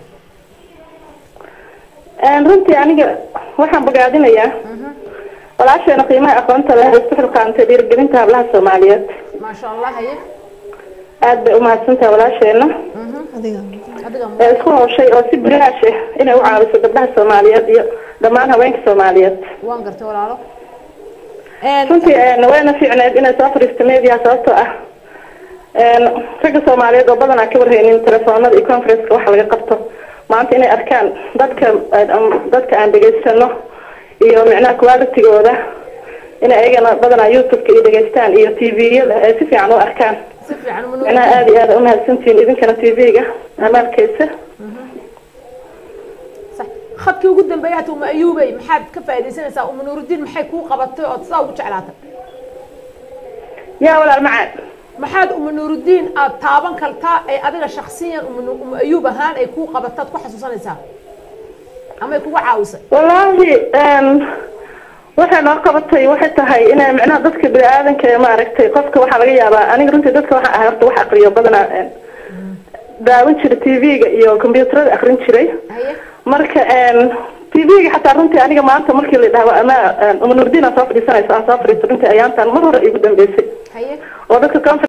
runtii aniga waxaan bogaadinayaa walaasheena qiimaha aqoonta leh ee ku xilqaantay dhiirigelinta hablaha soomaaliyeed maasha allah haye aad bay umahadsan tahay walaasheena adiga adiga ee isku hawshay oo si bilaash ah inay u caawiso gabdhaha soomaaliyeed iyo dhammaan haweenka soomaaliyeed waan gartay walaalo runtii een, wayna fiicneed inay soo fadhiisto media sababtoo ah een, ragga soomaaliyeed oo badanaa ka warhaynin telefoonada iyo conferenceka waxa laga qabto maanta inay arkaan dadka aan- dadka aan dhegaysano iyo micnaha qualitygooda inay ayagana badanaa youtubeka iyo dhegaystaan iyo tviyada ay si fiican u arkaan si fiican uma micnaha aada iyo aada umahadsantihiin idinkana tvga amaalkeysa صح خدكي ugu dambeeyaad uma ayuubay maxaad ka faa'iidaysanaysaa uma nuurudiin maxay kuu qabatay ood sidaa ugu jeclaatay yaa walaal macaan maxaad uma nuurudiin aad taaban kartaa ay adiga shakhsiyan uma Nu- uma ayuub ahaan ay kuu qabataad ku xasuusanaysaa ama ay kuga caawisay wallaahi een, waxay noo qabatay waxay tahay inay micnaha dadka bini-aadanka ee maaragtay qofka waxaa laga yaabaa aniga runtii dadka waxaa ahay horta wax aqriyo badanaa een, daawan jiray tv-ga iyo combyuutarada akrin jiray haye marka een, tv-ga xataa runtii aniga maanta markii la dhahdo ama uma nurdin aan soo fadhiisanayso aan soo fadhiisto runtii ayaantan mar hore igu dambeysay haye oo dadka conference